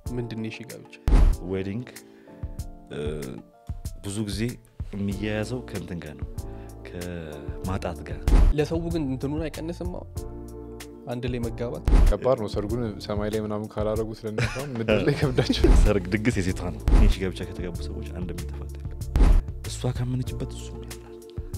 ምንድን ነው የሺ ጋብቻ? ዌዲንግ ብዙ ጊዜ የሚያያዘው ከእንትን ጋር ነው ከማጣት ጋር ለሰው ግን እንትኑን አይቀንስም። አሁን አንድ ላይ መጋባት ከባድ ነው። ሰርጉን ሰማይ ላይ ምናምን ካላረጉ ስለነሳም ምድር ላይ ከብዳቸው ሰርግ ድግስ የሴቷ ነው የሺ ጋብቻ ከተጋቡ ሰዎች አንድ የሚተፋት የለም። እሷ ካመነችበት እሱ ያላል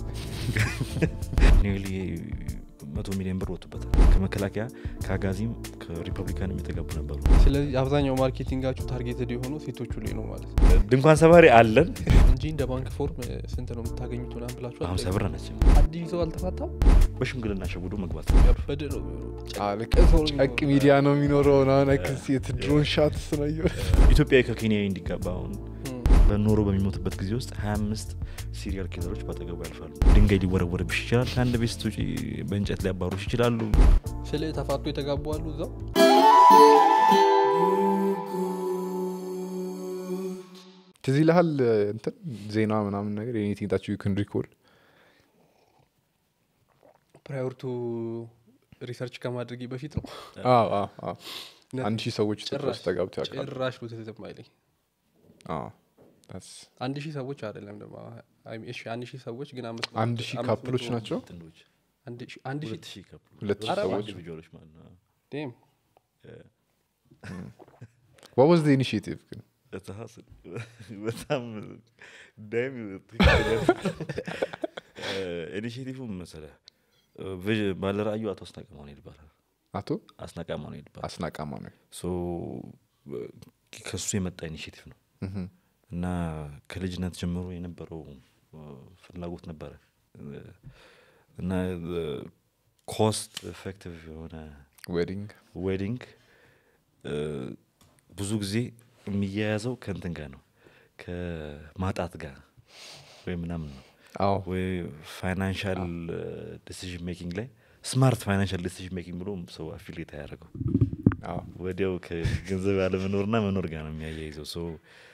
ኒርሊ መቶ ሚሊዮን ብር ወጡበታል ከመከላከያ ከአጋዚም ከሪፐብሊካንም የተጋቡ ነበሩ ስለዚህ አብዛኛው ማርኬቲንጋችሁ ታርጌትድ የሆነው ሴቶቹ ላይ ነው ማለት ነው ድንኳን ሰባሪ አለን እንጂ እንደ ባንክ ፎርም ስንት ነው የምታገኙት ምናምን ብላችሁ ሀምሳ ብር ናቸው አዲስ ሰው አልተፋታም በሽምግልና ሸጉዶ መግባት ያበደ ነው የሚሆነው። ልክ ሰው ነው ጨቅ የሚኖረው። ሚዲያ ነው የሚኖረው ናነክስ የትድሮን ሻት ስናየ ኢትዮጵያዊ ከኬንያዊ እንዲጋባ አሁን እም። በኖሮ በሚሞትበት ጊዜ ውስጥ 25 ሲሪያል ኪለሮች ባጠገቡ ያልፋሉ ድንጋይ ሊወረወርብሽ ይችላል ከአንድ ቤት ስትውጪ በእንጨት ሊያባሩሽ ይችላሉ ስለ ተፋቶ የተጋቡ አሉ እዛው ትዝ ይልሃል እንትን ዜና ምናምን ነገር ኤኒቲንግ ታች ዩ ክን ሪኮል ፕራዮር ቱ ሪሰርች ከማድረጊ በፊት ነው አንድ ሺህ ሰዎች ኢትዮጵያ ጭራሽ ውስጥ ተጋብተው ያውቃሉ ጭራሽ ነው ትዝም አይለኝ አዎ፣ that's- አንድ ሺህ ሰዎች አይደለም ደግሞ አይ ሚን፣ እሺ አንድ ሺህ ሰዎች ግን አምስት መቶ- አንድ ሺህ አምስት ካፕሎች መቶ- ናቸው ጥንዶች አንድ ሺህ- አንድ ሺህ ሁለት ሺህ ካፕሎች ሁለት ሺህ ኧረ ሰዎች ኢንዲቪጁዋሎች ማለት ነው ዴም what was the initiative ግን እትሀስ በጣም ዳይም ኢኒሽቲቭ መሰለ ባለ ራእዩ አቶ አስናቀ ማኑኤል ይባላል አቶ አስናቀ ማኑኤል ይባላል አስናቃማ ነው ሶ ከሱ የመጣ ኢኒሽቲቭ ነው እና ከልጅነት ጀምሮ የነበረው እ፣ ፍላጎት ነበረ እ፣ እና ኮስት ኤፌክቲቭ የሆነ ዌዲንግ ዌዲንግ እ፣ ብዙ ጊዜ የሚያያዘው ከእንትን ጋር ነው ከማጣት ጋር ወይ ምናምን ነው አዎ ወይ ፋይናንሻል ዲሲዥን ሜኪንግ ላይ ስማርት ፋይናንሻል ዲሲዥን ሜኪንግ ብሎ ሰው አፊሌት አያደርገው አዎ ወዲያው ከገንዘብ ያለመኖርና መኖር ጋር ነው የሚያያይዘው ሶ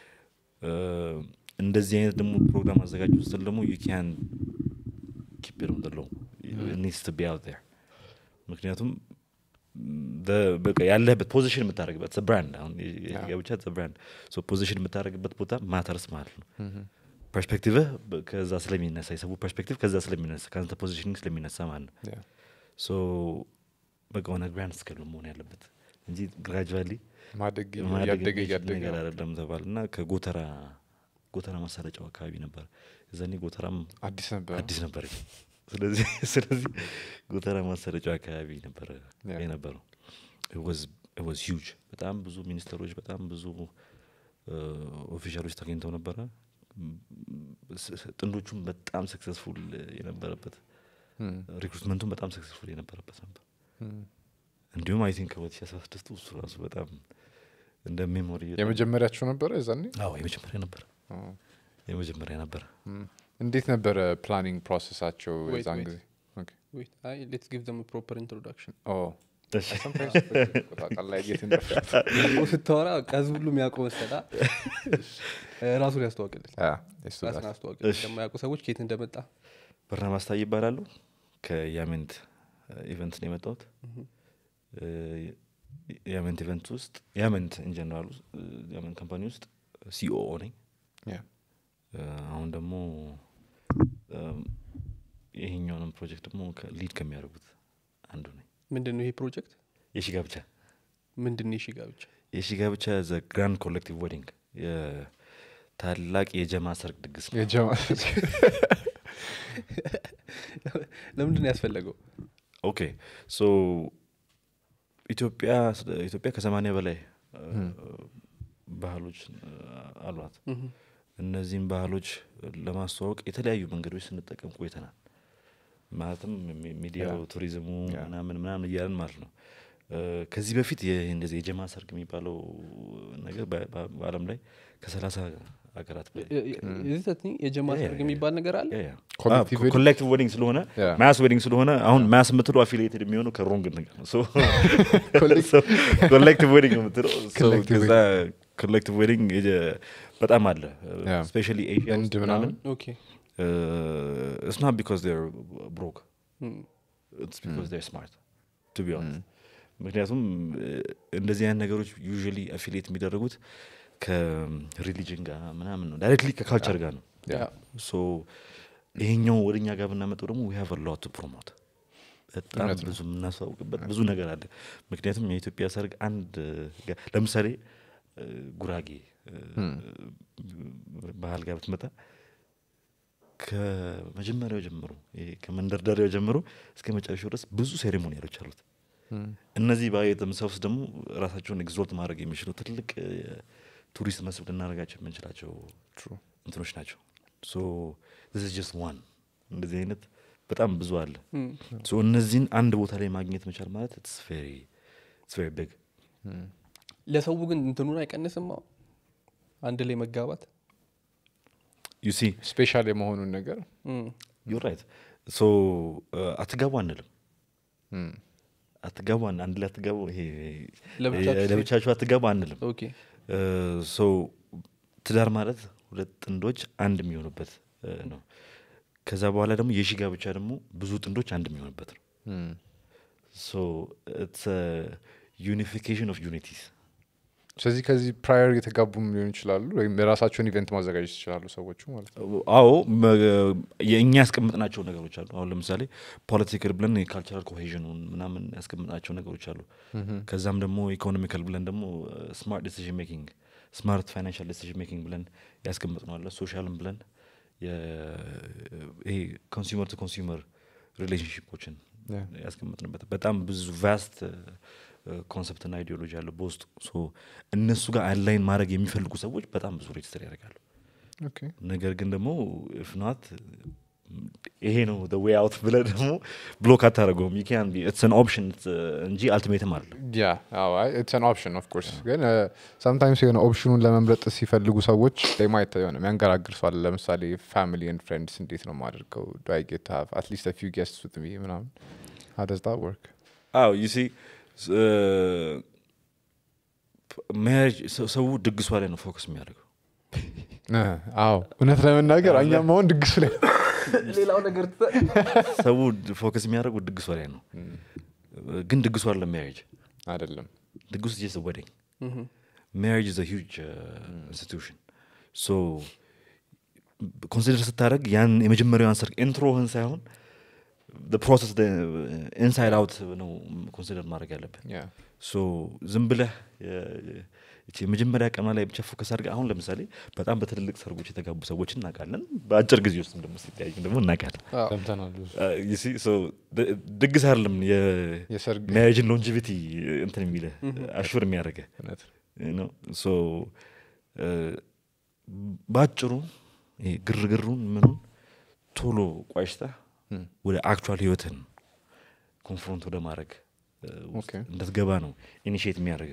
እንደዚህ አይነት ደግሞ ፕሮግራም አዘጋጅ ስትል ደግሞ ዩ ካን ኪፕ ም ለው ኒድስ ቱ ቢ አውት ር ምክንያቱም the- በቃ ያለህበት ፖዚሽን የምታደርግበት ብራንድ አሁን ብቻ ብራንድ ፖዚሽን የምታደርግበት ቦታ ማተርስ ማለት ነው ፐርስፔክቲቭህ በ- ከዛ ስለሚነሳ የሰቡ ፐርስፔክቲቭ ከዛ ስለሚነሳ ከአንተ ፖዚሽኒንግ ስለሚነሳ ማለት ነው Yeah. ሶ በቃ ሆነ ግራንድ ስኬል ነው መሆን ያለበት እንጂ ግራጁዋሊ ማደግ ማደግ እያደገ የሚችል እያደገ ነገር አይደለም ተባል እና ከጎተራ ጎተራ ማሰረጫው አካባቢ ነበር እዛኔ ጎተራም አዲስ ነበር አዲስ ነበር ስለዚህ ስለዚህ ጎተራ ማሰረጫው አካባቢ ነበረ Yeah. የነበረው ዋዝ ሂውጅ በጣም ብዙ ሚኒስተሮች በጣም ብዙ ኦፊሻሎች ተገኝተው ነበረ ስ- ስ- ጥንዶቹም በጣም ሰክሰስፉል የነበረበት Hmm. ሪክሩትመንቱም በጣም ሰክሰስፉል የነበረበት ነበር Hmm. እንዲሁም አይ ቲንክ ሁለት ሺ አስራ ስድስቱ እሱ ራሱ በጣም እንደ ሜሞሪ የመጀመሪያቸው ነበረ የዛኔ አዎ የመጀመሪያ ነበር አዎ። የመጀመሪያ ነበር Hmm. እንዴት ነበረ ፕላኒንግ ፕሮሰሳቸው Wait, የዛን wait. ጊዜ Okay. Wait, አይ ሌትስ ጊቭ ዘም ፕሮፐር ኢንትሮዳክሽን Oh. እሺ። Sometimes ታውቃለህ፣ የት እንደፈ- ስታወራ ከህዝብ ሁሉ የሚያውቀው መሰላ ራሱን ያስተዋቅልን Yeah, it's too ራስን bad. አስተዋቅልን እሺ። ለማያውቁ ሰዎች ከየት እንደመጣ በርናባስ ታዬ ይባላሉ ከያሜንት ኢቨንት ነው የመጣሁት እ፣ ያሜንት ኢቨንት ውስጥ ያሜንት ኢንጀነራል ያሜንት ካምፓኒ ውስጥ ሲኦኦ ነኝ Yeah. እ፣ አሁን ደግሞ እም፣ ይሄኛውንም ፕሮጀክት ደግሞ ሊድ ከሚያደርጉት አንዱ ነኝ ምንድን ነው ይሄ ፕሮጀክት የሺ ጋብቻ ምንድን ነው የሺ ጋብቻ የሺ ጋብቻ ዘ ግራንድ ኮሌክቲቭ ዌዲንግ ታላቅ የጀማ ሰርግ ድግስ ነው የጀማ ለምንድን ነው ያስፈለገው ኦኬ ሶ ኢትዮጵያ ኢትዮጵያ ከሰማኒያ በላይ እ፣ ባህሎች እ፣ አሏት ምሁም። እነዚህም ባህሎች ለማስተዋወቅ የተለያዩ መንገዶች ስንጠቀም ቆይተናል ማለትም ሚ- ሚዲያው ያ። ቱሪዝሙ ያ። ምናምን ምናምን እያለን ማለት ነው እ፣ ከዚህ በፊት የ- እንደዚህ የጀማ ሰርግ የሚባለው ነገር በ- በ- በአለም ላይ ከሰላሳ ሀገራት በላይ የዚህ የጀማ ያ፣ ያ፣ ሰርግ ያ። የሚባል ነገር አለ ያ፣ ያ። Collective አዎ፣ wedding? ኮሌክቲቭ ዌዲንግ ስለሆነ ያ። ማስ ዌዲንግ ስለሆነ አሁን ማስ የምትለው አፊሊየትድ የሚሆነው ከሮንግ ነገር ነው Collect- ኮሌክቲቭ ዌዲንግ ነው የምትለው So Collective ከዛ ኮሌክቲቭ ዌዲንግ በጣም አለ ያ። ስፔሻሊ ኤሽያ ህንድ ውስጥ ምናምን? ምናምን ኦኬ ኢትስ ናት ቢካዝ ር ብሮክ እም፣ ኢትስ ቢካዝ ር ስማርት ቱ ቢ ኦነስት ምክንያቱም እ፣ እንደዚህ አይነት ነገሮች ዩዥሊ አፊሌት የሚደረጉት ከሪሊጅን ጋር ምናምን ነው ዳይሬክትሊ ከካልቸር ጋር ነው ያ። ሶ ይሄኛው ወደ እኛ ጋር ብናመጣው ደግሞ ዊ ሃቭ ሎት ፕሮሞት በጣም እውነት ነው። ብዙ የምናስተዋውቅበት ብዙ ነገር አለ ምክንያቱም የኢትዮጵያ ሰርግ አንድ ጋ- ለምሳሌ እ፣ ጉራጌ እ፣ ባህል ጋር ብትመጣ ከመጀመሪያው ጀምሮ ይሄ ከመንደርደሪያው ጀምሮ እስከ መጨረሻው ድረስ ብዙ ሴሬሞኒያሎች አሉት እነዚህ ባይ ተምሰውስ ደግሞ ራሳቸውን ኤግዞልት ማድረግ የሚችሉ ትልቅ እ፣ ቱሪስት መስህብ ልናደርጋቸው የምንችላቸው እንትኖች ናቸው ሶ ስ ጀስት ዋን እንደዚህ አይነት በጣም ብዙ አለ እም፣ ሶ እነዚህን አንድ ቦታ ላይ ማግኘት መቻል ማለት ኢትስ ቬሪ ቢግ ለሰው ግን እንትኑን አይቀንስም አሁን አንድ ላይ መጋባት ዩ ሲ ስፔሻል የመሆኑን ነገር እም፣ ዩር ራይት ሶ አትጋቡ አንልም እም፣ አትጋቡ አን- አንድ ላይ አትጋቡ ይሄ ለብቻችሁ የ- ለብቻችሁ አትጋቡ አንልም ኦኬ ሶ ትዳር ማለት ሁለት ጥንዶች አንድ የሚሆኑበት እ፣ ነው ከዛ በኋላ ደግሞ የሺ ጋብቻ ደግሞ ብዙ ጥንዶች አንድ የሚሆኑበት ነው እም። ሶ ኢትስ ዩኒፊኬሽን ኦፍ ዩኒቲስ ስለዚህ ከዚህ ፕራየር የተጋቡም ሊሆን ይችላሉ ወይም የራሳቸውን ኢቨንት ማዘጋጀት ይችላሉ ሰዎቹ ማለት ነው አዎ መ- የእኛ ያስቀምጥናቸው ነገሮች አሉ አሁን ለምሳሌ ፖለቲካል ብለን የካልቸራል ኮሄዥኑን ምናምን ያስቀምጥናቸው ነገሮች አሉ ከዛም ደግሞ ኢኮኖሚካል ብለን ደግሞ ስማርት ዲሲዥን ሜኪንግ ስማርት ፋይናንሻል ዲሲዥን ሜኪንግ ብለን ያስቀምጥነዋለ ሶሻልም ብለን የ- ይሄ ኮንሱመር ቱ ኮንሱመር ሪሌሽንሽፖችን Yeah. ያስቀምጥንበት በጣም ብዙ ቫስት ኮንሰፕትና አይዲዮሎጂ አለ በውስጡ ሶ እነሱ ጋር አንላይን ማድረግ የሚፈልጉ ሰዎች በጣም ብዙ ሬጅስተር ያደርጋሉ ኦኬ ነገር ግን ደግሞ ፍናት ይሄ ነው ዌይ አውት ብለ ደግሞ ብሎክ አታደረገውም ን ኢትስን ኦፕሽን እንጂ አልቲሜትም አለ ያ ኢትስ አን ኦፕሽን ኦፍ ኮርስ ግን ሰምታይምስ የሆነ ኦፕሽኑን ለመምረጥ ሲፈልጉ ሰዎች ማየት የሆነ የሚያንገራግር ሰው አለ ለምሳሌ ፋሚሊ ኤንድ ፍሬንድስ እንዴት ነው የማደርገው ዱ አይ ጌት ሃቭ አትሊስት ፊው ጌስትስ ዊት ሚ ምናምን how does that work አዎ ዩ ሲ ሜሪጅ ሰው ድግሷ ላይ ነው ፎከስ የሚያደርገው እ፣ አዎ እውነት ለመናገር እኛም አሁን ድግሱ ላይ ሌላው ነገር ሰው ፎከስ የሚያደርገው ድግሷ ላይ ነው ግን ድግሷ አለ ሜሪጅ አይደለም ድግሱ ጀስ ወደኝ marriage is a huge uh, institution so ኮንሲደር ስታደረግ ያን የመጀመሪያውን ሰርግ ኢንትሮህን ሳይሆን ፕሮሰስ ኢንሳይድ አውት ነው ኮንሲደር ማድረግ ያለብን ያ ሶ ዝም ብለህ የ- ይቺ የመጀመሪያ ቀኗ ላይ ብቻ ፎከስ አድርገህ አሁን ለምሳሌ በጣም በትልልቅ ሰርጎች የተጋቡ ሰዎች እናውቃለን በአጭር ጊዜ ውስጥ ደግሞ ሲተያዩ ደግሞ እናውቃለን ሰምተናል ብዙ Uh, you see, so ድ- ድግስ አይደለም የሰርግ የሜሪጅን ሎንጂቪቲ እንትን የሚልህ አሹር የሚያደርገህ እውነት ነው ሶ በአጭሩ ይሄ ግርግሩን ምኑን ቶሎ ቋጭተህ ወደ አክቹዋል ህይወትን ኮንፍሮንት ወደ ማድረግ እ፣ ውስጥ ኦኬ። እንድትገባ ነው ኢኒሽት የሚያደርግ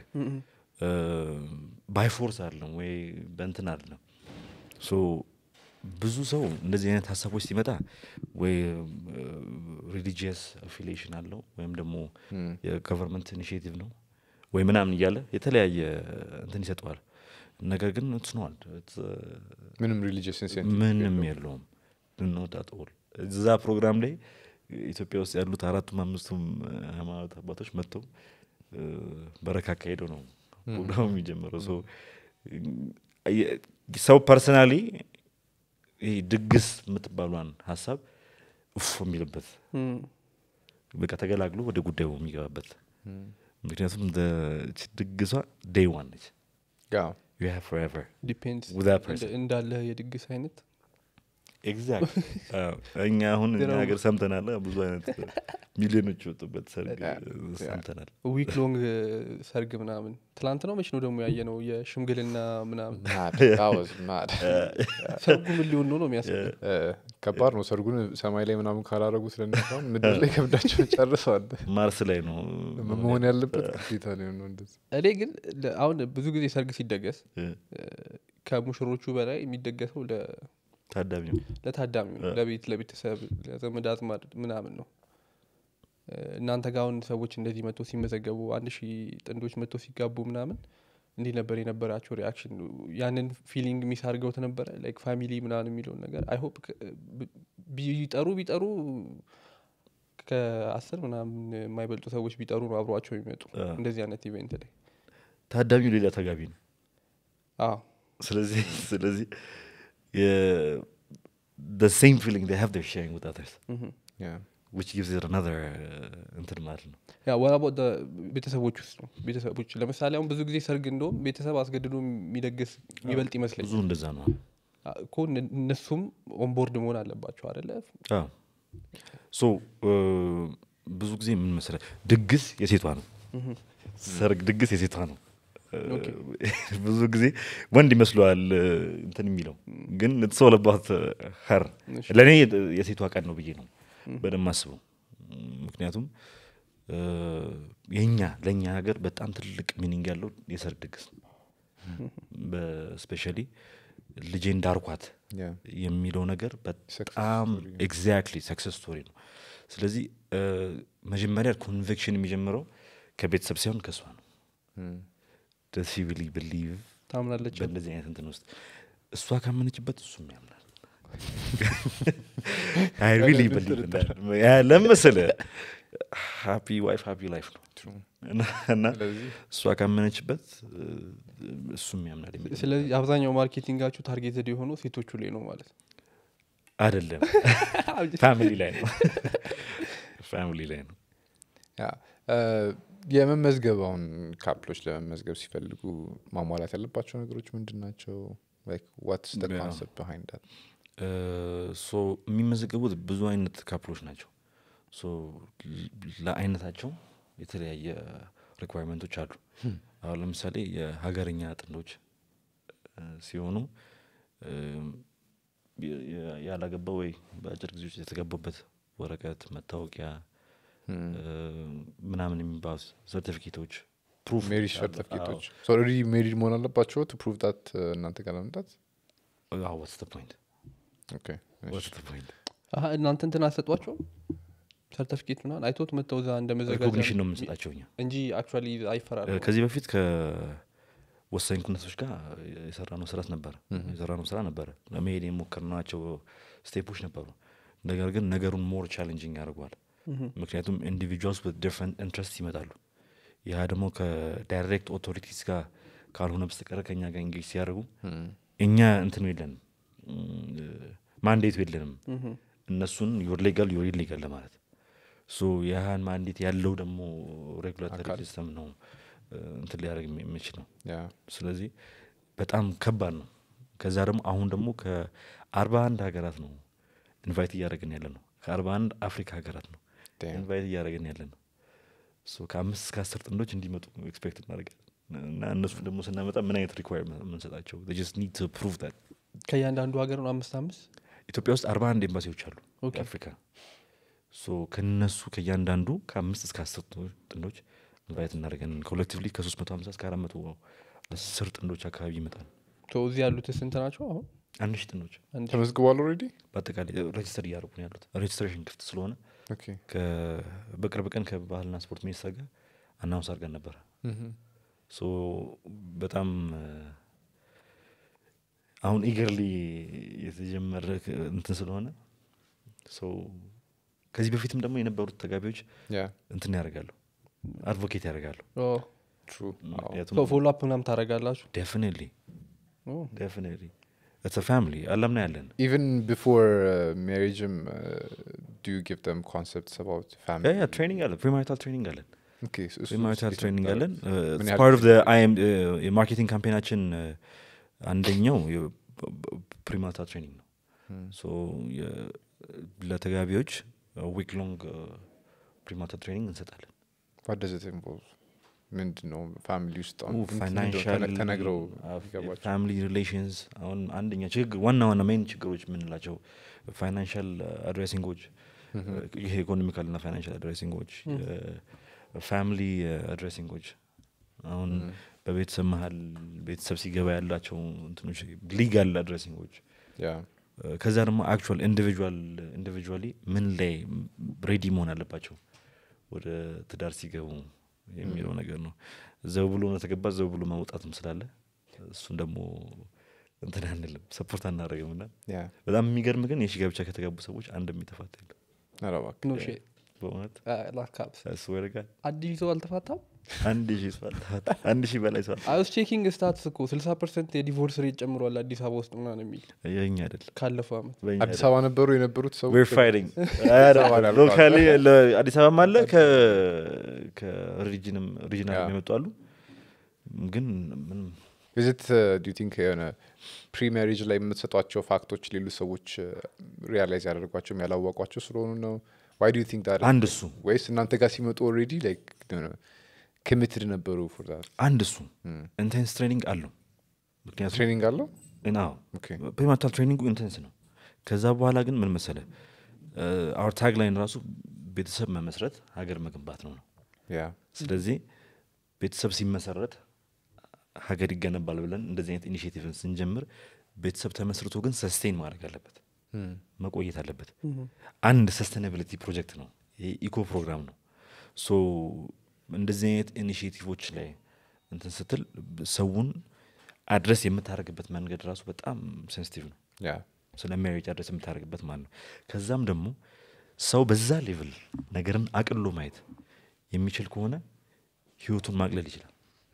ባይ ፎርስ አለም ወይ በእንትን አለም ሶ ብዙ ሰው እንደዚህ አይነት ሀሳቦች ሲመጣ ወይ ሪሊጂየስ አፊሊዬሽን አለው ወይም ደግሞ የገቨርንመንት ኢኒሽቲቭ ነው ወይ ምናምን እያለ የተለያየ እንትን ይሰጠዋል ነገር ግን ትስነዋል ምንም ሪሊጂየስ ኢንሴንቲቭ ምንም የለውም እንወጣጠል እዛ ፕሮግራም ላይ ኢትዮጵያ ውስጥ ያሉት አራቱም አምስቱም ሃይማኖት አባቶች መጥተው እ፣ በረካ አካሄደው ነው ፕሮግራሙ የሚጀምረው ሶ የ- ሰው ፐርሰናሊ ይህ ድግስ የምትባሏን ሀሳብ እፎ የሚልበት በቃ ተገላግሎ ወደ ጉዳዩ የሚገባበት ምክንያቱም the- እቺ ድግሷ ዴይ ዋን ነች ያ you have forever ዲፔንድስ with that person እንዳለ የድግስ አይነት ኤግዛክት እኛ አሁን እኛ ነው። ሀገር ሰምተናል ብዙ አይነት ሚሊዮኖች የወጡበት ሰርግ ያ፣ እ፣ ሰምተናል ዊክ ሎንግ ሰርግ ምናምን ትላንት ነው መች ነው ደግሞ ያየ ነው የሽምግልና ምናምን mad. That was mad. ሰርጉ ምን ሊሆን ነው ነው የሚያስብ እ፣ ከባድ ነው ሰርጉን ሰማይ ላይ ምናምን ካላረጉት ለነሳም ምድር ላይ ከብዳቸው ጨርሰዋል ማርስ ላይ ነው መሆን ያለበት ግዴታ ሊሆን ነው እንደዚህ እኔ ግን ለ- አሁን ብዙ ጊዜ ሰርግ ሲደገስ እ፣ ከሙሽሮቹ በላይ የሚደገሰው ለ- ታዳሚው ለታዳሚው ነው ለቤት ለቤተሰብ ለዘመድ አዝማድ ምናምን ነው እ፣ እናንተ ጋር አሁን ሰዎች እንደዚህ መጥቶ ሲመዘገቡ አንድ ሺህ ጥንዶች መጥቶ ሲጋቡ ምናምን እንዲህ ነበር የነበራቸው ሪያክሽን ያንን ፊሊንግ ሚስ አድርገውት ነበረ ላይክ ፋሚሊ ምናምን የሚለውን ነገር አይ ሆፕ ቢጠሩ ቢጠሩ ከአስር ምናምን የማይበልጡ ሰዎች ቢጠሩ ነው አብሯቸው የሚመጡ አዎ። እንደዚህ አይነት ኢቨንት ላይ ታዳሚው ሌላ ተጋቢ ነው አዎ ስለዚህ ስለዚህ the same feeling they have they're sharing with others ምሁም። Yeah. which gives it another uh, እንትን ማለት ነው ያ ወራቦ ቤተሰቦች ውስጥ ነው ቤተሰቦች ለምሳሌ አሁን ብዙ ጊዜ ሰርግ እንደውም ቤተሰብ አስገድዶ የሚደግስ የሚበልጥ ይመስለኝ ብዙ እንደዛ ነው እኮ እነ- እነሱም ኦንቦርድ መሆን አለባቸው አደለ ሶ ብዙ ጊዜ ምን መሰለህ ድግስ የሴቷ ነው ሰርግ ድግስ የሴቷ ነው ኦኬ። ብዙ ጊዜ ወንድ ይመስለዋል እ፣ እንትን የሚለው ግን ትሰውለባት ሀር እሺ። ለእኔ የሴቷ ቀን ነው ብዬ ነው በደንብ አስበው ምክንያቱም እ፣ የኛ ለእኛ ሀገር በጣም ትልቅ ሚኒንግ ያለው የሰርግ ድግስ ነው በስፔሻሊ ልጄ እንዳርኳት Yeah. የሚለው ነገር Success በጣም story ነው። ኤግዛክትሊ ሰክሰስ ስቶሪ ነው ስለዚህ እ፣ መጀመሪያ ኮንቪክሽን የሚጀምረው ከቤተሰብ ሳይሆን ከእሷ ነው Mm. ደስ ቢሊ ብሊቭ ታምናለች በእንደዚህ አይነት እንትን ውስጥ እሷ ካመነችበት እሱም ያምናል አይ ሪሊ ብሊቭ ለመሰለ ሃፒ ዋይፍ ሃፒ ላይፍ ነው True. እና- እና ስለዚህ እሷ ካመነችበት እ፣ እሱም ያምናል የሚል ስለዚህ አብዛኛው ማርኬቲንጋችሁ ታርጌትድ የሆነው ሴቶቹ ላይ ነው ማለት ነው አይደለም ፋሚሊ ላይ ነው ፋሚሊ ላይ ነው ያ እ፣ የመመዝገብ አሁን ካፕሎች ለመመዝገብ ሲፈልጉ ማሟላት ያለባቸው ነገሮች ምንድን ናቸው ዋትስ Yeah. ኮንሰፕት በሃይንድ ዳት ሶ የሚመዘገቡት ብዙ አይነት ካፕሎች ናቸው ሶ ል- ለአይነታቸው የተለያየ ሪኳርመንቶች አሉ አሁን ለምሳሌ የሀገርኛ ጥንዶች እ፣ ሲሆኑ እም፣ የ- የ- ያላገባ ወይ በአጭር ጊዜ ውስጥ የተገባበት ወረቀት መታወቂያ እ፣ ምናምን የሚባሉ ሰርቲፊኬቶች ፕሩፍ ሜሪጅ ሰርቲፊኬቶች ኦልሬዲ ሜሪድ መሆን አለባቸው ቱ ፕሩቭ ዳት እናንተ ጋር ለመምጣት ዋትስ ፖይንት ኦኬ ዋትስ ፖይንት አሀ፣ እናንተ እንትን አሰጧቸው ሰርተፊኬት ምናምን አይቶት መጥተው እዛ እንደመዘጋጃ ሪኮግኒሽን ነው የምንሰጣቸው እኛ እንጂ አክቹዋሊ አይፈራል እ፣ ከዚህ በፊት ከወሳኝ ኩነቶች ጋር የሰራነው ስራት ነበረ የሰራነው ስራ ነበረ ለመሄድ የሞከርናቸው ስቴፖች ነበሩ ነገር ግን ነገሩን ሞር ቻሌንጂንግ ያደርገዋል ምክንያቱም ኢንዲቪጁዋልስ ዲፍረንት ኢንትረስት ይመጣሉ ያ ደግሞ ከዳይሬክት ኦቶሪቲስ ጋር ካልሆነ በስተቀረ ከኛ ጋር እንጌጅ ሲያደርጉ እኛ እንትኑ የለንም ማንዴቱ የለንም እነሱን ዩር ሌጋል ዩር ኢሌጋል ለማለት ሶ ያህን ማንዴት ያለው ደግሞ ሬጉላቶሪ አካል። ሲስተም ነው እ፣ እንትን ሊያደርግ የሚ- የሚችለው ያ ስለዚህ በጣም ከባድ ነው ከዛ ደግሞ አሁን ደግሞ ከአርባ አንድ ሀገራት ነው ኢንቫይት እያደረግን ያለ ነው ከአርባ አንድ አፍሪካ ሀገራት ነው Damn. ኢንቫይት እያደረግን ያለ ነው ሶ ከአምስት እስከ አስር ጥንዶች እንዲመጡ ኤክስፔክት እናደርጋለን እና እነሱ ደግሞ ስናመጣ ምን አይነት ሪኳርመንት የምንሰጣቸው ጀስት ኒድ ቱ ፕሩቭ ት ከእያንዳንዱ ሀገር ነው አምስት አምስት ኢትዮጵያ ውስጥ አርባ አንድ ኤምባሲዎች አሉ ኦኬ። የአፍሪካ ሶ ከነሱ ከእያንዳንዱ ከአምስት እስከ አስር ጥንዶች ኢንቫይት እናደርጋለን ኮሌክቲቭሊ ከሶስት መቶ ሀምሳ እስከ አራት መቶ አስር ጥንዶች አካባቢ ይመጣል ቶ እዚህ ያሉት ስንት ናቸው አሁን አንድ ሺህ ጥንዶች አንድ ሺህ። ተመዝግቧል ኦልሬዲ በአጠቃላይ ሬጅስተር እያደረጉ ነው ያሉት ሬጅስትሬሽን ክፍት ስለሆነ ኦኬ ከ- በቅርብ ቀን ከባህልና ስፖርት ሚኒስቴር ጋር አናውንስ አድርገን ነበረ ሶ በጣም እ፣ አሁን ኢገርሊ የተጀመረ ክ- እንትን ስለሆነ ሶ ከዚህ በፊትም ደግሞ የነበሩት ተጋቢዎች ያ እንትን ያደርጋሉ አድቮኬት ያደርጋሉ ኦ፣ ትሩ ምክንያቱም ሶ ፎሎ አፕ ምናምን ታደርጋላችሁ ዴፊኒትሊ ኦ፣ ዴፊኒትሊ ኢትስ ፋሚሊ አላምና ያለን ኢቨን ቢፎር ሜሪጅም ዱ ዩ ጊቭ ደም ኮንሰፕትስ አባውት ፋሚሊ ያ ትሬኒንግ አለን ፕሪማሪታል ትሬኒንግ አለን ኦኬ እሱ- እሱ ፕሪማሪታል እንዴት ትሬኒንግ ነበር? አለን ምን ያህል ፓርት ኦፍ ጊዜ? የማርኬቲንግ ካምፔናችን እ፣ አንደኛው ፕሪማሪታል ትሬኒንግ ነው ሶ የ- ለተጋቢዎች ዊክ ሎንግ ፕሪማሪታል ትሬኒንግ እንሰጣለን What does it involve? ምንድን ነው ፋሚሊ ውስጥ አሁን እንትን እንደው ፋይናንሻል ተነ- ተነግረው ይገባቸው ፋሚሊ ሪሌሽንስ አሁን አንደኛ ችግር ዋና ዋና ሜን ችግሮች የምንላቸው ፋይናንሻል አድሬሲንጎች ይሄ ኢኮኖሚካል እና ፋይናንሻል አድሬሲንጎች ፋሚሊ አድሬሲንጎች አሁን በቤተሰብ መሀል ቤተሰብ ሲገባ ያላቸው እንትኖች ሊጋል አድሬሲንጎች ያ ከዛ ደግሞ አክቹዋል ኢንዲቪጁዋል ኢንዲቪጁዋሊ ምን ላይ ሬዲ መሆን አለባቸው ወደ ትዳር ሲገቡ የሚለው ነገር ነው ዘው ብሎ ነው ዘው ብሎ መውጣትም ስላለ እሱን ደግሞ እንትን አንልም ሰፖርት አናደርግም እና ያ በጣም የሚገርም ግን የሺ ጋብቻ ከተጋቡ ሰዎች አንድ የሚተፋት የለም ኧረ እባክህ ኖ ሼት በእውነት ላካፕስ ያስወርጋል አዲስ ሰው አልተፋታም አንድ ሺህ ሰው አልተፋታ አንድ ሺህ በላይ ሰው አልተፋታ። አይስ ቼኪንግ ስታትስ እኮ ስልሳ ፐርሰንት የዲቮርስ ሬት ጨምሯል አዲስ አበባ ውስጥ ምናምን የሚል የኛ አይደለም ካለፈው አመት በእኛ አዲስ አይደለም። አበባ ነበሩ የነበሩት ሰው We're fighting. አበባ ሎካሊ አዲስ አበባም አለ ከሪጅንም ሪጅናል ያ። የመጡ አሉ ግን ምንም ቪዚት ዱ ቲንክ የሆነ ፕሪ ሜሪጅ ላይ የምትሰጧቸው ፋክቶች ሌሎች ሰዎች ሪያላይዝ ያደርጓቸውም ያላወቋቸው ስለሆኑ ነው ዋይ ዱ ቲንክ አንድ እሱ ወይስ እናንተ ጋር ሲመጡ ኦልሬዲ ላይክ ኮሚትድ ነበሩ ፎር ዛት አንድ እሱ ኢንቴንስ ትሬኒንግ አለው ምክንያቱም ትሬኒንግ አለው ናው ኦኬ ፕሪማታል ትሬኒንጉ ኢንቴንስ ነው ከዛ በኋላ ግን ምን መሰለ አውር ታግ ላይን ራሱ ቤተሰብ መመስረት ሀገር መገንባት ነው ነው ያ ስለዚህ ቤተሰብ ሲመሰረት ሀገር ይገነባል ብለን እንደዚህ አይነት ኢኒሽቲቭን ስንጀምር ቤተሰብ ተመስርቶ ግን ሰስቴን ማድረግ አለበት መቆየት አለበት አንድ ሰስተናቢሊቲ ፕሮጀክት ነው ኢኮ ፕሮግራም ነው ሶ እንደዚህ አይነት ኢኒሽቲቮች ላይ እንትን ስትል ሰውን አድረስ የምታደርግበት መንገድ ራሱ በጣም ሴንሲቲቭ ነው ያ ስለ ሜሪጅ አድረስ የምታደርግበት ማለት ነው ከዛም ደግሞ ሰው በዛ ሌቭል ነገርን አቅሎ ማየት የሚችል ከሆነ ህይወቱን ማቅለል ይችላል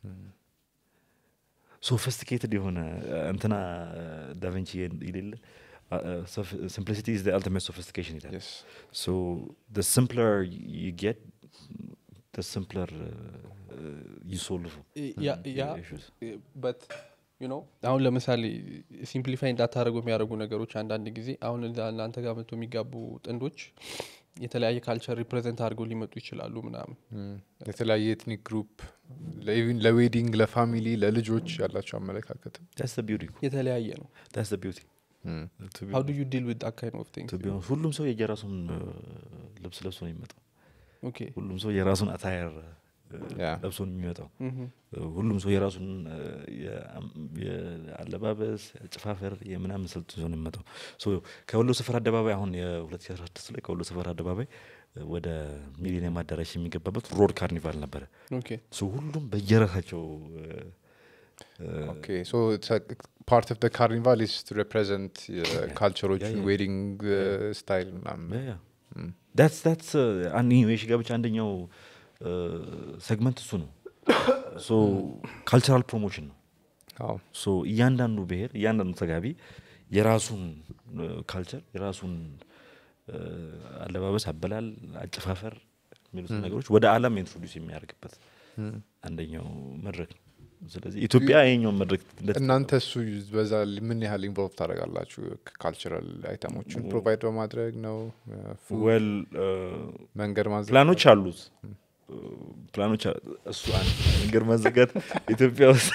ሶፊስቲኬትድ የሆነ እንትና ዳቨንቺ ይሌለ ሲምፕሊሲቲ ኢዝ አልቲሜት ሶፊስቲኬሽን ይላል የስ So the simpler you get, the simpler uh, uh, you solve ያ uh, ያ issues. በት ዩ ኖ አሁን ለምሳሌ ሲምፕሊፋይ እንዳታደረጉ የሚያደርጉ ነገሮች አንዳንድ ጊዜ አሁን እዛ እናንተ ጋር መጥቶ የሚጋቡ ጥንዶች የተለያየ ካልቸር ሪፕሬዘንት አድርገው ሊመጡ ይችላሉ ምናምን የተለያየ ኤትኒክ ግሩፕ ኢቭን ለዌዲንግ ለፋሚሊ ለልጆች ያላቸው አመለካከትም That's the beauty. የተለያየ ነው That's the beauty. To be, ሀው ዱ ዩ ዲል ዊት ካይን ኦፍ ቲንግስ to be honest, ሁሉም ሰው የየራሱን uh, ልብስ ለብሶ ነው የሚመጣው። ኦኬ ሁሉም ሰው የራሱን አታየር Yeah. ለብሶ ነው የሚመጣው። ምሁም። Uh, ሁሉም ሰው የራሱን uh, የአም- የአለባበስ የአጨፋፈር የምናምን ስልት ይዞ ነው የሚመጣው። ሶ ከወሎ ሰፈር አደባባይ አሁን የ2016 ላይ ከወሎ ሰፈር አደባባይ uh, ወደ ሚሊኒየም አዳራሽ የሚገባበት ሮድ ካርኒቫል ነበረ። ኦኬ ሶ ሁሉም በየራሳቸው uh, uh, ኦኬ ሶ ፓርት ኦፍ ካርኒቫል ኢስ ቱ ሬፕሬዘንት ካልቸሮችን Yeah, yeah. ዌዲንግ ስታይል ምናምን ዳትስ ዳትስ አንድ የሺ ጋብቻ አንደኛው ሴግመንት እሱ ነው። ሶ ካልቸራል ፕሮሞሽን ነው። አዎ ሶ እያንዳንዱ ብሔር እያንዳንዱ ተጋቢ የራሱን ካልቸር የራሱን እ፣ አለባበስ፣ አበላል፣ አጨፋፈር የሚሉት ነገሮች ወደ ዓለም ኢንትሮዲውስ የሚያደርግበት አንደኛው መድረክ ነው። ስለዚህ ኢትዮጵያ ይሄኛውን መድረክ እንደ- እናንተ እሱ በዛ ል- ምን ያህል ኢንቮልቭ ታደርጋላችሁ ካልቸራል አይተሞችን ፕሮቫይድ በማድረግ ነው ፉድ well እ፣ መንገድ ማዘ ፕላኖች አሉት ፕላኖች አ- እሱ አንድ መንገድ ማዘጋት ኢትዮጵያ ውስጥ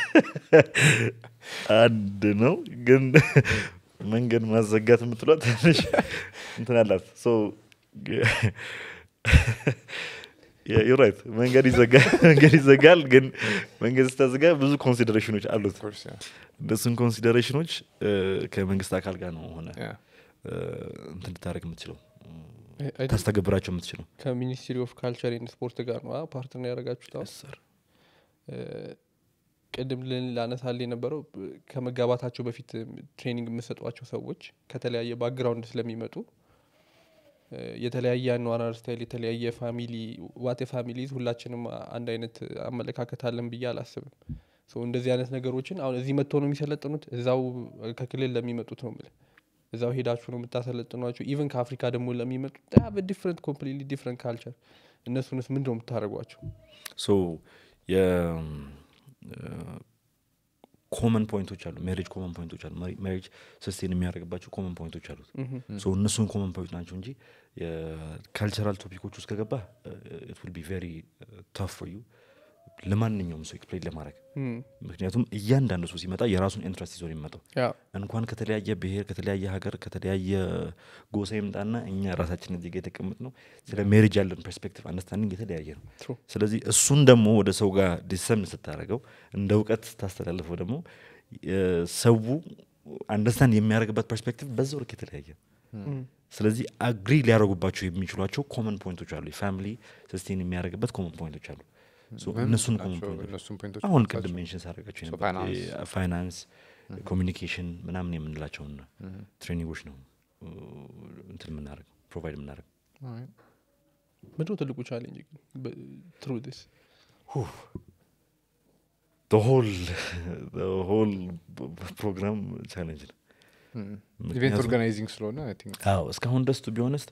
አንድ ነው ግን መንገድ ማዘጋት የምትሏት ትንሽ እንትን አላት ዩራይት መንገድ ይዘጋል መንገድ ይዘጋል ግን መንገድ ስታዘጋ ብዙ ኮንሲደሬሽኖች አሉት ኮርስ ያ እነሱን ኮንሲደሬሽኖች እ፣ ከመንግስት አካል ጋር ነው ሆነ ያ እ፣ እንትን ልታደረግ የምትችለው I- I think ታስተገብራቸው የምትችለው ከሚኒስትሪ ኦፍ ካልቸር ኤንድ ስፖርት ጋር ነው ፓርትነር ያደረጋችሁት አሁን? እ፣ ቅድም ልን- ላነሳል የነበረው ብ- ከመጋባታቸው በፊት ትሬኒንግ የምሰጧቸው ሰዎች ከተለያየ ባክግራውንድ ስለሚመጡ እ፣ የተለያየ አኗኗር ስታይል የተለያየ ፋሚሊ ዋቴ ፋሚሊዝ ሁላችንም አንድ አይነት አመለካከት አለን ብዬ አላስብም ሶ እንደዚህ አይነት ነገሮችን አሁን እዚህ መጥተው ነው የሚሰለጥኑት እዛው ከክልል ለሚመጡት ነው የምልህ እዛው ሄዳችሁ ነው የምታሰለጥኗቸው ኢቨን ከአፍሪካ ደግሞ ለሚመጡት ዲፍረንት ኮምፕሊትሊ ዲፍረንት ካልቸር እነሱንስ ምንድን ነው የምታደርጓቸው ሶ ኮመን ፖይንቶች አሉ ሜሪጅ ኮመን ፖይንቶች አሉ ሜሪጅ ሰስቴን የሚያደርግባቸው ኮመን ፖይንቶች አሉት ሶ እነሱን ኮመን ፖይንት ናቸው እንጂ የካልቸራል ቶፒኮች ውስጥ ከገባ ኢት ዊል ቢ ቬሪ ታፍ ፎር ዩ ለማንኛውም ሰው ኤክስፕሌን ለማድረግ ምክንያቱም እያንዳንዱ ሰው ሲመጣ የራሱን ኢንትረስት ይዞ ነው የሚመጣው ያ እንኳን ከተለያየ ብሔር ከተለያየ ሀገር ከተለያየ ጎሳ ይምጣና እኛ ራሳችን እዚህ ጋ የተቀመጥ ነው ስለ ሜሪጅ ያለን ፐርስፔክቲቭ አንደርስታንዲንግ የተለያየ ነው True. ስለዚህ እሱን ደግሞ ወደ ሰው ጋር ዲሰምን ስታደረገው እንደ እውቀት ስታስተላልፈው ደግሞ የ- ሰው አንደርስታንድ የሚያደርግበት ፐርስፔክቲቭ በዛው ልክ የተለያየ ነው። ስለዚህ አግሪ ሊያደርጉባቸው የሚችሏቸው ኮመን ፖይንቶች አሉ የፋሚሊ ሰስቴን የሚያደርግበት ኮመን ፖይንቶች አሉ So እነሱን ኮመን ፖይንቶች እነሱን ፖይንቶች አሁን ቅድም ሜንሽን ሳደርጋቸው So finance. ፋይናንስ ኮሚኒኬሽን ምናምን የምንላቸውን ትሬኒንጎች ነው እ፣ እንትን የምናደርገው ፕሮቫይድ የምናደርገው ምንድነው ትልቁ ቻሌንጅ ግን ትሩ ስ the whole the whole ፕሮግራም ቻሌንጅ ነው ኢቨንት ምክንያቱም- ኦርጋናይዚንግ ስለሆነ አይ ቲንክ አዎ እስካሁን ድረስ ቱ ቢሆነስት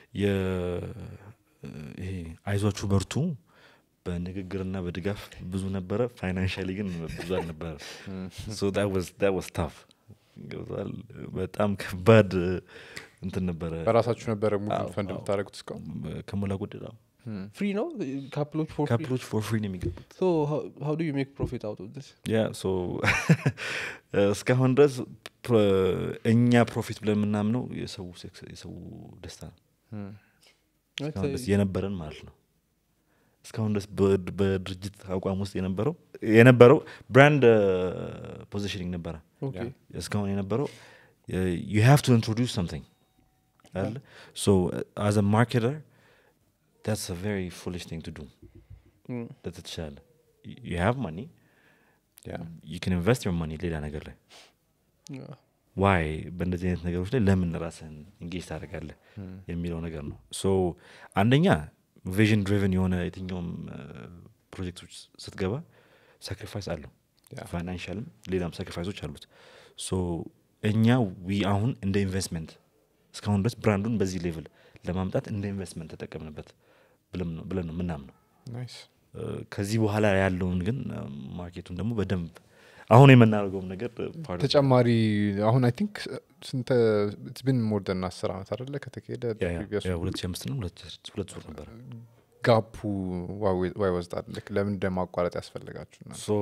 ይሄ አይዟችሁ በርቱ በንግግርና በድጋፍ ብዙ ነበረ ፋይናንሻሊ ግን ብዙ አልነበረ ዋስ ታፍ ገብቷል በጣም ከባድ እንትን ነበረ በራሳችሁ ነበረ ሙሉ አዎ፣ ፈንድ አዎ። የምታደረጉት እስካሁን ከሞላ ጎደል አዎ። ፍሪ ነው ካፕሎች ፎር ፍሪ ካፕሎች ፎር ፍሪ ነው የሚገቡት ሶ ሀው ዱ ዩ ሜክ ፕሮፊት አውት ኦፍ ስ ያ ሶ እስካሁን ድረስ ፕሮ- እኛ ፕሮፊት ብለን የምናምነው የሰው ሴክስ- የሰው ደስታ ነው እስካሁን ድረስ የነበረን ማለት ነው እስካሁን ድረስ በ- በድርጅት አቋም ውስጥ የነበረው የነበረው ብራንድ ፖዚሽኒንግ ነበረ ኦኬ እስካሁን የነበረው ዩ ሃቭ ቱ ኢንትሮዲውስ ሰምቲንግ አለ ሶ አዝ ማርኬተር that's a very foolish thing to do ለተቻለ you have money you can invest your money ሌላ ነገር ላይ ዋይ በእንደዚህ አይነት ነገሮች ላይ ለምን ራስህን እንጌጅ ታደርጋለህ የሚለው ነገር ነው ሶ አንደኛ ቪዥን ድሪቨን የሆነ የትኛውም ፕሮጀክቶች ስትገባ ሳክሪፋይስ አለው Yeah. ፋይናንሻልም ሌላም ሳክሪፋይሶች አሉት ሶ እኛ ዊ አሁን እንደ ኢንቨስትመንት እስካሁን ድረስ ብራንዱን በዚህ ሌቭል ለማምጣት እንደ ኢንቨስትመንት ተጠቀምንበት ብለን ነው- ብለን ነው ምናምነው ናይስ ከዚህ በኋላ ያለውን ግን ማርኬቱን ደግሞ በደንብ አሁን የምናደርገውም ነገር part of- ተጨማሪ አሁን አይ ቲንክ ስንተ ብን ሞር ደን አስር ዓመት አደለ ከተካሄደ ያ- ያ- previous ያ ሁለት ሺህ አምስት ነው ሁለት ሺህ- ሁለት ዙር ነበረ ጋፑ ዋይ ወዝዳል ለምን እንደማቋረጥ ያስፈልጋችሁ እናንተ? ሶ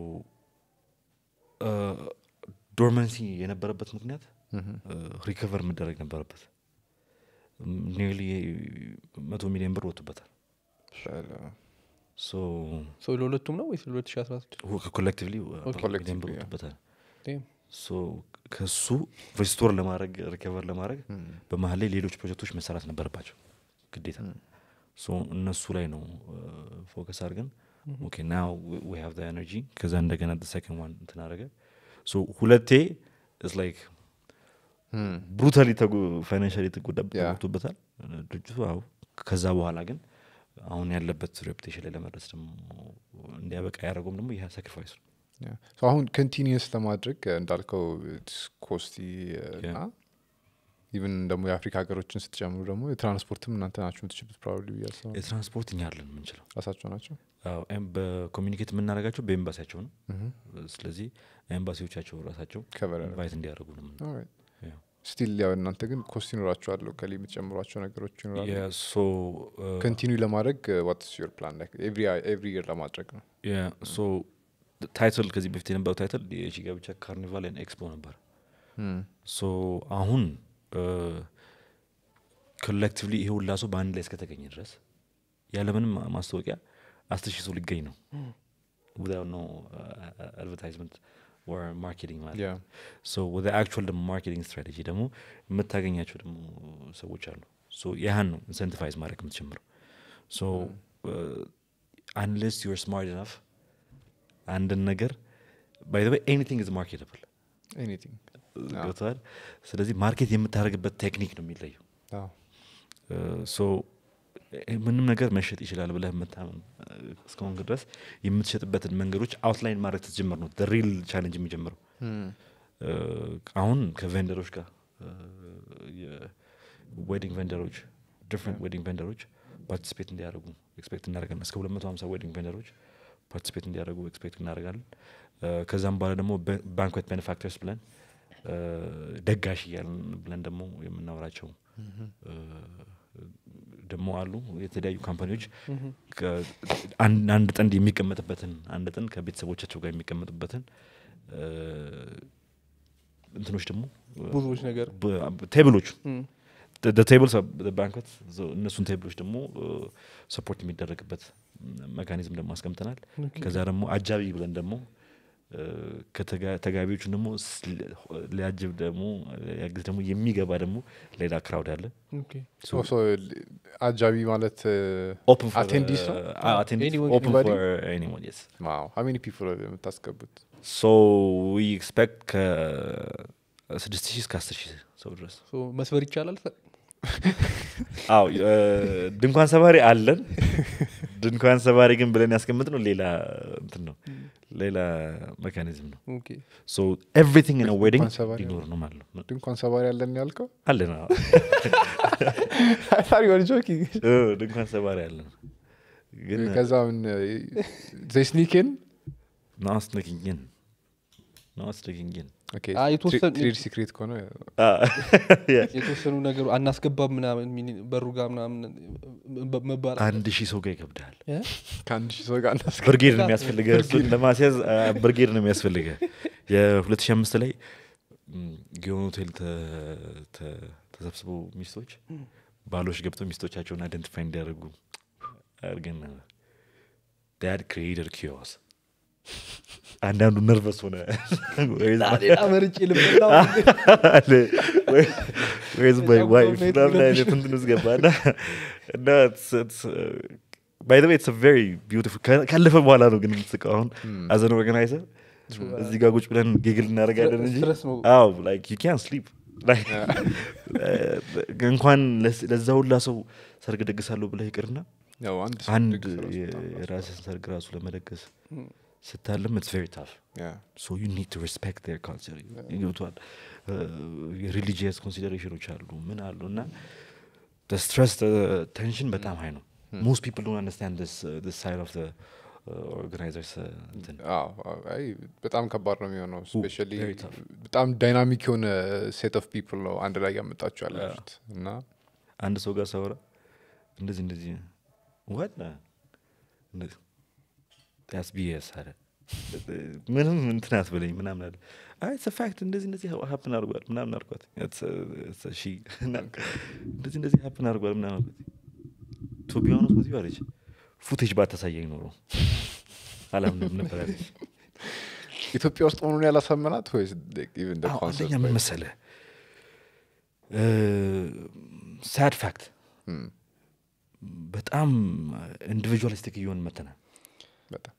ዶርመንሲ የነበረበት ምክንያት ሪከቨር መደረግ ነበረበት ኒርሊ መቶ ሚሊዮን ብር ወጥቶበታል ሶ ሶ ለሁለቱም ነው ወይስ ለሁለት ሺ አስራ ስድስት ኮሌክቲቭሊ Collectively, ሚሊዮን ብር yeah. ወጥቶበታል Damn. ሶ ከሱ ሪስቶር ለማድረግ ሪከቨር ለማድረግ በመሀል ላይ ሌሎች ፕሮጀክቶች መሰራት ነበረባቸው ግዴታ ሶ እነሱ ላይ ነው ፎከስ አድርገን ኦኬ ናው ዊ ሃቭ ኤነርጂ ከዛ እንደገና ሰከንድ ዋን እንትን አደረገ ሶ ሁለቴ ስ ላይክ ብሩታሊ ፋይናንሻሊ Yeah. ተጎድቶበታል ድርጅቱ አዎ ከዛ በኋላ ግን አሁን ያለበት ሬፑቴሽን ላይ ለመድረስ ደግሞ እንዲያበቃ ያደረገውም ደግሞ ይህ ሳክሪፋይስ ነው Yeah. So አሁን ኮንቲኒየስ ለማድረግ uh, እንዳልከው ኮስቲ እና ኢቨን ደግሞ የአፍሪካ ሀገሮችን ስትጨምሩ ደግሞ የትራንስፖርትም እናንተ ናችሁ የምትችሉት ፕሮባብሊ ብዬ አስባለሁ። የትራንስፖርት እኛ አለን የምንችለው ራሳቸው ናቸው አዎ፣ ኤም- በኮሚኒኬት የምናደርጋቸው በኤምባሲያቸው ነው ስለዚህ ኤምባሲዎቻቸው ራሳቸው ከቨር ኢንቫይት እንዲያደርጉ ነው የምን- ያው። ስቲል ያው እናንተ ግን ኮስት ይኖራቸዋለሁ ከላይ የምትጨምሯቸው ነገሮች ይኖራሉ Yeah, so, uh, ኮንቲኒው ለማድረግ ዋትስ ዩር ፕላን ኤቭሪ ይር ለማድረግ ነው yeah, so the title ከዚህ በፊት የነበረው ታይትል የሺጋ ብቻ ካርኒቫል ኤንድ ኤክስፖ ነበር ሶ አሁን ኮሌክቲቭሊ ይሄ ሁላ ሰው በአንድ ላይ እስከተገኘ ድረስ ያለምንም ማ- ማስታወቂያ አስር ሺህ ሰው ሊገኝ ነው without no uh, advertisement or marketing ማለት Yeah. ሶ ወደ አክቹዋል ደግሞ ማርኬቲንግ ስትራቴጂ ደግሞ የምታገኛቸው ደግሞ ሰዎች አሉ ሶ ያህን ነው ኢንሰንቲቫይዝ ማድረግ የምትጀምረው ሶ አንለስ ዩር ስማርት ኢናፍ አንድን ነገር ባይ ዘ ኤኒቲንግ ኢዝ ማርኬተብል ኤኒቲንግ ገብተዋል ስለዚህ ማርኬት የምታደርግበት ቴክኒክ ነው የሚለየው ሶ ምንም ነገር መሸጥ ይችላል ብለህ የምታምን እስከሆን ድረስ የምትሸጥበትን መንገዶች አውትላይን ማድረግ ስትጀምር ነው ሪል ቻሌንጅ የሚጀምረው አሁን ከቬንደሮች ጋር የዌዲንግ ቬንደሮች ዲፍረንት ዌዲንግ ቬንደሮች ፓርቲሲፔት እንዲያደርጉ ኤክስፔክት እናደርጋለን እስከ ሁለት መቶ ሀምሳ ዌዲንግ ቬንደሮች ፓርቲሲፔት እንዲያደርጉ ኤክስፔክት እናደርጋለን ከዛም በኋላ ደግሞ ባንክዌት ቤኔፋክተርስ ብለን ደጋሽ እያልን ብለን ደግሞ የምናወራቸው ደግሞ አሉ የተለያዩ ካምፓኒዎች አንድ ጥንድ የሚቀመጥበትን አንድ ጥንድ ከቤተሰቦቻቸው ጋር የሚቀመጡበትን እንትኖች ደግሞ ብዙዎች ነገር ቴብሎች ቴብልስ ባንክት እነሱን ቴብሎች ደግሞ ሰፖርት የሚደረግበት መካኒዝም ደግሞ አስቀምጠናል ከዛ ደግሞ አጃቢ ብለን ደግሞ ከተጋቢዎቹን ደግሞ ሊያጅብ ደግሞ ያግዝ ደግሞ የሚገባ ደግሞ ሌላ ክራውድ አለ አጃቢ ማለት አቴንዲስ ነው ሀሚኒ ፒፕል የምታስገቡት ሶ ዊ ኤክስፔክት ከስድስት ሺህ እስከ አስር ሺህ ሰው ድረስ መስበር ይቻላል አዎ እ፣ ድንኳን ሰባሪ አለን ድንኳን ሰባሪ ግን ብለን ያስቀምጥ ነው ሌላ እንትን ነው ሌላ ሜካኒዝም ነው ኦኬ ሶ ኤቭሪቲንግ ኢን ዌዲንግ ድንኳን ሰባሪ ሊኖር ነው ማለት ነው ድንኳን ሰባሪ ያለን ያልከው አለን አዎ። ጆኪንግ እ፣ ድንኳን ሰባሪ አለን ግን ከዛ ምን ዘይ ስኒክን ናስ ነኪንግን ናስ ነኪንግን አ፣ የተወሰኑ- ትሬድ ሲክሬት ከሆነ የተወሰኑ ነገሩ አናስገባም ምናምን ሚኒ- በሩ ጋር ምናምን በ- መባል አንድ ሺህ ሰው ጋር ይከብዳል እ? ከአንድ ሺህ ሰው ጋር እናስገ ብርጌድ ነው የሚያስፈልገ እሱን ለማስያዝ አ፣ ብርጌድ ነው የሚያስፈልገ የ2005 ላይ ም፣ ጊዮን ሆቴል ተ- ተ- ተሰብስበው ሚስቶች ባሎች ገብተው ሚስቶቻቸውን አይደንቲፋይ እንዲያደርጉ አድርገን ነበር ዳድ ክሬተር ኪዮስ አንዳንዱ ነርቨስ ሆነ ሌላ መርጬ ልበላው ወይዝ ባይ ዋይፍ ምናምን አይነት እንትን ውስጥ ገባ እና እና ባይ ወይ ኢትስ ቬሪ ቢዩቲፉል ካለፈ በኋላ ነው ግን የምትስቀው አሁን አዘን ኦርጋናይዘር እዚህ ጋር ቁጭ ብለን ጌግል እናደርጋለን እንጂ ስትረስ ነው። አዎ ላይክ ዩ ካን ስሊፕ እንኳን ለስ- ለዛ ሁላ ሰው ሰርግ ደግሳለሁ ብለህ ይቅርና ያው አንድ ሰው አንድ ድግስ ራሱ የ- በጣም የራስህን ሰርግ ራሱ ለመደገስ ስታለም ኢትስ ቬሪ ታፍ ያ ሶ ዩ ኒድ ቱ ሪስፔክት ር ካልቸር ይገብቷል የሪሊጂየስ ኮንሲደሬሽኖች አሉ ምን አሉ እና ስትረስ ቴንሽን በጣም ሀይ ነው ሞስት ፒፕል ዶንት አንደርስታንድ ስ ሳይድ ኦፍ ኦርጋናይዘርስ እንትን አዎ፣ አዎ፣ አይ በጣም ከባድ ነው የሚሆነው ስፔሻሊ very tough. በጣም ዳይናሚክ የሆነ ሴት ኦፍ ፒፕል ነው አንድ ላይ ያመጣችሁ ያላችሁት እና አንድ ሰው ጋር ሳወራ እንደዚህ እንደዚህ ዋት ስ ቢኤስ አለ ምንም እንትን አትበለኝ ምናምን አለ አይ ፋክት እንደዚህ እንደዚህ ሀፕን አድርጓል ምናምን አልኳት ሺ እንደዚህ እንደዚህ ሀፕን አድርጓል ምናምን አልኳት ቱ ቢሆነስ በዚህ አለች ፉቴጅ ባታሳየኝ ኖሮ አላምንም ነበር አለች ኢትዮጵያ ውስጥ መሆኑን ያላሳመናት ወይስ ኢቨን አዎ፣ አንደኛ ምን መሰለህ ሳድ ፋክት በጣም ኢንዲቪጁዋሊስቲክ እየሆን መተናል በጣም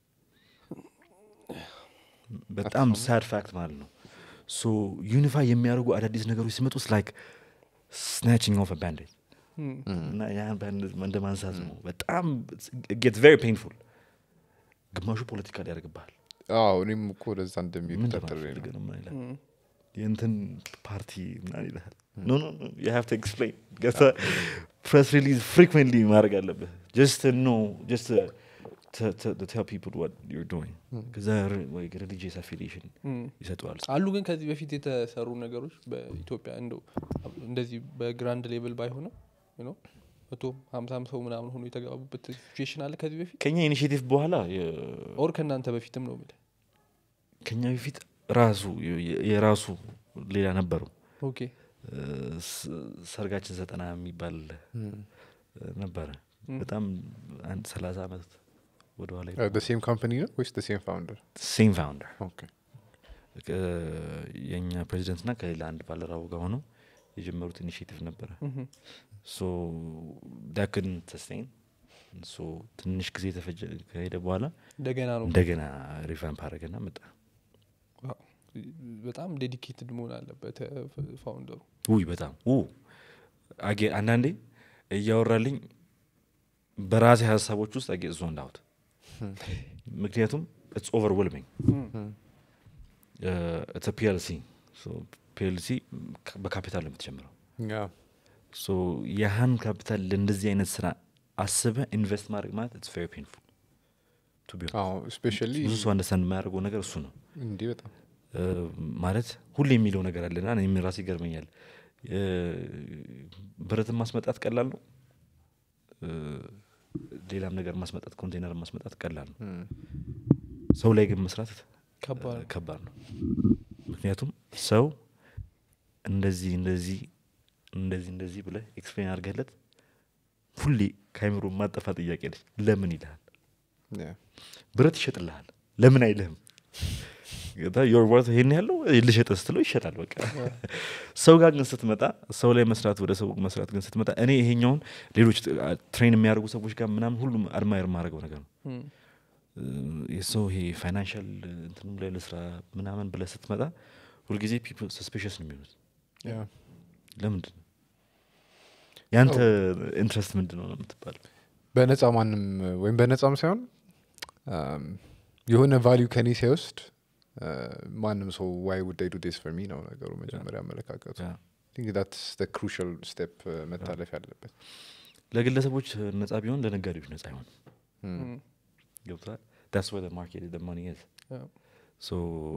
በጣም ሳድ ፋክት ማለት ነው ሶ ዩኒፋይ የሚያደርጉ አዳዲስ ነገሮች ሲመጡ ላይክ ስናችንግ ኦፍ ባንዴጅ እና ያን ባንዴጅ እንደ ማንሳት ነው በጣም ጌት ቬሪ ፔንፉል ግማሹ ፖለቲካ ሊያደርግብሃል አዎ እኔም እኮ ወደዛ እንደሚሄድ ምን ጠርጥሬ ለማለት ነው ፈልገህ ነው ምናምን ይልሃል የእንትን ፓርቲ ምናምን ይልሃል ኖ ኖ ዩ ሃቭ ቱ ኤክስፕሌን ገታ ፕሬስ ሪሊዝ ፍሪኩዌንትሊ ማድረግ አለብህ ጀስት ኖ ጀስት ቴል ፒፕል ዋት ዩር ዶይንግ ከዛ ወይ ሪሊጂየስ አፊሊሽን ይሰጠዋል አሉ ግን ከዚህ በፊት የተሰሩ ነገሮች በኢትዮጵያ እንደው እንደዚህ በግራንድ ሌቭል ባይሆንም you know፣ መቶ ሀምሳም ሰው ምናምን ሆኖ የተጋቡበት ሲቹዌሽን አለ ከዚህ በፊት ከኛ ኢኒሽቲቭ በኋላ የ- ኦር ከእናንተ በፊትም ነው የምልህ ከኛ በፊት ራሱ የ- የራሱ ሌላ ነበረው ኦኬ እ፣ ስ- ሰርጋችን ዘጠና የሚባል እ፣ ነበረ በጣም አንድ ሰላሳ ዓመት ወደኋላ ሴም ካምፓኒ ነው ወይስ ሴም ፋውንደር ሴም ፋውንደር ኦኬ የእኛ ፕሬዚደንት ና ከሌላ አንድ ባለራቡ ጋር ሆነው የጀመሩት ኢኒሽቲቭ ነበረ ሶ ዳክን ተስቴን ሶ ትንሽ ጊዜ ተፈጀ ከሄደ በኋላ እንደገና ነው እንደገና ሪቫምፕ አደረገና መጣ ዋው። በጣም ዴዲኬትድ መሆን አለበት ፋውንደሩ ውይ በጣም ው አጌ አንዳንዴ እያወራልኝ በራሴ ሀሳቦች ውስጥ አጌ ዞ እንዳሁት ምክንያቱም ኢትስ ኦቨርዌልሚንግ ኢትስ ፒኤልሲ ፒኤልሲ በካፒታል ነው የምትጀምረው ያ ሶ ያህን ካፒታል ለእንደዚህ አይነት ስራ አስበ ኢንቨስት ማድረግ ማለት ኢትስ ቬሪ ፔንፉል ቱ ቢ አዎ ስፔሻሊ ብዙ ሰው አንደርስታንድ የማያደርገው ነገር እሱ ነው እንዲህ በጣም እ፣ ማለት ሁሌ የሚለው ነገር አለና እኔም ራሴ ይገርመኛል እ፣ ብረትን ማስመጣት ቀላል ነው እ፣ ሌላም ነገር ማስመጣት ኮንቴነር ማስመጣት ቀላል ነው ም፣ ሰው ላይ ግን መስራት ከባድ እ፣ ከባድ ነው ምክንያቱም ሰው እንደዚህ እንደዚህ እንደዚህ እንደዚህ ብለህ ኤክስፕሌን አድርገለት ሁሌ ከአይምሮ ማጠፋ ጥያቄ ነች ለምን ይልሃል ያ ብረት ይሸጥልሃል ለምን አይልህም ዮር ወርት ይሄን ያለው ልሸጥ ስትለው ይሸጣል በቃ ሰው ጋር ግን ስትመጣ ሰው ላይ መስራት ወደ ሰው መስራት ግን ስትመጣ እኔ ይሄኛውን ሌሎች ትሬን የሚያደርጉ ሰዎች ጋር ምናምን ሁሉም አድማየር የማደርገው ነገር ነው ም፣ እ፣ የሰው ይሄ ፋይናንሻል እንትንም ላይ ለስራ ምናምን ብለህ ስትመጣ ሁልጊዜ ፒፕል ሰስፔሽስ ነው የሚሆኑት ያ ለምንድን ነው ያንተ ኢንትረስት ምንድን ነው ነው የምትባለው በነፃ ማንም ወይም በነፃም ሳይሆን አም፣ የሆነ ቫሊዩ ከኔ ሳይወስድ አ፣ ማንም ሰው ዋይ ውድ ዱ ዴስ ፎር ሚ ነው ነገሩ መጀመሪያ አመለካከቱ ያ። ዳትስ ክሩሻል ስቴፕ መታለፍ ያለበት ለግለሰቦች ነጻ ቢሆን ለነጋዴዎች ነጻ አይሆን Mm. ገብቷል ዳስ ወ ማርኬት ደ ማኒ ዝ Yeah. ሶ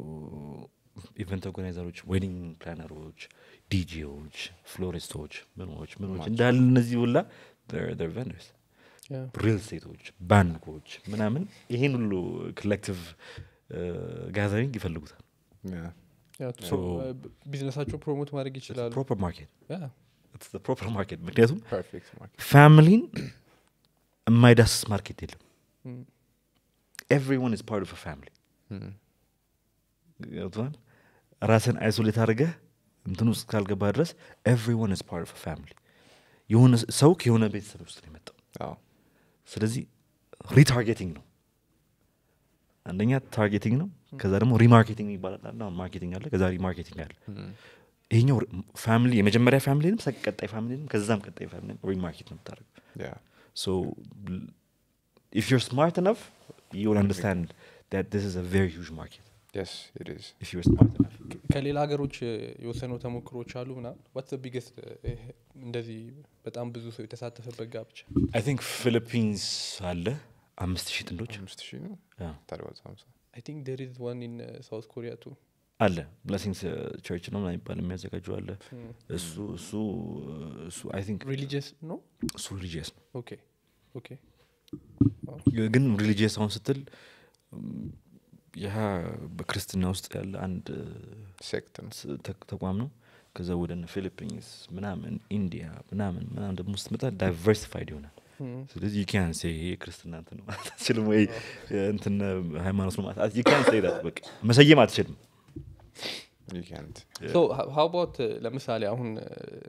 ኢቨንት ኦርጋናይዘሮች ዌዲንግ ፕላነሮች ዲጂዎች ፍሎሪስቶች ምኖች ምኖች እንዳለ እነዚህ ሁላ ቨንደርስ Yeah. ሪል ስቴቶች ባንኮች ምናምን ይሄን ሁሉ ኮሌክቲቭ ጋዘሪንግ ይፈልጉታል Yeah. Yeah, So- pro- uh, ቢዝነሳቸው ፕሮሞት ማድረግ ይችላሉ ፕሮፐር ማርኬት Yeah. ፕሮፐር ማርኬት ምክንያቱም Perfect market. ፋሚሊን የማይዳስስ ማርኬት የለም Mm. ኤቭሪዋን ኢዝ ፓርት ኦፍ ፋሚሊ Mm. ገብቶሃል ራስን አይሶሌት አድርገህ እንትን ውስጥ ካልገባ ድረስ ኤቭሪዋን ኢዝ ፓርት ኦፍ ፋሚሊ የሆነ ሰው ከሆነ ቤተሰብ ውስጥ ነው የመጣው አዎ። ስለዚህ ሪታርጌቲንግ ነው አንደኛ ታርጌቲንግ ነው ከዛ ደግሞ ሪማርኬቲንግ ይባላል አለ። አሁን ማርኬቲንግ አለ ከዛ ሪማርኬቲንግ አለ Mm. ይሄኛው ፋሚሊ የመጀመሪያ ፋሚሊንም ሰ- ቀጣይ ፋሚሊንም ከዛም ቀጣይ ፋሚሊንም ሪማርኬት ነው የምታደርገው Yeah. So, l- if you're smart enough, you will understand that this is a very huge market. Yes, it is. If you're smart enough. ከሌላ ሀገሮች uh, የወሰነው ተሞክሮች አሉ ምናምን ዋትስ ቢገስት እንደዚህ በጣም ብዙ ሰው የተሳተፈበት ጋብቻ I think Philippines አለ አምስት ሺህ ጥንዶች አምስት ሺህ ነው Yeah. ታዲያ ወዛ ሃምሳ አይ ቲንክ ዴር ኢዝ ዋን ኢን ሳውት ኮሪያ ቱ አለ ብለሲንግስ ቸርች ነው ምናምን የሚባል የሚያዘጋጁ አለ እሱ እሱ እሱ አይ ቲንክ ሪሊጂየስ ነው እሱ ሪሊጂየስ ነው ኦኬ ኦኬ ግን ሪሊጂየስ አሁን ስትል ም፣ ይህ በክርስትና ውስጥ ያለ አንድ ሴክት ነው ስ- ተ- ተቋም ነው ከዛ ወደ እነ ፊሊፒንስ ምናምን ኢንዲያ ምናምን ምናምን ደግሞ ስትመጣ ዳይቨርሲፋይድ ይሆናል ስለዚህ ዩካን ሴ ይሄ ክርስትና እንትን ነው ማለት አትችልም ወይ እንትን ሃይማኖት ነው ማለት ዩካን ሴ ዳት በቃ መሰየም አትችልም You can't. ሶ ሀው አባውት ለምሳሌ አሁን uh,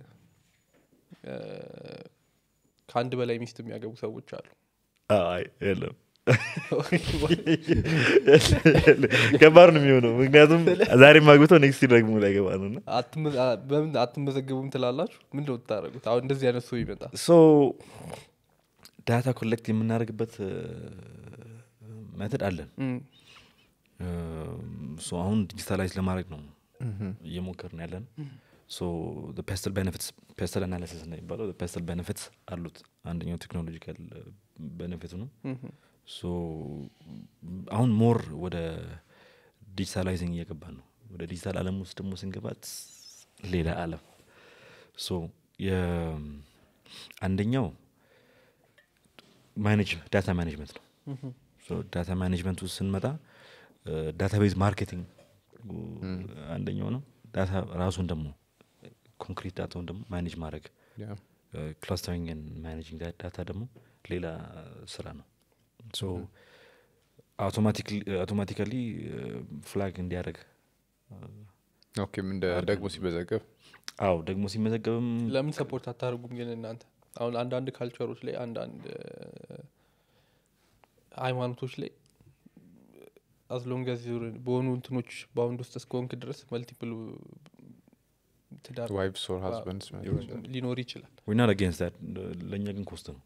uh, ከአንድ በላይ ሚስት የሚያገቡ ሰዎች አሉ አይ የለም ከባድ ነው የሚሆነው ምክንያቱም ዛሬ ማግብተው ኔክስት ደግሞ ላይ ገባ ነው እና አትመ- አ- በምን አትመዘገቡም ትላላችሁ ምንድን ነው የምታደርጉት አሁን እንደዚህ አይነት ሰው ይመጣ ሶ ዳታ ኮሌክት የምናደርግበት መተድ አለን ሶ አሁን ዲጂታላይዝ ለማድረግ ነው እየሞከርን ያለን ሶ ፔስተል ቤኔፊትስ ፔስተል አናሊሲስ ነው የሚባለው ፔስተል ቤኔፊትስ አሉት አንደኛው ቴክኖሎጂካል ቤኔፊቱ ነው ሶ አሁን ሞር ወደ ዲጂታላይዚንግ እየገባን ነው ወደ ዲጂታል አለም ውስጥ ደግሞ ስንገባት ሌላ አለም ሶ አንደኛው ማኔጅ ዳታ ማኔጅመንት ነው ሶ ዳታ ማኔጅመንት ውስጥ ስንመጣ ዳታቤዝ ማርኬቲንግ አንደኛው ነው ዳታ ራሱን ደግሞ ኮንክሪት ዳታውን ደግሞ ማኔጅ ማድረግ Yeah. ክላስተሪንግ ማኔጂንግ ዳታ ደግሞ ሌላ ስራ ነው ሶ አውቶማቲካሊ ፍላግ እንዲያደርግ ኦኬ እንደ ደግሞ ሲመዘገብ አው ደግሞ ሲመዘገብም ለምን ሰፖርት አታደርጉም ግን እናንተ አሁን አንዳንድ ካልቸሮች ላይ አንዳንድ ሃይማኖቶች ላይ አዝሎንገዝ በሆኑ እንትኖች በአሁንድ ውስጥ እስከሆንክ ድረስ መልቲፕል ትዳር ዋይፍስ ኦር ሀዝበንድስ ሊኖር ይችላል ዊናት አጌንስት ለእኛ ግን ኮስት ነው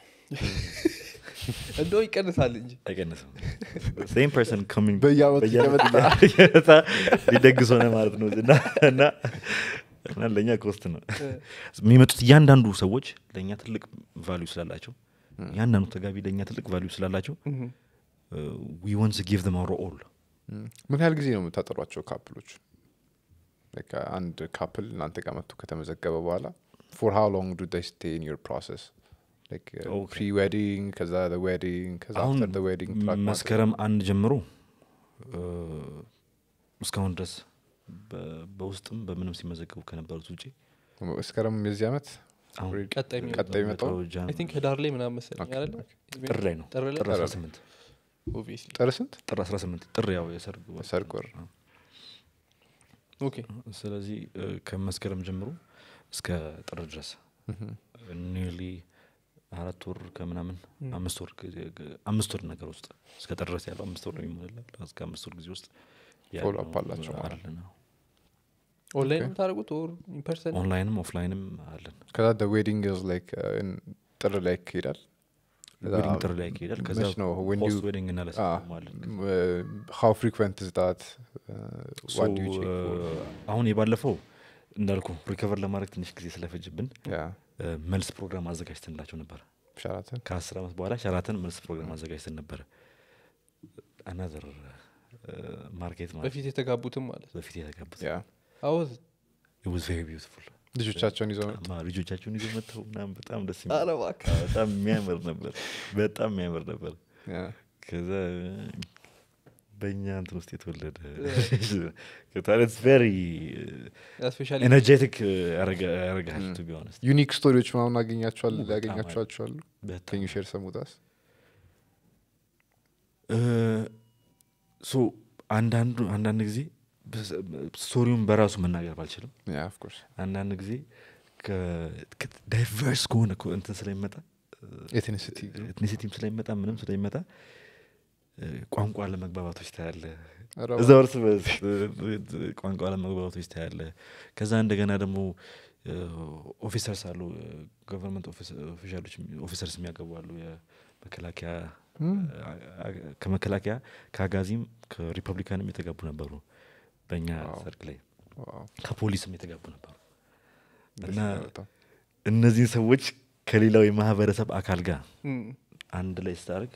እንደው ይቀንሳል እንጂ አይቀንስም ሴም ፐርሰን ኮሚንግ በየአመቱ እየመጣ ሊደግስ ሆነ ማለት ነው እና እና እና ለእኛ ኮስት ነው የሚመጡት እያንዳንዱ ሰዎች ለእኛ ትልቅ ቫሊዩ ስላላቸው እያንዳንዱ ተጋቢ ለእኛ ትልቅ ቫሊዩ ስላላቸው ዊ ወንስ ጊቭ them our all ምን ያህል ጊዜ ነው የምታጠሯቸው ካፕሎች Like, uh, አንድ ካፕል እናንተ ጋር መጥቶ ከተመዘገበ በኋላ ፎር ሃው ሎንግ ዱ they stay in your process like uh, Okay. pre-wedding ከዛ the wedding ከዛ አሁን after the wedding track ማድረግ? መስከረም አንድ ጀምሮ እ፣ እስካሁን ድረስ በ- በውስጥም በምንም ሲመዘገቡ ከነበሩት ውጭ መስከረም የዚህ ዓመት አሁን Already ቀጣይ የሚመጣው ቀጣይ የሚመጣው ጃን- አይ ቲንክ ህዳር ላይ ምናምን መሰለኝ Okay, አይደለ ጥር ላይ ነው ጥር ላይ ጥር 18 ኦብቪየስሊ ጥር ስንት ጥር 18 ጥር ያው የሰርግ ወር። ሰርግ ወር ኦኬ ስለዚህ እ፣ ከመስከረም ጀምሮ እስከ ጥር ድረስ ኒርሊ አራት ወር ከምናምን አምስት ወር ጊዜ- ግ- አምስት ወር ነገር ውስጥ እስከ ጥር ድረስ ያለው አምስት ወር ነው የሚሞላል እስከ አምስት ወር ጊዜ ውስጥ Follow up አላቸው ማለት አለ ነው ኦንላይን Okay. የምታደርጉት ኦር ኢንፐርሰን ኦንላይንም ኦፍላይንም አለን ከዛ ዌዲንግ ላይክ ጥር ላይ ይሄዳል ዌዲንግ ጥሪ ላይ ይሄዳል ከዛ መች ነው when ፖስት you- ዌዲንግ እና ለሰርግ አለን ሃው ፍሪኩንት ዝ ዳት So, uh, አሁን የባለፈው እንዳልኩ ሪከቨር ለማድረግ ትንሽ ጊዜ ስለፈጅብን uh, መልስ ፕሮግራም አዘጋጅተንላቸው ነበረ ሸራተን ከአስር ዓመት በኋላ ሸራተን መልስ ፕሮግራም አዘጋጅተን ነበረ አናዘር ማርኬት ማለት በፊት የተጋቡትም ማለት በፊት የተጋቡት አወዝ ዋዝ ቬሪ ቢዩቲፉል ልጆቻቸውን ይዘው መጡ። ልጆቻቸውን ይዘው መጥተው ምናምን በጣም ደስ የሚል ኧረ እባክህ። አዎ፣ በጣም የሚያምር ነበር በጣም የሚያምር ነበር Yeah. ከዛ በእኛ እንትን ውስጥ የተወለደ ከታለት ቬሪ ስፔሻሊ ኤነርጄቲክ ያረጋል ቱ ቢ ሆነስት ዩኒክ ስቶሪዎች ምናምን አገኛቸዋል ኦ፣ በጣም ያገኛቸዋቸዋሉ በጣም ከኙ ሼር ሰሙታስ ሶ አንዳንዱ አንዳንድ ጊዜ በስ- ስቶሪውን በራሱ መናገር ባልችልም ያ ኦፍኮርስ አንዳንድ ጊዜ ዳይቨርስ ከሆነ እኮ እንትን ስለሚመጣ ኤትኒሲቲ ኤትኒሲቲም ስለሚመጣ ምንም ስለሚመጣ እ፣ ቋንቋ ለመግባባቶች ታያለ ኧረ እዛ እርስ በርስ እ፣ ቋንቋ ለመግባባቶች ታያለ ከዛ እንደገና ደግሞ ኦፊሰርስ አሉ ገቨርንመንት ኦፊሻሎች ኦፊሰርስ የሚያገቡ አሉ የመከላከያ አ- አ- ከመከላከያ ከአጋዚም ከሪፐብሊካንም የተጋቡ ነበሩ በእኛ ዋው። ሰርግ ላይ ዋው፣ ከፖሊስም የተጋቡ ነበሩ ደስ እና ይላል በጣም። እነዚህን ሰዎች ከሌላው የማህበረሰብ አካል ጋር አንድ ላይ ስታደርግ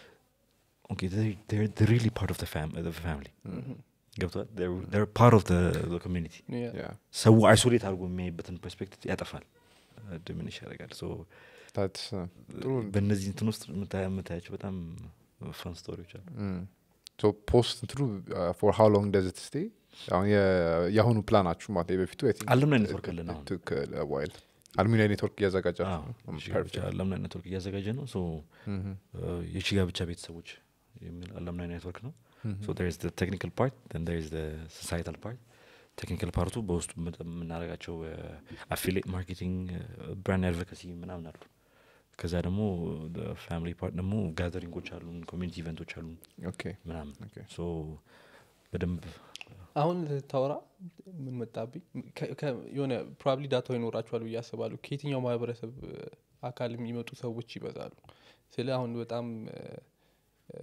ሪሊ ፓርት ኦፍ ፋሚሊ ገብተዋል ፓርት ኦፍ ኮሚኒቲ ያ ሰው አይሶሌት አድርጎ የሚያይበትን ፐርስፔክቲቭ ያጠፋል ድምንሽ ያደርጋል ሶ that's, uh, ጥሩ በእነዚህ እንትን ውስጥ የምታ- የምታያቸው በጣም ፈን ስቶሪዎች አሉ ሶ ፖስት እንትኑ ፎር ሃው ሎንግ ደዝ ት ስቴ አሁን የ- የአሁኑ ፕላናችሁ ማለት ነው የበፊቱ አለምናይ ኔትወርክ አለን አሁን ዋይል አልሚኒያ ኔትወርክ እያዘጋጃችሁ ነው? አዎ፣ የቺ Perfect. ጋብቻ አለምናይ ኔትወርክ እያዘጋጀ ነው ሶ Mhm. የቺ ጋብቻ ቤተሰቦች የሚል አለምናይ ኔትወርክ ነው ሶ there is the technical part then there is the societal part ቴክኒካል ፓርቱ በውስጡ ምጥ- የምናደርጋቸው አፊሌት ማርኬቲንግ ብራንድ አድቮካሲ ምናምን አሉ ከዛ ደግሞ ፋሚሊ ፓርት ደግሞ ጋዘሪንጎች አሉን ኮሚኒቲ ኢቨንቶች አሉን ኦኬ ምናምን ኦኬ። ሶ በደንብ አሁን ታወራ ምን መጣብኝ ከ- ከ- የሆነ ፕሮባብሊ ዳታው ይኖራቸዋል ብዬ አስባለሁ ከየትኛው ማህበረሰብ እ፣ አካል የሚመጡ ሰዎች ይበዛሉ ስለ አሁን በጣም እ፣ እ፣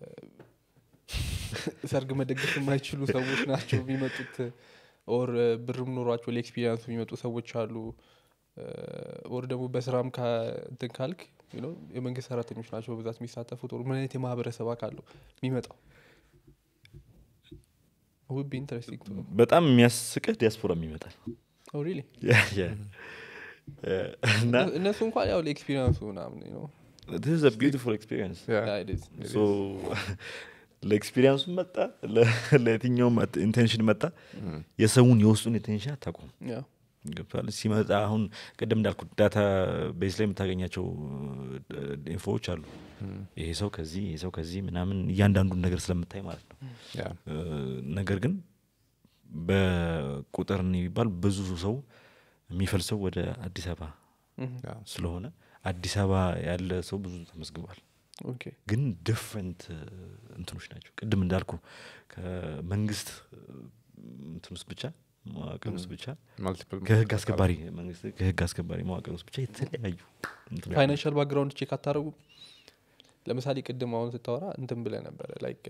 ሰርግ መደገፍ የማይችሉ ሰዎች ናቸው የሚመጡት ኦር ብርም ኖሯቸው ለኤክስፒሪንሱ የሚመጡ ሰዎች አሉ ኦር ደግሞ በስራም ካ- እንትን ካልክ you know፣ የመንግስት ሰራተኞች ናቸው በብዛት የሚሳተፉት ኦር ምን አይነት የማህበረሰብ አካል ነው የሚመጣው ውብ ኢንትረስቲንግ በጣም የሚያስቅህ ዲያስፖራ ይመጣል ሪሊ Yeah, yeah. እና እነሱ እንኳን ያው ለኤክስፒሪንሱ ምናምን ነው this is a beautiful experience Yeah. Yeah, it is. ሶ ለኤክስፒሪንሱ መጣ ለ- ለየትኛውም ኢንቴንሽን መጣ የሰውን የውስጡን ኢንቴንሽን አታውቁም Yeah. ገብቷል ሲመጣ አሁን ቅድም እንዳልኩት ዳታ ቤዝ ላይ የምታገኛቸው ኢንፎዎች አሉ ይሄ ሰው ከዚህ ይሄ ሰው ከዚህ ምናምን እያንዳንዱን ነገር ስለምታይ ማለት ነው ያ እ፣ ነገር ግን በቁጥር የሚባል ብዙ ሰው የሚፈልሰው ወደ አዲስ አበባ Mhm. ያ ስለሆነ አዲስ አበባ ያለ ሰው ብዙ ተመዝግቧል Okay. ግን ዲፍረንት እንትኖች ናቸው ቅድም እንዳልኩ ከመንግስት እንትን ውስጥ ብቻ መዋቅር ውስጥ ብቻ ማልቲፕል ከህግ አስከባሪ መንግስት ከህግ አስከባሪ መዋቅር ውስጥ ብቻ የተለያዩ እንትኖች ፋይናንሻል ባክግራውንድ ቼክ አታደረጉ ለምሳሌ ቅድም አሁን ስታወራ እንትን ብለ ነበረ ላይክ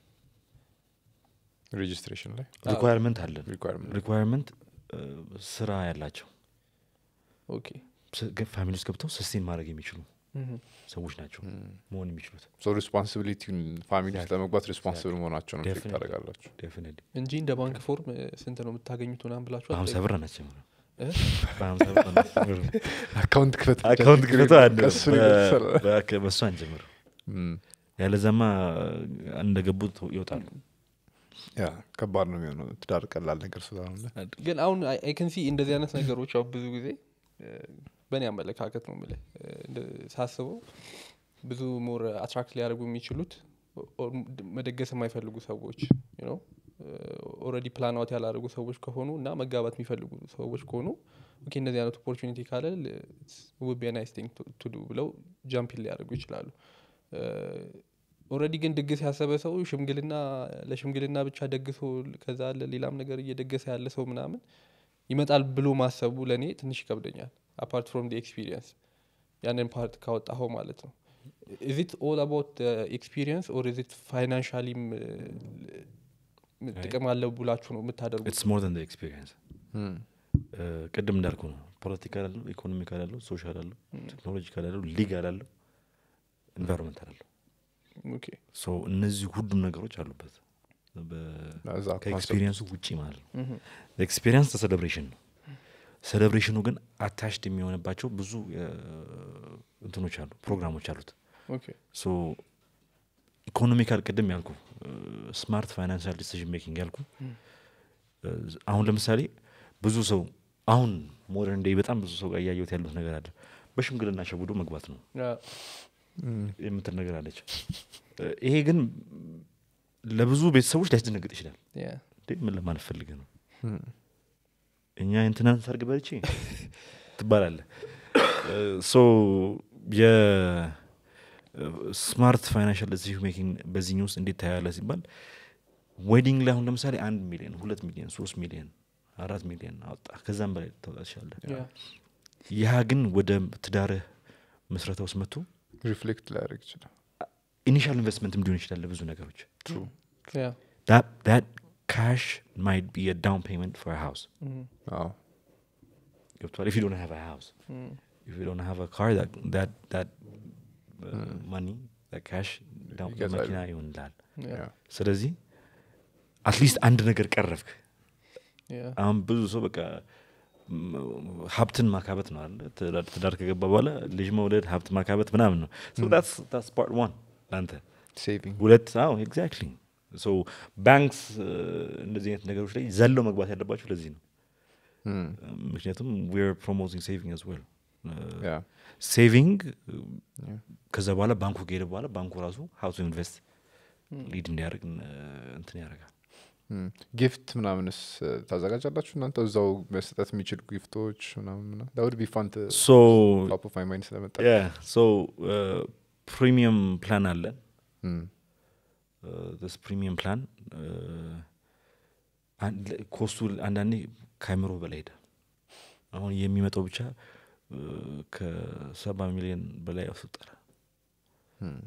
ሬጅስትሬሽን ላይ ሪኳየርመንት አለን ሪኳርመንት ሪኳየርመንት ስራ ያላቸው ኦኬ ስ- ገ- ፋሚሊ ውስጥ ገብተው ሰስቴን ማድረግ የሚችሉ ሰዎች ናቸው መሆን የሚችሉት ሶ ሪስፖንሲቢሊቲውን ፋሚሊ ውስጥ ለመግባት ሪስፖንሲብል መሆናቸው ነው ቼክ Definitely. ታደርጋላችሁ ዴፊኒትሊ እንጂ እንደ ባንክ ፎርም እ፣ ስንት ነው የምታገኙት ምናምን ብላችሁ በሀምሳ አትጠይቁም? ብር አናስጀምርም እ? በሀምሳ ብር አናስጀምርም አካውንት ክፈት ብቻ አካውንት ችግር ክፍቶ የለውም። አንድ ከእሱ ነው የተሰራ። በ- በእሱ አንጀምርም እም፣ ያለዛማ እንደገቡት ይወጣሉ ያ ከባድ ነው የሚሆነው ትዳር ቀላል ነገር ስላለ ግን አሁን አይከንሲ እንደዚህ አይነት ነገሮች ያው ብዙ ጊዜ እ፣ በእኔ አመለካከት ነው የምልህ እ፣ እንደ- ሳስበው ብዙ ሞር አትራክት ሊያደርጉ የሚችሉት ኦ- መደገስ የማይፈልጉ ሰዎች ኦረዲ ፕላን አውት ያላደረጉ ሰዎች ከሆኑ እና መጋባት የሚፈልጉ ሰዎች ከሆኑ ኦኬ እንደዚህ አይነት ኦፖርቹኒቲ ካለ ውብ ናይስ ቲንግ ቱ ዱ ብለው ጃምፒን ሊያደርጉ ይችላሉ እ፣ ኦልሬዲ ግን ድግስ ያሰበ ሰው ሽምግልና ለሽምግልና ብቻ ደግሶ ከዛ አለ ሌላም ነገር እየደገሰ ያለ ሰው ምናምን ይመጣል ብሎ ማሰቡ ለእኔ ትንሽ ይከብደኛል አፓርት ፍሮም ኤክስፒሪየንስ ያንን ፓርት ካወጣኸው ማለት ነው ኢዚት ኦል አባውት ኤክስፒሪየንስ ኦር ኢዚት ፋይናንሻሊም ጥቅም አለው ብላችሁ ነው የምታደርጉት ኢትስ ሞር ን ኤክስፒሪየንስ ቅድም እንዳልኩ ነው ፖለቲካል አለው ኢኮኖሚካል አለው ሶሻል አለው ቴክኖሎጂካል አለው ሊጋል አለው ኢንቫይሮንመንታል አለው ኦኬ ሶ እነዚህ ሁሉም ነገሮች አሉበት በ- እዛ ከኤክስፒሪየንሱ ውጪ ማለት ነው ኤክስፒሪየንስ ሴሌብሬሽን ነው ሴሌብሬሽኑ ግን አታሽድ የሚሆንባቸው ብዙ እ፣ እንትኖች አሉ ፕሮግራሞች አሉት ኦኬ ሶ ኢኮኖሚካል ቅድም ያልኩ ስማርት ፋይናንሻል ዲሲዥን ሜኪንግ ያልኩ እ፣ አሁን ለምሳሌ ብዙ ሰው አሁን ሞደርን ዴይ በጣም ብዙ ሰው ጋር እያየሁት ያሉት ነገር አለ በሽምግልና ሸውዶ መግባት ነው የምትል ነገር አለች እ፣ ይሄ ግን ለብዙ ቤተሰቦች ሊያስደነግጥ ይችላል እንዴ ምን ለማለት ፈልገህ ነው እኛ የእንትናን ሰርግ በልቼ ትባላለ ሶ የስማርት ፋይናንሻል ዲሲዥን ሜኪንግ በዚህኝ ውስጥ እንዴት ታያለ ሲባል ዌዲንግ ላይ አሁን ለምሳሌ አንድ ሚሊዮን ሁለት ሚሊዮን ሶስት ሚሊዮን አራት ሚሊዮን አወጣ ከዛም በላይ ልታወጣ ትችላለህ ያ ግን ወደ ትዳርህ መስረታ ውስጥ መጥቶ ሪፍሌክት ላያደርግ ይችላል ኢኒሻል ኢንቨስትመንትም ሊሆን ይችላል ለብዙ ነገሮች ያ that that cash might be a down payment for a house አዎ ገብቷል if you don't have a house if you don't have a car that that that uh, money that cash down ይገዛል። መኪና ይሆንላል ያ ስለዚህ አትሊስት አንድ ነገር ቀረፍክ አሁን ብዙ ሰው በቃ ም- ሀብትን ማካበት ነው አለ ትዳር- ትዳር ከገባ በኋላ ልጅ መውለድ ሀብት ማካበት ምናምን ነው ስ ፓርት ዋን ለአንተ ሴቪንግ ሁለት አዎ ኤግዛክትሊ ሶ ባንክስ እንደዚህ አይነት ነገሮች ላይ ዘለው መግባት ያለባቸው ለዚህ ነው ምክንያቱም ዌር ፕሮሞቲንግ ሴቪንግ አዝ ዌል ያ ሴቪንግ Yeah. ከዛ በኋላ ባንኩ ከሄደ በኋላ ባንኩ ራሱ ሀው ቱ ኢንቨስት ሊድ እንዲያደርግ እንትን ያደርጋል ጊፍት ምናምንስ እ፣ ታዘጋጃላችሁ እናንተ እዛው መስጠት የሚችሉ ጊፍቶች ምናምን ዳውድ ቢ ፋንት ሶ ቶፕ ኦፍ ማይ ማይንድ ስለመጣ ሶ ፕሪሚየም ፕላን አለን እም፣ ስ ፕሪሚየም ፕላን ኮስቱ አንዳንዴ ከአይምሮ በላይ ሄደ አሁን የሚመጣው ብቻ እ፣ ከሰባ ሚሊዮን በላይ ያስወጣል እም።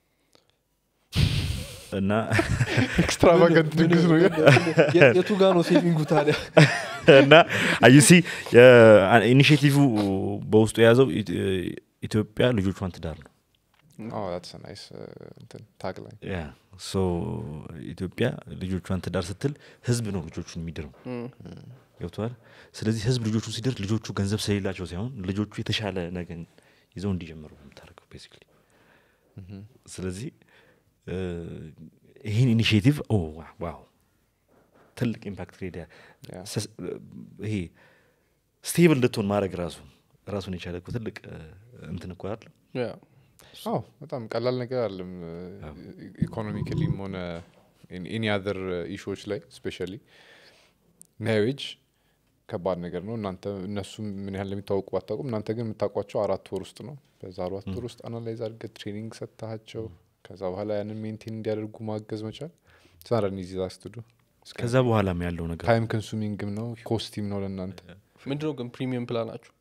እና ኤክስትራቫገንት ድግስ ነው ግን የቱ ጋ ነው ሴቪንጉ ታዲያ እና አዩሲ ኢኒሽቲቭ በውስጡ የያዘው ኢት- ኢትዮጵያ ልጆቿን ትዳር ነው Oh, that's a nice uh, እንትን tagline. ያ ሶ ኢትዮጵያ ልጆቿን ትዳር ስትል ህዝብ ነው ልጆቹን የሚድረው ገብተዋል ስለዚህ ህዝብ ልጆቹን ሲድር ልጆቹ ገንዘብ ስለሌላቸው ሳይሆን ልጆቹ የተሻለ ነገር ይዘው እንዲጀምሩ ነው የምታደርገው ቤሲክሊ ስለዚህ እ፣ ይህን ኢኒሽቲቭ ኦ ዋ- ዋው ትልቅ ኢምፓክት ክሬድ Yeah. ይሄ ስቴብል እንድትሆን ማድረግ ራሱ ራሱን የቻለ እኮ ትልቅ እ፣ እንትን እኮ አይደል ያ አዎ በጣም ቀላል ነገር አለም ኢኮኖሚካሊም ሆነ ኤኒ አዘር ኢሹዎች ላይ ስፔሻሊ ሜሪጅ ከባድ ነገር ነው እናንተ እነሱም ምን ያህል እንደሚታወቁ ባታውቁም እናንተ ግን የምታውቋቸው አራት ወር ውስጥ ነው በዛ አራት ወር ውስጥ አናላይዝ አድርገህ ትሬኒንግ ሰጥታቸው ከዛ በኋላ ያንን ሜንቴን እንዲያደርጉ ማገዝ መቻል ሳረን ዚ ዛስትዱ ከዛ በኋላም ያለው ነገር ታይም ኮንሱሚንግም ነው ኮስቲም ነው ለእናንተ ምንድነው ግን ፕሪሚየም ፕላናችሁ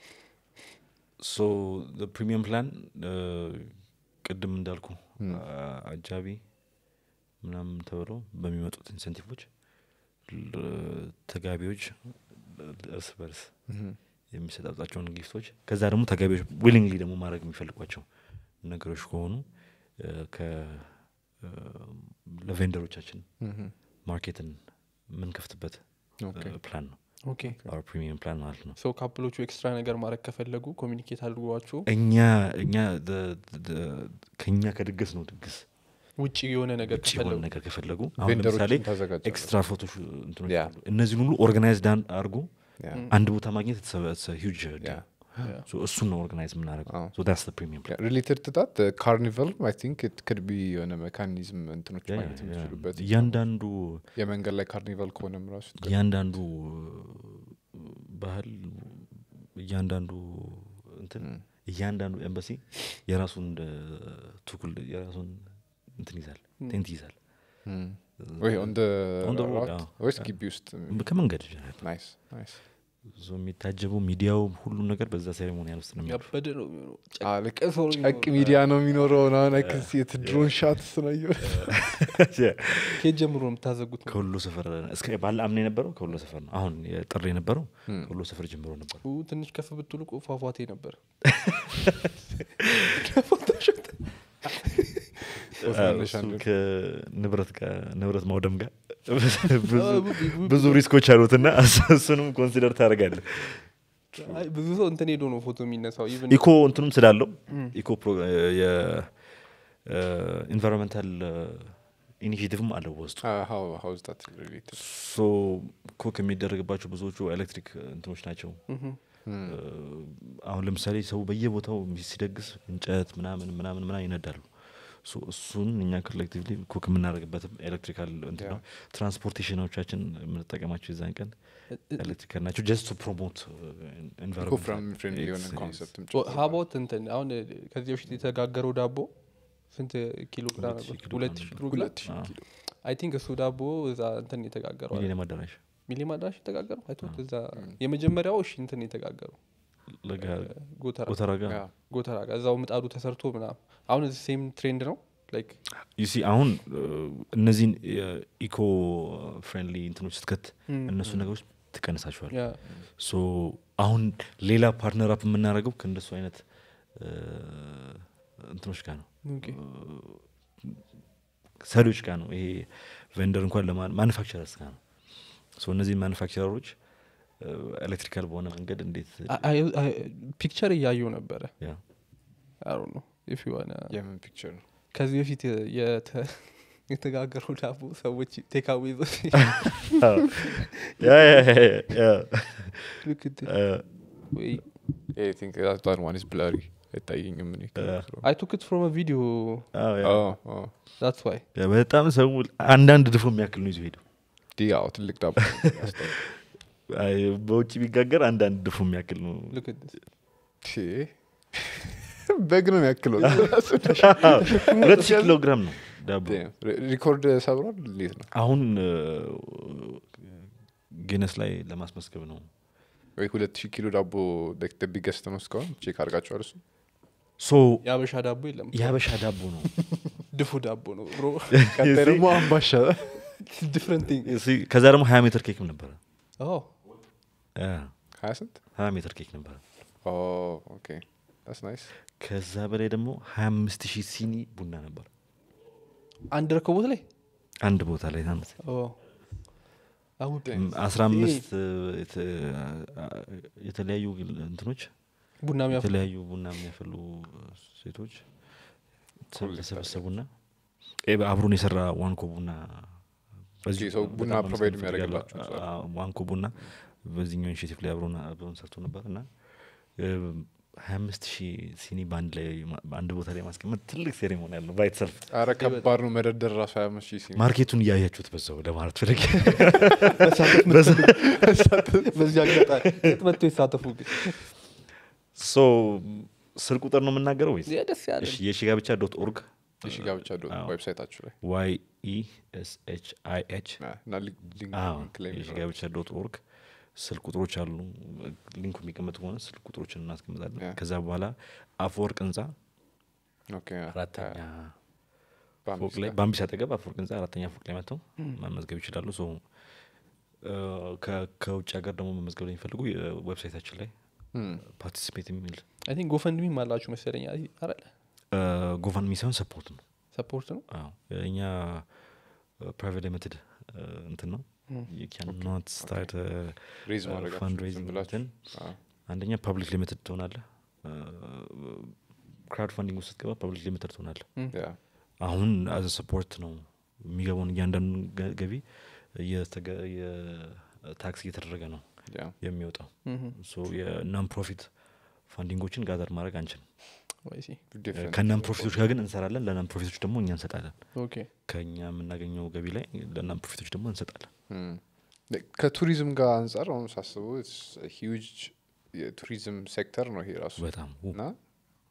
ሶ ፕሪሚየም ፕላን ቅድም እንዳልኩ አ- አጃቢ ምናምን ተብለው በሚመጡት ኢንሴንቲቮች ል- ተጋቢዎች ል- እርስ በርስ የሚሰጣጣቸውን ጊፍቶች ከዛ ደግሞ ተጋቢዎች ዊሊንግሊ ደግሞ ማድረግ የሚፈልጓቸው ነገሮች ከሆኑ እ፣ ከ- እ፣ ለቬንደሮቻችን ማርኬትን የምንከፍትበት ኦኬ ፕላን ነው ኦኬ አር ፕሪሚየም ፕላን ማለት ነው ሰው ካፕሎቹ ኤክስትራ ነገር ማድረግ ከፈለጉ ኮሚኒኬት አድርጓችሁ እኛ እኛ the- the- ከኛ ከድግስ ነው ድግስ ውጭ የሆነ ነገር ውጭ የሆነ ከፈለጉ ነገር ከፈለጉ አሁን ለምሳሌ ቬንደሮችን ታዘጋጃለህ ኤክስትራ ፎቶ እንትኖች ያ። አሉ እነዚህን ሁሉ ኦርጋናይዝድ አድርጎ ያ አንድ ቦታ ማግኘት ሂጅ ያ ያ። እሱን ነው ኦርጋናይዝ የምናደርገው አዎ። ሶ ዳስ ፕሪሚየም ፕላን ሪሌትድ ትታት ካርኒቫል አይ ቲንክ ኢት ክድ ቢ የሆነ ሜካኒዝም እንትኖች ያ- ማግኘት ያ- የሚችሉበት እያንዳንዱ የመንገድ ላይ ካርኒቫል ከሆነም ራሱ እያንዳንዱ ባህል እያንዳንዱ እንትን እያንዳንዱ ኤምባሲ የራሱን እ፣ ቱኩል የራሱን እንትን ይዛል ቴንት ይዛል ወይ ኦን ደ On the road, ራውት አዎ። ወይስ ግቢ ውስጥ ከመንገድ ናይስ ናይስ ዞ የሚታጀበው ሚዲያው ሁሉም ነገር በዛ ሴሬሞኒያል ውስጥ ነው የሚያልፈው። ያበደ ነው የሚሆነው አዎ፣ ልክ ጨቅ ሰው ነው ጨቅ የሚኖረው። ሚዲያ ነው የሚኖረው ናሆነ ክሴት ድሮን ሻት ነው ከየት ጀምሮ ነው የምታዘጉት ከሁሉ ሰፈር እስከ ባለ አምና የነበረው ከሁሉ ሰፈር ነው። አሁን የጥር የነበረው ከሁሉ ሰፈር ጀምሮ ነበር። ኡ፣ ትንሽ ከፍ ብትሉ እኮ ፏፏቴ ነበር ከፎቶሾፕ እሱ ከንብረት ጋር ንብረት ማውደም ጋር ብዙ- አዎ፣ ብዙ- ብዙ ሪስኮች አሉት እና እሱንም ኮንሲደር ታደርጋለህ። አይ፣ ብዙ ሰው እንትን ሄዶ ነው ፎቶ የሚነሳው ኢቭን ኢኮ እንትኑም ስላለው ኢኮ የኢንቫይሮንመንታል ኢኒሽቲቭም አለው በውስጡ ሶ ኮክ የሚደረግባቸው ብዙዎቹ ኤሌክትሪክ እንትኖች ናቸው አሁን ለምሳሌ ሰው በየቦታው ሲደግስ እንጨት ምናምን ምናምን ምናምን ይነዳሉ ሶ እሱን እኛ ኮሌክቲቭሊ ኩክ የምናደርግበትም ኤሌክትሪካል እንትን ነው ትራንስፖርቴሽኖቻችን የምንጠቀማቸው የዛን ቀን ኤሌክትሪካል ናቸው ጀስት ቱ ፕሮሞት ሀቦት እንትን አሁን ከዚህ በፊት የተጋገረው ዳቦ ስንት ኪሎ ግራም ሁለት ሺህ ነበር? ኪሎ ሁለት ግራም ሺህ ነበር። ኪሎ ግራም ሁለት ሺህ አዎ። ኪሎ አይ ቲንክ እሱ ዳቦ እዛ እንትን የተጋገረው ሚሊኒየም አዳራሽ ሚሊየም አዳራሽ የተጋገረው አይቶት እዛ የመጀመሪያው እሺ እንትን የተጋገረው ለጋ ጎተራ ጎተራ ጋር ያ። ጎተራ ጋር እዛው ምጣዱ ተሰርቶ ምናምን አሁን እዚህ ሴም ትሬንድ ነው ላይክ ዩሲ አሁን እ፣ እነዚህን ኢኮ ፍሬንድሊ እንትኖች ስትከት እነሱ ነገሮች ትቀንሳቸዋል ያ ሶ አሁን ሌላ ፓርትነር አፕ የምናደርገው ከእንደሱ አይነት እ፣ እንትኖች ጋር ነው ኦኬ ሰሪዎች ጋር ነው ይሄ ቬንደር እንኳን ለማኑፋክቸረርስ ጋር ነው ሶ እነዚህን ማኑፋክቸረሮች ኤሌክትሪካል በሆነ መንገድ እንዴት ፒክቸር እያየው ነበረ ያ አሩ ነው ኢፍ ሆነ የምን ፒክቸር ነው ከዚህ በፊት የተ- የተጋገረው ዳቦ ሰዎች ቴካዌ ይዞ ያ ያ ያ ያ ልክ እንትን እ፣ ወይ ዋን ስ ብላሪ አይታየኝም እኔ አይ ቱክ ኢት ፍሮም ቪዲዮ አዎ፣ ያ። አዎ፣ አዎ። ዛትስ ዋይ ያ በጣም ሰው አንዳንድ ድፎ የሚያክል ነው ይዞ ሄደው ዲ አዎ ትልቅ ዳቦ አይ፣ በውጭ ቢጋገር አንዳንድ ድፎ የሚያክል ነው ልክ ቺ፣ በግ ነው የሚያክለው ሁለት ሺህ ኪሎ ግራም ነው ዳቦ ሪኮርድ ሰብሯል እንዴት ነው አሁን ጊነስ ላይ ለማስመስገብ ነው ወይ ሁለት ሺህ ኪሎ ዳቦ ቢገስት ነው እስካሁን ቼክ አድርጋችኋል እሱ ሶ የአበሻ ዳቦ የለም የሀበሻ ዳቦ ነው ድፉ ዳቦ ነው ብሮ ቀጣይ ደግሞ አምባሻ ዲፍረንት ቲንግ እሲ- ከዛ ደግሞ ሀያ ሜትር ኬክም ነበረ ያ፣ ሀያ ስንት ሀያ ሜትር ኬክ ነበረ ኦኬ ስ ናይስ ከዛ በላይ ደግሞ ሀያ አምስት ሺህ ሲኒ ቡና ነበር አንድ ረከቦት ላይ አንድ ቦታ ላይ ማለት አውድ አስራ አምስት የተ- የተለያዩ እንትኖች ቡና የሚያፈ የተለያዩ ቡና የሚያፈሉ ሴቶች ተሰበሰቡና ኤ፣ አብሮን የሰራ ዋንኮ ቡና በዚሁ ሰው በጣም ቡና ማመስገን provide እፈልጋለሁ። የሚያደርግላቸው ሰው አለ። አ- ዋንኮ ቡና በዚህኛው ኢኒሽቲቭ ላይ አብሮን አብሮን ሰርቶ ነበር እና ሀያ አምስት ሺህ ሲኒ በአንድ ላይ ማ- በአንድ ቦታ ላይ ማስቀመጥ ትልቅ ሴሬሞኒ ያለው ባይት ሰልፍ አረ ከባድ ነው መደርደር ራሱ ሀያ አምስት ሺህ ሲኒ ማርኬቱን እያያችሁት በዛው ለማለት ፈለግ በዚህ አጋጣሚ የት መጥቶ ይሳተፉ ግን ሶ ስል ቁጥር ነው የምናገረው ወይስ ያ ደስ ያለ እሺ፣ የሺ ጋብቻ ዶት ኦርግ እሺ ጋብቻ ዶ አዎ። ዌብሳይታችሁ ላይ ዋይ ኢ ኤስ ኤች አይ ኤች እና ሊንክ ላይ የሺ ጋብቻ ዶት ኦርግ ስልክ ቁጥሮች አሉ ሊንኩ የሚቀመጥ ከሆነ ስልክ ቁጥሮችን እናስቀምጣለን ያ። ከዛ በኋላ አፈወርቅ ህንፃ ኦኬ አራተኛ በአምስት ፎቅ ላይ ጋር። በአምቢስ አጠገብ አፈወርቅ ህንፃ አራተኛ ፎቅ ላይ መጥተው መመዝገብ ይችላሉ ሶ እ፣ ከ- ከውጭ ሀገር ደግሞ መመዝገብ ላይ የሚፈልጉ ዌብሳይታችን ላይ Hmm. ፓርቲሲፔት የሚል አይ ቲንክ ጎፈንድሚም አላችሁ መሰለኝ አረለ ጎቫንሚ ሳይሆን ሰፖርት ነው ሰፖርት ነው አዎ እኛ ፕራይቬት ሊሚትድ እንትን ነው you cannot start a ሬዝ uh, ማድረጋችሁ fundraising ዝም ብላችሁ እንትን አዎ። አንደኛ ፐብሊክ ሊሚትድ ትሆናለህ ክራውድ ፋንዲንግ ውስጥ ስትገባ ፐብሊክ ሊሚትድ ትሆናለህ ያ አሁን አዘ ሰፖርት ነው የሚገባውን እያንዳንዱ ገ- ገቢ እየተገ- የታክስ እየተደረገ ነው ያ የሚወጣው ሶ የናን ፕሮፊት ፋንዲንጎችን ጋዘር ማድረግ አንችልም ወይሲ different ከናን ፕሮፊቶች ጋር ግን እንሰራለን ለናን ፕሮፊቶች ደግሞ እኛ እንሰጣለን ኦኬ ከኛ የምናገኘው ገቢ ላይ ለናን ፕሮፊቶች ደግሞ እንሰጣለን Hmm. ከቱሪዝም ጋር አንጻር አሁን ሳስበው ሂውጅ የቱሪዝም ሴክተር ነው ይሄ ራሱ በጣም ው- እና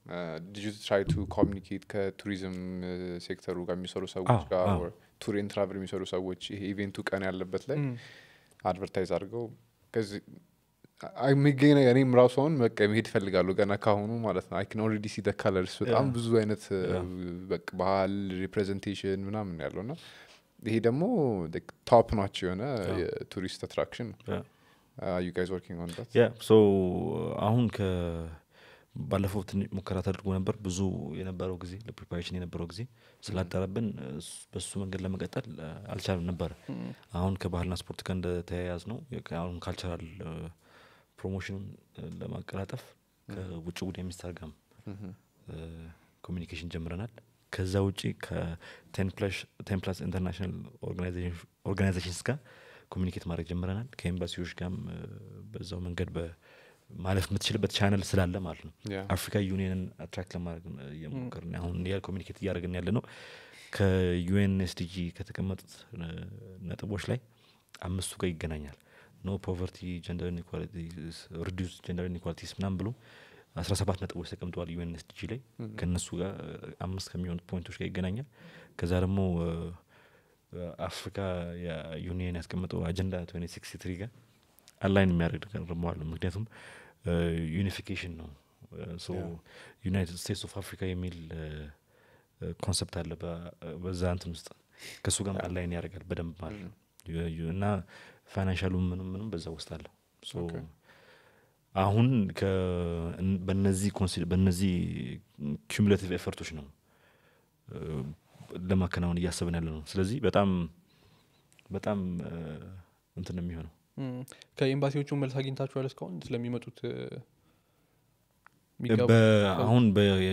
ዲዩ ትራይ ቱ ኮሚኒኬት ከቱሪዝም ሴክተሩ ጋር የሚሰሩ ሰዎች አዎ፣ ጋር አዎ። ቱር ኤንድ ትራቭል የሚሰሩ ሰዎች ይሄ ኢቬንቱ ቀን ያለበት ላይ አድቨርታይዝ አድርገው ከዚህ አይ- የሚገኝ ነገር እኔም ራሱ አሁን በቃ መሄድ እፈልጋለሁ ገና ካሁኑ ማለት ነው አይክን ኦልሬዲ ሲ ከለርስ በጣም Yeah. ብዙ አይነት Yeah. በቃ ባህል ሪፕሬዘንቴሽን ምናምን ያለው እና ይሄ ደግሞ ቶፕ ናቸው የሆነ Yeah. የቱሪስት አትራክሽን Yeah. ዩ ጋይዝ ወርኪንግ ኦን ዳት ያ ሶ አሁን ከ ባለፈው ትንሽ ሙከራ ተደርጎ ነበር ብዙ የነበረው ጊዜ ለፕሪፓሬሽን የነበረው ጊዜ ስላጠረብን እስ- በሱ መንገድ ለመቀጠል እ፣ አልቻልም ነበረ አሁን ከባህልና ስፖርት ጋር እንደተያያዝ ነው የከ- አሁን ካልቸራል ፕሮሞሽኑን እ፣ ለማቀላጠፍ ከውጭ ጉዳይ ሚኒስቴር ጋርም ኮሚኒኬሽን ጀምረናል ከዛ ውጭ ከቴን ፕላስ ኢንተርናሽናል ኦርጋናይዜሽንስ ጋር ኮሚኒኬት ማድረግ ጀምረናል ከኤምባሲዎች ጋርም እ፣ በዛው መንገድ በ- ማለፍ የምትችልበት ቻነል ስላለ ማለት ነው Yeah. አፍሪካ ዩኒየንን አትራክት ለማድረግ ነው እየሞከርን አሁን ያ ኮሚኒኬት እያደረግን ያለ ነው ከዩኤን ኤስዲጂ ከተቀመጡት እ፣ ነጥቦች ላይ አምስቱ ጋር ይገናኛል ኖ ፖቨርቲ ጀንደር ኢንኳሊቲስ ሪዲዩስ ጀንደር ኢንኳሊቲስ ምናም ብሎ አስራ ሰባት ነጥቦች ተቀምጠዋል ዩኤን ኤስዲጂ ላይ ከእነሱ ጋር እ፣ አምስት ከሚሆኑት ፖይንቶች ጋር ይገናኛል ከዛ ደግሞ እ፣ እ፣ አፍሪካ የዩኒየን ያስቀመጠው አጀንዳ ትዌንቲ ሲክስቲ ትሪ ጋር አላይን የሚያደርግ ነገር ደግሞ አለ ምክንያቱም ዩኒፊኬሽን ነው ሶ Yeah. ዩናይትድ ስቴትስ ኦፍ አፍሪካ የሚል ኮንሰፕት አለ በ- በዛ እንትን ውስጥ ከእሱ ጋር Yeah. አላይን ያደርጋል በደንብ ማለት ነው ዩ- ዩ- እና ፋይናንሻሉ ምንም ምንም በዛ ውስጥ አለ ሶ Okay. አሁን ከ- እን- በነዚህ ኮንሲ- በነዚህ ኩሙሌቲቭ ኤፈርቶች ነው እ፣ ለማከናወን እያሰብን ያለ ነው ስለዚህ በጣም በጣም እ፣ እንትን ነው የሚሆነው እም፣ ከኤምባሲዎቹ መልስ አግኝታችኋል እስካሁን ስለሚመጡት እ፣ የሚጋቡ- በ- አሁን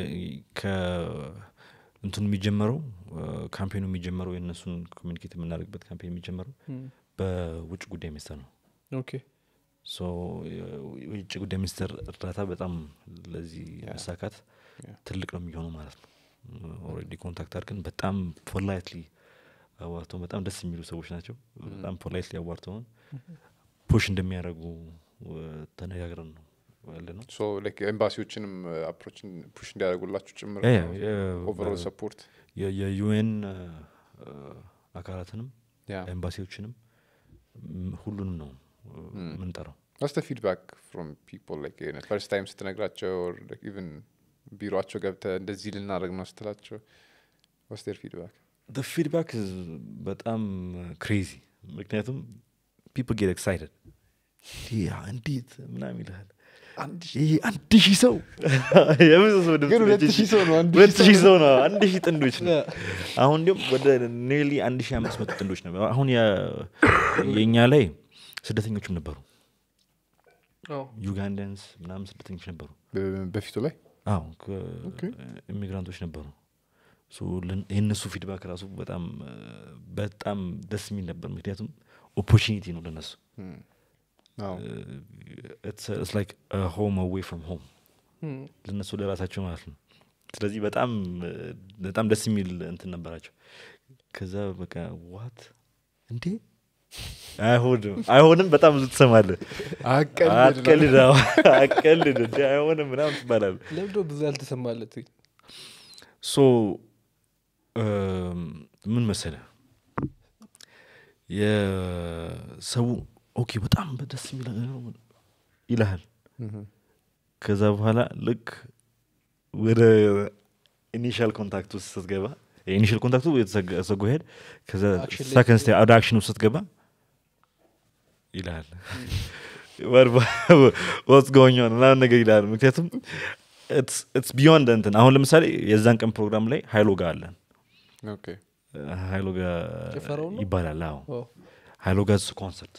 እንትኑ የሚጀመረው ካምፔኑ የሚጀመረው የእነሱን ኮሚኒኬት የምናደርግበት ካምፔን የሚጀመረው እም፣ በውጭ ጉዳይ ሚኒስቴር ነው ኦኬ ሶ የውጭ ጉዳይ ሚኒስቴር እርዳታ በጣም ለዚህ Yeah. መሳካት Yeah. ትልቅ ነው የሚሆነው ማለት ነው ኦልሬዲ ኮንታክት አድርገን በጣም ፖላይትሊ አዋርተውን በጣም ደስ የሚሉ ሰዎች ናቸው በጣም ፖላይትሊ አዋርተውን ፑሽ እንደሚያደርጉ እ፣ ተነጋግረን ነው ያለ ነው ሶ ላይክ ኤምባሲዎችንም አፕሮችን ፑሽ እንዲያደርጉላችሁ ጭምር ያ- ያ- የ- ኦቨሮል በ- ሰፖርት የ- የዩኤን አካላትንም ያ ኤምባሲዎችንም ም- ሁሉንም ነው እ፣ የምንጠራው ዋስ ተ ፊድባክ ፍሮም ፒፕል ላይክ ፈርስት ታይም ስትነግራቸው ኢቨን ቢሮቸው ገብተ እንደዚህ ልናደርግ ነው ስትላቸው ዋስ ር ፊድባክ ፊድባክ በጣም ክሬዚ ምክንያቱም ፒፕል ጌት ኤክሳይትድ እንዴት ምናምን ይልሃል ይሄ አንድ ሺህ ሰው የብዙ ሰው ድምፅ ግን ነች ሁለት እንጂ ሺህ ሰው ነው አንድ ሁለት ሺህ ሺህ ሰው ነው አንድ ሺህ ጥንዶች ነው አሁን እንዲሁም ወደ ኔርሊ አንድ ሺህ አምስት መቶ ጥንዶች ነው አሁን ያ- የእኛ ላይ ስደተኞችም ነበሩ አዎ። ዩጋንዳንስ ምናምን ስደተኞች ነበሩ በ- በፊቱ ላይ አዎ ኢሚግራንቶች ነበሩ ሶ ልን- የእነሱ ፊድባክ ራሱ በጣም እ፣ በጣም ደስ የሚል ነበር ምክንያቱም ኦፖርቹኒቲ ነው ለነሱ አዎ ኢትስ ላይክ ሆም አዌይ ፍሮም ሆም እም፣ ለነሱ ለራሳቸው ማለት ነው ስለዚህ በጣም እ፣ በጣም ደስ የሚል እንትን ነበራቸው ከዛ በቃ ዋት እንዴ አይሆንም አይሆንም በጣም ብዙ ትሰማለህ አትቀልድ አዎ፣ አትቀልድ እንዴ አይሆንም ምናምን ትባላል ለምዶ ብዙ ያልተሰማለት ሶ ምን መሰለ የሰው ኦኬ በጣም ደስ የሚል ነገር ነው ይልሃል ከዛ በኋላ ልክ ወደ ኢኒሻል ኮንታክት ውስጥ ስትገባ የኢኒሻል ኮንታክቱ የተዘጎ ሄድ ከዛ Action ላይ ሰከንድ ስቴ ወደ አክሽን ውስጥ ስትገባ ይልሃል ወትስ ጎኝ ኦን ምናምን ነገር ይልሃል ምክንያቱም ኢትስ ቢዮንድ እንትን አሁን ለምሳሌ የዛን ቀን ፕሮግራም ላይ ሀይሎ ጋር አለን ኦኬ ሀይሎ ጋር ጭፈራው ነው? ይባላል አዎ አዎ። ሀይሎ ጋር ኮንሰርት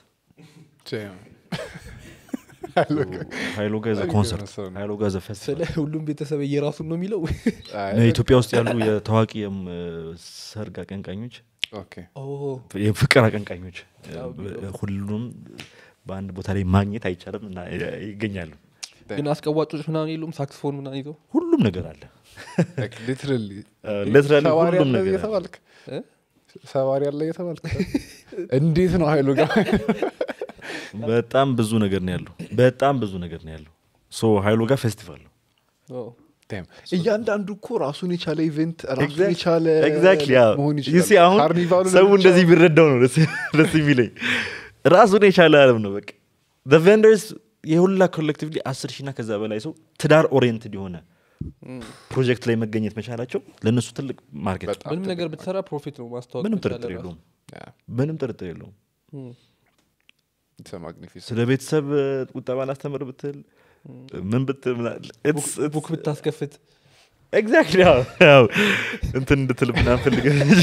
ሀይሎ ጋር አሪፍ ኮንሰርት የሆነ ሰው ነው። ሀይሎ ጋር ፌስቲቫል ስለ ሁሉም ቤተሰብ እየራሱን ነው የሚለው ኢትዮጵያ ውስጥ ያሉ የታዋቂ የም- ሰርግ አቀንቃኞች ኦኬ ኦ፣ የፍቅር አቀንቃኞች ያው እ፣ ሁሉም በአንድ ቦታ ላይ ማግኘት አይቻልም እና ይገኛሉ ግን አስቀዋጮች ምናምን የሉም ሳክስፎን ምናምን ይዘው ሁሉም ነገር አለ ሊትራሊ ሊትራሊ ሰዋሪ ሁሉም ያለ ነገር አለ እየተባልክ እ? ሰዋሪ ያለ እየተባልክ እንዴት ነው ሀይሉ ጋር በጣም ብዙ ነገር ነው ያለው በጣም ብዙ ነገር ነው ያለው ሶ ሀይሎ ጋር ፌስቲቫል ነው ኦ፣ Damn. እያንዳንዱ እኮ ራሱን የቻለ ኢቨንት ራሱን Exact- የቻለ exactly, አዎ። መሆን You see, ይችላል አሁን ካርኒቫሉ ሰው ለብቻው- እንደዚህ ቢረዳው ነው ደስ ደስ የሚለኝ ራሱን የቻለ አለም ነው በቃ ቨንደርስ የሁላ ኮሌክቲቭሊ አስር ሺና ከዛ በላይ ሰው ትዳር ኦሪየንትድ የሆነ ፕሮጀክት ላይ መገኘት መቻላቸው ለእነሱ ትልቅ ማርኬት ነው። በጣም ምንም ነገር ብትሰራ ፕሮፊት ነው ማስታወቅ ምንም መቻል ጥርጥር ራሱ። የለውም Yeah, ምንም ጥርጥር የለውም እም። it's a magnificent- ስለ ቤተሰብ እ, ቁጠባ ላስተምር ብትል ምን ብትል ቡክ ብታስከፍት ኤግዛክትሊ ያው እንትን እንድትል ምናምን ፈልገህ እንጂ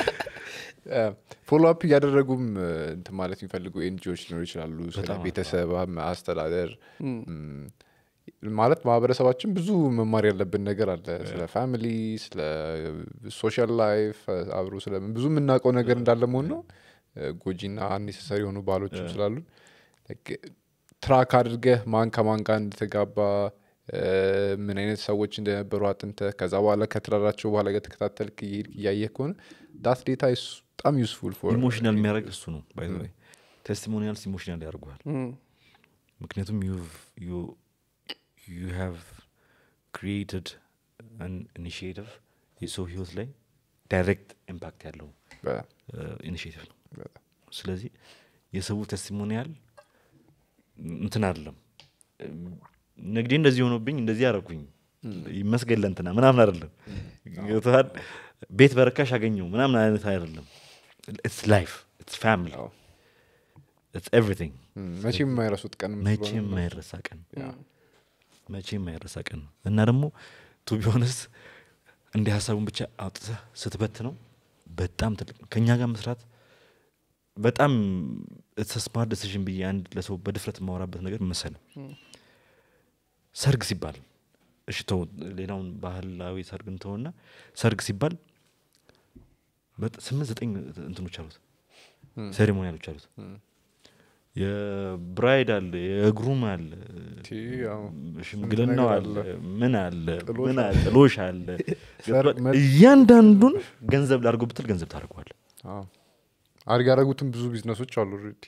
ፎሎ አፕ እያደረጉም እ, እንትን ማለት የሚፈልጉ ኤንጂዎች ሊኖሩ ይችላሉ ስለ በጣም ቤተሰብ አም- አስተዳደር እም። እም፣ ማለት ማህበረሰባችን ብዙ መማር ያለብን ነገር አለ ስለ ፋሚሊ ስለ ሶሻል ላይፍ አብሮ ስለ ብዙ የምናውቀው ነገር እንዳለ መሆን ነው እ፣ ጎጂና አኔሰሰሪ የሆኑ ባህሎችም ስላሉ ትራክ አድርገህ ማን ከማን ጋር እንደተጋባ እ፣ ምን አይነት ሰዎች እንደነበሩ አጥንተህ ከዛ በኋላ ከትዳራቸው በኋላ እየተከታተልክ እየሄድክ እያየህ ከሆነ ዳት ዴታ በጣም ዩስፉል ፎር ኢሞሽናል የሚያደርግ እሱ ነው ባይ ዘ ወይ ቴስቲሞኒያልስ ኢሞሽናል ያደርጉሃል እም። ምክንያቱም ዩ ሃቭ ክሪኤትድ አን ኢኒሽቲቭ የሰው ህይወት ላይ ዳይሬክት ኢምፓክት ያለው ኢኒሽቲቭ ነው ስለዚህ የሰው ቴስቲሞኒያል እንትን አይደለም ንግዴ እንደዚህ ሆኖብኝ እንደዚህ ያደረኩኝ ይመስገን ለእንትና ምናምን አይደለም ገብቶሃል? ቤት በረካሽ አገኘው ምናምን አይነት አይደለም ኢትስ ላይፍ ኢትስ ፋሚሊ አዎ። ኢትስ ኤቭሪቲንግ መቼም የማይረሱት ቀን መቼም የማይረሳ ቀን መቼም የማይረሳ ቀን ነው እና ደግሞ ቱ ቢሆንስ እንዲህ ሀሳቡን ብቻ አውጥተህ ስትበት ነው በጣም ትልቅ ነው ከእኛ ጋር መስራት በጣም ስማርት ዲሲዥን ብዬ አንድ ለሰው በድፍረት የማወራበት ነገር መሰለ ሰርግ ሲባል እሺ ተው ሌላውን ባህላዊ ሰርግ እንተውና ሰርግ ሲባል በጣ- ስምንት ዘጠኝ እንትኖች አሉት ሴሬሞኒያሎች አሉት የብራይድ አለ የግሩም አለ ያው ሽምግልናው ነገር አለ አለ። ምን አለ ጥሎሽ ምን አለ ጥሎሽ አለ ሰርግ መ- እያንዳንዱን ገንዘብ ላድርጎ ብትል ገንዘብ ታደርገዋል አድግ ያደረጉትም ብዙ ቢዝነሶች አሉ ኦልሬዲ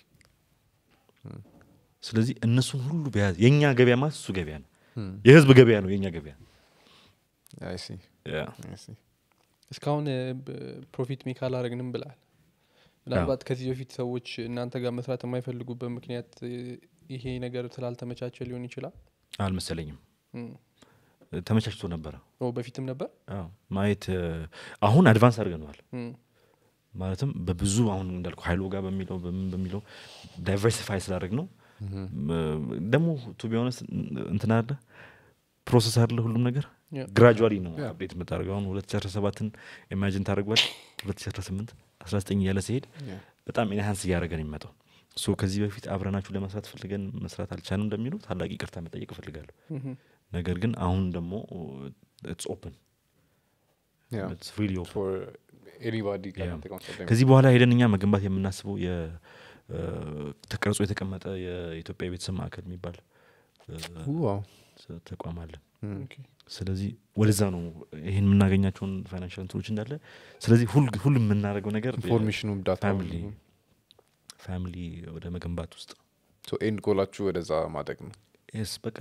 ስለዚህ እነሱን ሁሉ በያዝ የእኛ ገበያ ማለት እሱ ገበያ ነው የህዝብ ገበያ ነው የእኛ ገበያ አይ ሲ አይ ሲ እስካሁን እ፣ ብ- ፕሮፊት ሜክ አላረግንም ብላል ምናልባት ከዚህ በፊት ሰዎች እናንተ ጋር መስራት የማይፈልጉበት ምክንያት እ፣ ይሄ ነገር ስላልተመቻቸ ሊሆን ይችላል አልመሰለኝም እም። ተመቻችቶ ነበረ ኦ በፊትም ነበር አዎ፣ ማየት እ፣ አሁን አድቫንስ አድርገነዋል እም። ማለትም በብዙ አሁን እንዳልኩ ሀይሎ ጋር በሚለው በምን በሚለው ዳይቨርሲፋይ ስላደረግ ነው ደግሞ ቱ ቢሆነስ እንትን አለ ፕሮሰስ አለ ሁሉም ነገር Yeah. ግራጁዋሊ ነው አፕዴት የምታደርገው አሁን ሁለት ሺ አስራ ሰባትን ኢማጂን ታደርጓል ሁለት ሺ አስራ ስምንት አስራ ዘጠኝ እያለ ሲሄድ በጣም ኢንሃንስ እያደረገ ነው የሚመጣው ሶ ከዚህ በፊት አብረናችሁ ለመስራት ፈልገን መስራት አልቻልም እንደሚሉ ታላቅ ይቅርታ መጠየቅ እፈልጋለሁ እም። ነገር ግን አሁን ደግሞ ኢትስ ኦፕን ኢትስ ሪሊ ኦፕን ፎር ኤኒባዲ Yeah. ከዚህ በኋላ ሄደን እኛ መገንባት የምናስበው የ- እ፣ ተቀርጾ የተቀመጠ የኢትዮጵያ የቤተሰብ ማዕከል የሚባል እ፣ ተቋም አለ ኦኬ። ስለዚህ ወደዛ ነው ይህን የምናገኛቸውን ፋይናንሻል እንትኖች እንዳለ ስለዚህ ሁል ሁሉ የምናደርገው ነገር ኢንፎርሜሽኑም ዳታ ፋሚሊ ፋሚሊ ወደ መገንባት ውስጥ ኤንድ ጎላችሁ ወደዛ ማደግ ነው ስ በቃ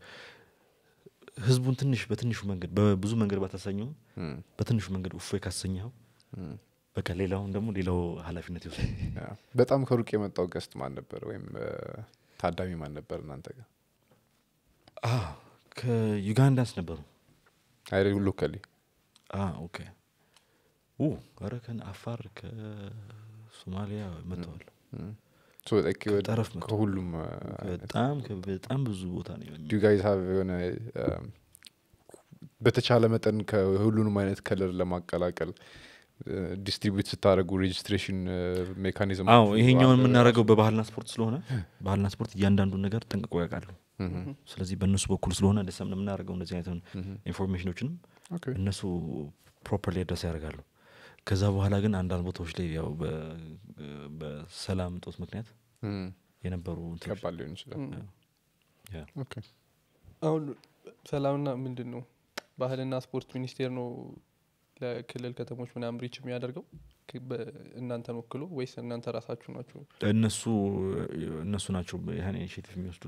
ህዝቡን ትንሽ በትንሹ መንገድ በብዙ መንገድ ባታሳኘው እም፣ በትንሹ መንገድ እፎይ ካሰኘኸው እም። በቃ ሌላውን ደግሞ ሌላው ኃላፊነት ይወስዳል ያ። በጣም ከሩቅ የመጣው ገስት ማን ነበር ወይም እ፣ ታዳሚ ማን ነበር እናንተ ጋር አ፣ ከዩጋንዳስ ነበሩ አይ ሎካሊ አ፣ ኦኬ ኡ ኧረ ከን አፋር ከሶማሊያ መጥተዋል ከጠረፍ መጥተዋል። ከሁሉም በጣም ከ- በጣም ብዙ ቦታ ነው የሚ- ዱ ጋይዝ ሀቭ የሆነ እም፣ በተቻለ መጠን ከሁሉንም አይነት ከለር ለማቀላቀል ዲስትሪቢዩት ስታደረጉ ሬጅስትሬሽን ሜካኒዝም አዎ ይሄኛውን የምናደርገው በባህልና ስፖርት ስለሆነ ባህልና ስፖርት እያንዳንዱን ነገር ጠንቅቆ ያውቃሉ ስለዚህ በእነሱ በኩል ስለሆነ ደሰም የምናደርገው እንደዚህ አይነት ኢንፎርሜሽኖችንም እነሱ ፕሮፐርሊ አድረስ ያደርጋሉ ከዛ በኋላ ግን አንዳንድ ቦታዎች ላይ ያው በ- በሰላም እጦት ምክንያት የነበሩ እንትኖች ከባድ ሊሆን ይችላል ያ። ኦኬ። አሁን ሰላምና ምንድን ነው ባህልና ስፖርት ሚኒስቴር ነው ለክልል ከተሞች ምናምን ሪች የሚያደርገው ክ- በ- እናንተን ወክሎ ወይስ እናንተ ራሳችሁ ናችሁ እነሱ እነሱ ናቸው ይህን ኢኒሽቲቭ የሚወስዱልን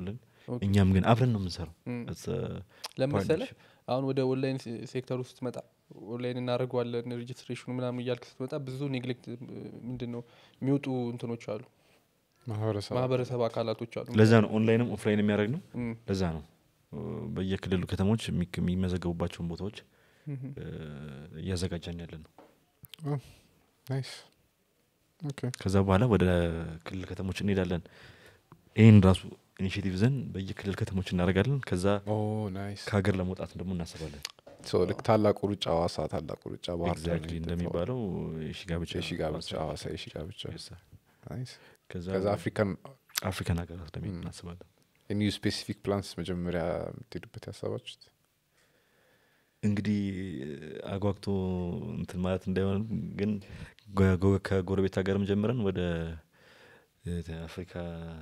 ኦኬ። እኛም ግን አብረን ነው የምንሰራው እም። It's a ለመሰለ partnership. አሁን ወደ ኦንላይን ሴ- ሴክተር ውስጥ ስትመጣ ኦንላይን እናደርገዋለን ሬጅስትሬሽኑ ምናምን እያልክ ስትመጣ ብዙ ኔግሌክት ምንድን ነው የሚወጡ እንትኖች አሉ ማህበረሰብ ማህበረሰብ አካላቶች አሉ ለዛ ነው ኦንላይንም ኦፍላይን የሚያደርግ ነው እም፣ ለዛ ነው እ፣ በየክልሉ ከተሞች የሚክ- የሚመዘገቡባቸውን ቦታዎች እም፣ እ፣ እያዘጋጀን ያለ ነው ናይስ ኦኬ ከዛ በኋላ ወደ ክልል ከተሞች እንሄዳለን ይህን ራሱ ኢኒሽቲቭ ዘን በየክልል ከተሞች እናደርጋለን ከዛ ኦ ናይስ ከሀገር ለመውጣት ደግሞ እናስባለን ሶ ልክ ታላቁ ሩጫ ሐዋሳ ታላቁ ሩጫ ባህር ዳር ኤግዛክትሊ እንደሚባለው የሺ ጋብቻ የሺ ጋብቻ ሐዋሳ የሺ ጋብቻ Yes, sir. ናይስ ከዛ ከዛ አፍሪካን አፍሪካን ሀገራት ለመሄድ እናስባለን ኒው ስፔሲፊክ ፕላንስ መጀመሪያ የምትሄዱበት ያሰባችሁት እንግዲህ አጓግቶ እንትን ማለት እንዳይሆን ግን ጎ- ጎ- ከጎረቤት ሀገርም ጀምረን ወደ እ፣ አፍሪካ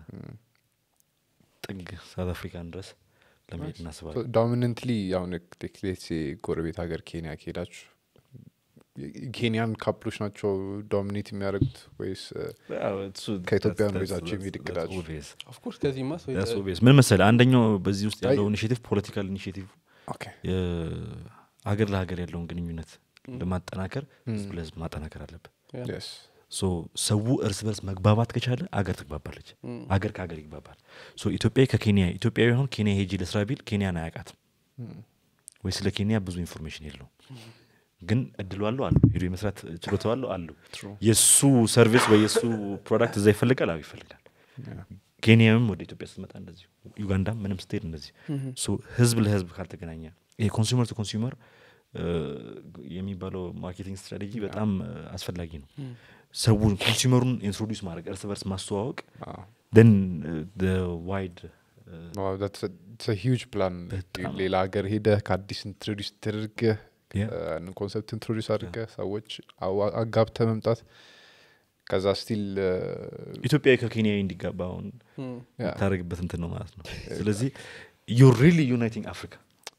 ጥግ ሳውት አፍሪካን ድረስ ለመሄድ እናስባለን ዶሚነንትሊ አሁን ቴክሌት ጎረቤት ሀገር ኬንያ ከሄዳችሁ ኬንያን ካፕሎች ናቸው ዶሚኔት የሚያደርጉት ወይስ ያው እሱ- ከኢትዮጵያ that's- ነው that's- ይዛችሁ የሚሄድ that's እቅዳችሁ? obvious. ኦፍኮርስ ከዚህማ ሰው That's የተ- obvious። ምን መሰለህ አንደኛው በዚህ ውስጥ አይ- ያለው ኢኒሽቲቭ ፖለቲካል ኢኒሽቲቭ ኦኬ ሀገር ለሀገር ያለውን ግንኙነት ለማጠናከር ህዝብ ለህዝብ ማጠናከር አለብን ያ፣ የስ ሶ ሰው እርስ በርስ መግባባት ከቻለ አገር ትግባባለች እም፣ አገር ከሀገር ይግባባል ሶ ኢትዮጵያዊ ከኬንያ ኢትዮጵያዊ አሁን ኬንያ ሄጂ ለስራ ቢል ኬንያን አያውቃትም ወይ ስለ ኬንያ ብዙ ኢንፎርሜሽን የለውም ግን እድሉ አለው አሉ ሄዶ የመስራት ችሎታው አለው አሉ የእሱ ሰርቪስ ወይ የእሱ ፕሮዳክት እዛ ይፈልጋል አዎ ይፈልጋል ኬንያም ወደ ኢትዮጵያ ስትመጣ እንደዚሁ ዩጋንዳም ምንም ስትሄድ እንደዚህ ሶ ህዝብ ለህዝብ ካልተገናኘ ይሄ ኮንሱመር ቱ ኮንሱመር የሚባለው ማርኬቲንግ ስትራቴጂ በጣም እ፣ አስፈላጊ ነው ሰውን ኮንሱመሩን ኢንትሮዲውስ ማድረግ እርስ በርስ ማስተዋወቅ ን ዋይድ ሂውጅ ፕላን በጣም። ሌላ ሀገር ሄደህ ከአዲስ ኢንትሮዲስ ተደርገህ Yeah. ያንን ኮንሰፕት ኢንትሮዲስ አድርገህ ሰዎች አዋ- አጋብተህ መምጣት ከዛ ስቲል ኢትዮጵያዊ ከኬንያዊ እንዲጋባ አሁን እም፣ የምታደርግበት እንትን ነው ማለት ነው ስለዚህ ዩ ሪሊ ዩናይቲንግ አፍሪካ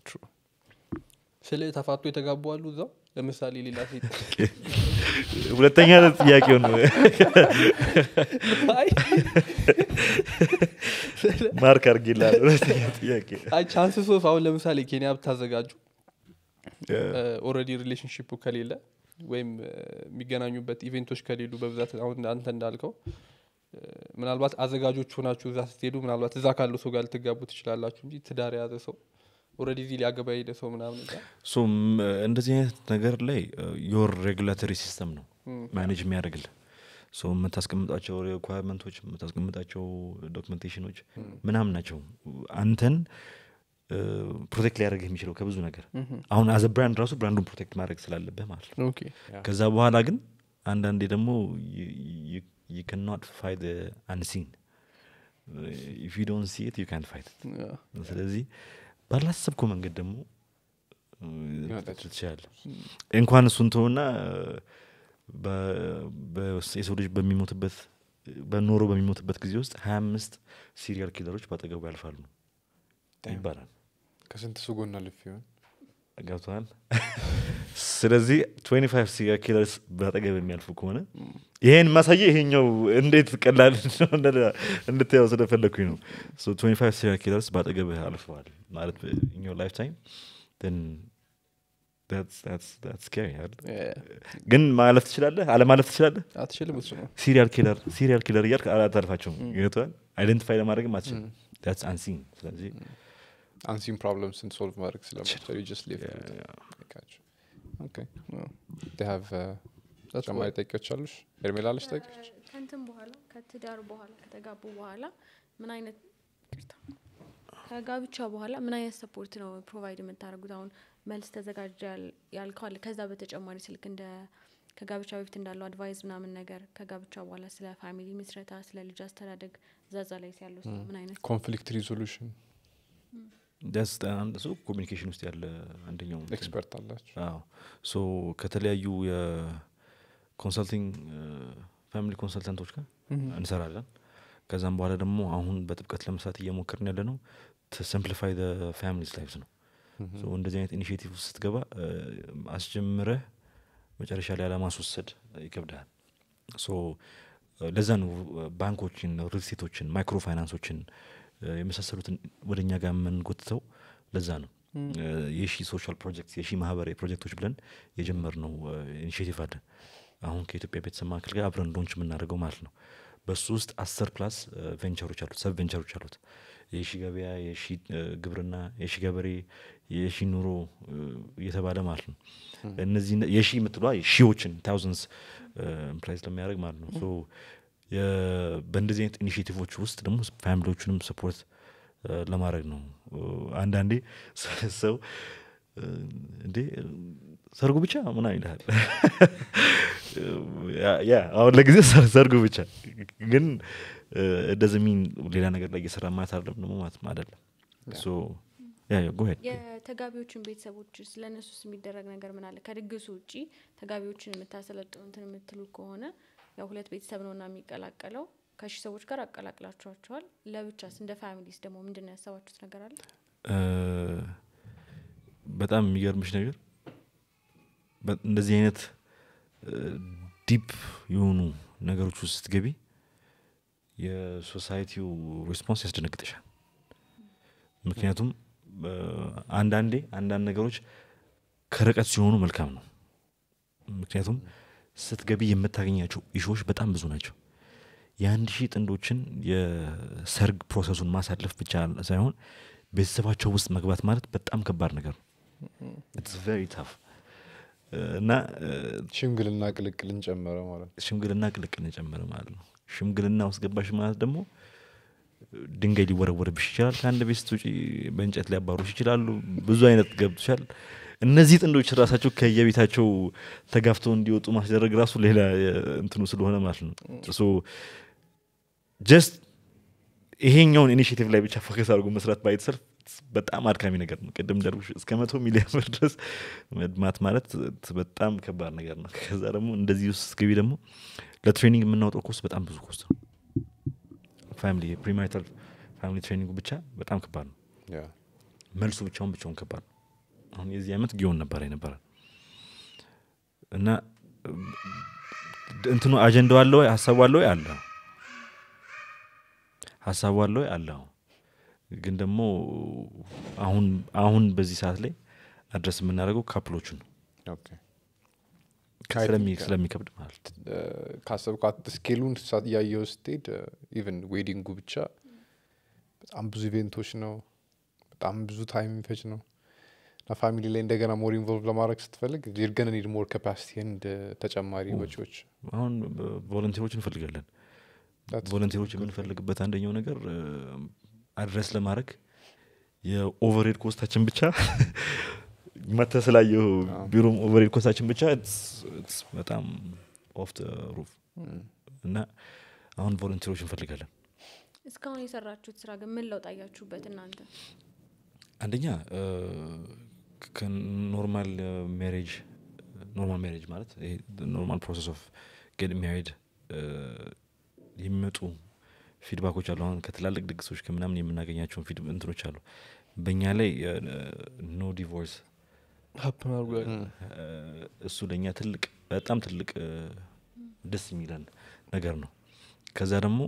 ስለ ተፋቶ የተጋቡ አሉ እዛው ለምሳሌ ሌላ ሴት ሁለተኛ ጥያቄውን አይ ማርክ አርጌላል ሁለተኛ ጥያቄ አይ ቻንስ ሶፍ አሁን ለምሳሌ ኬንያ ብታዘጋጁ ኦልሬዲ ሪሌሽንሽፑ ከሌለ ወይም እ፣ የሚገናኙበት ኢቬንቶች ከሌሉ በብዛት አሁን አንተ እንዳልከው እ፣ ምናልባት አዘጋጆች ሆናችሁ እዛ ስትሄዱ ምናልባት እዛ ካለው ሰው ጋር ልትጋቡ ትችላላችሁ እንጂ ትዳር የያዘ ሰው ኦልሬዲ እዚህ ሊያገባ የሄደ ሰው ምናምን እዛ ሶ ም- እንደዚህ አይነት ነገር ላይ ዮር ሬጉላቶሪ ሲስተም ነው ማኔጅ የሚያደርግልህ ሶ የምታስቀምጣቸው ሪኳርመንቶች የምታስቀምጣቸው ዶክመንቴሽኖች ምናምን ናቸው አንተን ፕሮቴክት ሊያደርግ የሚችለው ከብዙ ነገር አሁን አዘ ብራንድ ራሱ ብራንዱን ፕሮቴክት ማድረግ ስላለብህ ማለት ነው ኦኬ ከዛ በኋላ ግን አንዳንዴ ደግሞ ዩ ካንኖት ፋይት አንሲን ኢፍ ዩ ዶንት ሲ ኢት ዩ ካንት ፋይት ያ፣ ስለዚህ ባላሰብከው መንገድ ደግሞ ይመጣል። ትችላለ እንኳን እሱን ተውና የሰው ልጅ በሚሞትበት በኖሮ በሚሞትበት ጊዜ ውስጥ ሀያ አምስት ሲሪያል ኪለሮች በአጠገቡ ያልፋሉ ይባላል ከስንት ሱ ጎና ልፍ ይሆን ገብተዋል ስለዚህ 25 ሲሪያል ኪለርስ በአጠገብ የሚያልፉ ከሆነ ይሄን ማሳየ ይሄኛው እንዴት ቀላል እንደሆነ እንድታየው ስለፈለግኩኝ ነው ሶ 25 ሲሪያል ኪለርስ በአጠገብ አልፈዋል ማለት ኢኛው ላይፍ ታይም ስካሪ ያ፣ ግን ማለፍ ትችላለህ አለማለፍ ትችላለህ አትችልም እሱ ነው ሲሪያል ኪለር ሲሪያል ኪለር እያልክ አታልፋቸውም ገብተዋል አይደንቲፋይ ለማድረግም አትችልም ዳትስ አንሲን ስለዚህ አንሲን ፕሮብለምስን ሶልቭ ማድረግ ስለማይቻል you just live Yeah, with it. yeah. Gotcha. Okay. Yeah. They have, uh, That's ተጨማሪ why- ጠቂዎች አሉሽ ኤርሜላ አለሽ ጠቂዎች ከንትን በኋላ ከትዳር በኋላ ከተጋቡ በኋላ ምን አይነት ይቅርታ፣ ከጋብቻ በኋላ ምን አይነት ሰፖርት ነው ፕሮቫይድ የምታደርጉት? አሁን መልስ ተዘጋጀ ያል- ያልከው አለ። ከዛ በተጨማሪ ስልክ እንደ ከጋብቻ በፊት እንዳለው አድቫይዝ ምናምን ነገር ከጋብቻ በኋላ ስለ ፋሚሊ ምስረታ፣ ስለ ልጅ አስተዳደግ ዛዛ ላይ ያለው ስራ ምን አይነት ኮንፍሊክት ሪዞሉሽን ዳስ አንድ ሰው ኮሚኒኬሽን ውስጥ ያለ አንደኛው እንትን ኤክስፐርት አላችሁ አዎ ሶ ከተለያዩ የኮንሰልቲንግ ፋሚሊ ኮንሰልታንቶች ጋር እንሰራለን ከዛም በኋላ ደግሞ አሁን በጥብቀት ለመስራት እየሞከርን ያለ ነው ሲምፕሊፋይ ፋሚሊስ ላይፍስ ነው ሶ እንደዚህ አይነት ኢኒሽቲቭ ውስጥ ስትገባ እ፣ አስጀምረህ መጨረሻ ላይ አለማስወሰድ ይከብዳል ሶ እ፣ ለዛ ነው እ፣ ባንኮችን ሪልስቴቶችን ማይክሮ ፋይናንሶችን እ፣ የመሳሰሉትን ወደ እኛ ጋር የምንጎትተው ለዛ ነው እ፣ የሺ ሶሻል ፕሮጀክት የሺ ማህበራዊ ፕሮጀክቶች ብለን የጀመርነው ኢኒሽቲቭ አለ አሁን ከኢትዮጵያ ቤተሰብ ማዕከል ጋር አብረን ሎንች የምናደርገው ማለት ነው በሱ ውስጥ አስር ፕላስ ቬንቸሮች አሉት ሰብ ቬንቸሮች አሉት የሺ ገበያ የሺ እ፣ ግብርና የሺ ገበሬ የሺ ኑሮ እ፣ እየተባለ ማለት ነው እነዚህ የሺ የምትሏ ሺዎችን ታውዘንድስ ኢምፕላይዝ ለሚያደርግ ማለት ነው ሶ የ- በእንደዚህ አይነት ኢኒሽቲቮች ውስጥ ደግሞ ፋሚሊዎቹንም ሰፖርት ለማድረግ ነው እ፣ አንዳንዴ ሰ- ሰው እ፣ እንዴ ሰርጉ ብቻ ምና ይልሃል ያ- ያ አሁን ለጊዜ ሰርጉ ብቻ ግን እንደዚህ ሚን ሌላ ነገር ላይ እየሰራ ማለት አይደለም ደግሞ ማለት አይደለም ሶ ያ ያ go ahead. የተጋቢዎችን ቤተሰቦች ስለ እነሱስ የሚደረግ ነገር ምን አለ? ከድግሱ ውጪ ተጋቢዎችን የምታሰለጥኑ እንትን የምትሉ ከሆነ ያው ሁለት ቤተሰብ ነው እና የሚቀላቀለው ከሺ ሰዎች ጋር አቀላቅላችኋቸዋል። ለብቻስ እንደ ፋሚሊስ ደግሞ ምንድን ነው ያሰባችሁት ነገር አለ? እ፣ በጣም የሚገርምሽ ነገር በ- እንደዚህ አይነት ዲፕ የሆኑ ነገሮች ውስጥ ስትገቢ የሶሳይቲው ሪስፖንስ ያስደነግጥሻል ምክንያቱም እ፣ አንዳንዴ አንዳንድ ነገሮች ከርቀት ሲሆኑ መልካም ነው ምክንያቱም ስትገቢ የምታገኛቸው ኢሾዎች በጣም ብዙ ናቸው የአንድ ሺህ ጥንዶችን የሰርግ ፕሮሰሱን ማሳለፍ ብቻ ሳይሆን ቤተሰባቸው ውስጥ መግባት ማለት በጣም ከባድ ነገር ነው ኢትስ ቨሪ ታፍ እና እ፣ ሽምግልና ቅልቅልን ጨመረ ማለት ነው ሽምግልና ቅልቅል የጨመረ ማለት ነው ሽምግልና ውስጥ ገባሽ ማለት ደግሞ ድንጋይ ሊወረወርብሽ ይችላል ከአንድ ቤት ስትውጪ በእንጨት ሊያባሩሽ ይችላሉ ብዙ አይነት ገብቶሻል እነዚህ ጥንዶች ራሳቸው ከየቤታቸው ተጋፍተው እንዲወጡ ማስደረግ ራሱ ሌላ የ- እንትኑ ስለሆነ ማለት ነው ሶ ጀስት ይሄኛውን ኢኒሽቲቭ ላይ ብቻ ፎከስ አድርጎ መስራት ባይተሰልፍ በጣም አድካሚ ነገር ነው ቅድም እንዳልኩሽ እስከ መቶ ሚሊዮን ብር ድረስ መድማት ማለት በጣም ከባድ ነገር ነው ከዛ ደግሞ እንደዚህ ውስጥ ስትገቢ ደግሞ ለትሬኒንግ የምናወጣው ኮስት በጣም ብዙ ኮስት ነው ፋሚሊ ፕሪማሪታል ፋሚሊ ትሬኒንጉ ብቻ በጣም ከባድ ነው ያ መልሱ ብቻውን ብቻውን ከባድ ነው አሁን የዚህ ዓመት ጊዮን ነበረ ነበረ እና እንትኑ አጀንዳው አለ ወይ ሀሳቡ አለ ወይ አለ ሀሳቡ አለ ወይ አለ ግን ደግሞ አሁን አሁን በዚህ ሰዓት ላይ አድረስ የምናደርገው ካፕሎቹን ነው ኦኬ ስለሚ- ስለሚከብድ ማለት ነው። ካሰብኳት ስኬሉን ሳ- እያየው ስትሄድ ኢቨን ዌዲንጉ ብቻ በጣም ብዙ ኢቬንቶች ነው በጣም ብዙ ታይም የሚፈጅ ነው እና ፋሚሊ ላይ እንደገና ሞር ኢንቮልቭ ለማድረግ ስትፈልግ ይርገን ኒድ ሞር ካፓሲቲ ንድ ተጨማሪ ወጪዎች አሁን ቮለንቴሮች እንፈልጋለን That's ቮለንቴሮች የምንፈልግበት አንደኛው ነገር አድረስ ለማድረግ የኦቨርሄድ ኮስታችን ብቻ መተ ስላየው ቢሮም ኦቨርሄድ ኮስታችን ብቻ it's- it's በጣም ኦፍ ሩፍ እና አሁን ቮለንቴሮች እንፈልጋለን እስካሁን የሰራችሁት ስራ ግን ምን ለውጥ አያችሁበት እናንተ? አንደኛ እ፣ ከኖርማል ሜሬጅ ኖርማል ሜሬጅ ማለት ይሄ ኖርማል ፕሮሰስ ኦፍ ጌት ሜሪድ የሚመጡ ፊድባኮች አሉ አሁን ከትላልቅ ድግሶች ከምናምን የምናገኛቸውን ፊድ እንትኖች አሉ በእኛ ላይ ኖ ዲቮርስ ሀፕን አድርጎ ያውቃል? እሱ ለእኛ ትልቅ በጣም ትልቅ እ፣ ደስ የሚለን ነገር ነው ከዛ ደግሞ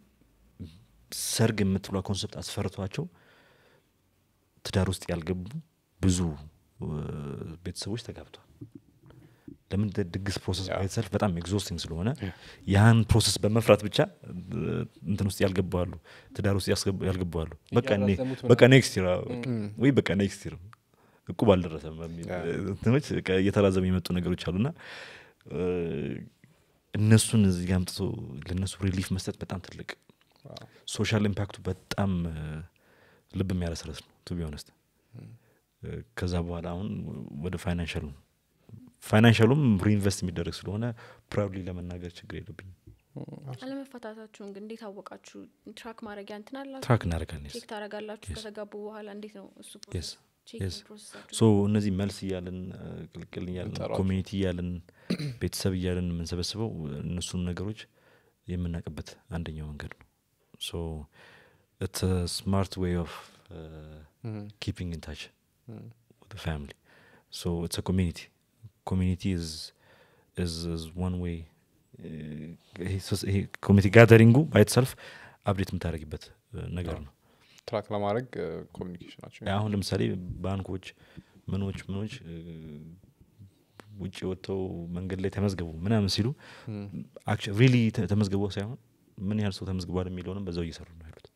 ሰርግ የምትብሏ ኮንሰፕት አስፈርቷቸው ትዳር ውስጥ ያልገቡ ብዙ እ፣ ቤተሰቦች ተጋብተዋል ለምን ድ- ድግስ ፕሮሰስ ያ። ባይተሰልፍ በጣም ኤግዞስቲንግ ስለሆነ ያን ፕሮሰስ በመፍራት ብቻ እ፣ እንትን ውስጥ ያልገባሉ ትዳር ውስጥ ያስገቡ- ያልገባሉ በቃ እኔ- እያራዘሙት በቃ ኔክስት ይር ወይ በቃ ኔክስት ይር እቁብ አልደረሰም በሚል ያ። እንትኖች በቃ እየተራዘሙ የመጡ ነገሮች አሉና እ፣ እነሱን እዚህ ጋ አምጥቶ ለእነሱ ሪሊፍ መስጠት በጣም ትልቅ ሶሻል ኢምፓክቱ በጣም እ፣ ልብ የሚያረስረስ ነው ቱ ቢሆነስት ከዛ በኋላ አሁን ወደ ፋይናንሻሉ ፋይናንሻሉም ሪኢንቨስት የሚደረግ ስለሆነ ፕራውድሊ ለመናገር ችግር የለብኝም አለመፋታታችሁን ግን እንዴት አወቃችሁ? ትራክ ማድረጊያ እንትን አላችሁ? ትራክ እናደርጋለን ቼክ ታደርጋላችሁ? Yes. ከተጋቡ በኋላ እንዴት ነው እሱ Yes. ቼክ Yes. ፕሮሰሳችሁ? ሶ እነዚህ መልስ እያለን እ፣ ቅልቅል እያለን እንጠራቸው። ኮሚኒቲ እያለን ቤተሰብ እያለን የምንሰበስበው እነሱን ነገሮች የምናውቅበት አንደኛው መንገድ ነው ሶ ኢትስ ስማርት ዌይ ኦፍ ኪፒንግ ኢን ታች with the family. So it's a community. Community is is is one way. ይሄ ኮሚኒቲ ጋዘሪንጉ ባይትሰልፍ አፕዴት የምታደርግበት ነገር ነው ትራክ ለማድረግ ኮሚኒኬሽናቸው አሁን ለምሳሌ ባንኮች ምኖች ምኖች እ፣ ውጭ ወጥተው መንገድ ላይ ተመዝገቡ ምናምን ሲሉ ሪሊ ተመዝግበው ሳይሆን ምን ያህል ሰው ተመዝግቧል የሚለውንም በዛው እየሰሩ ነው ያሉት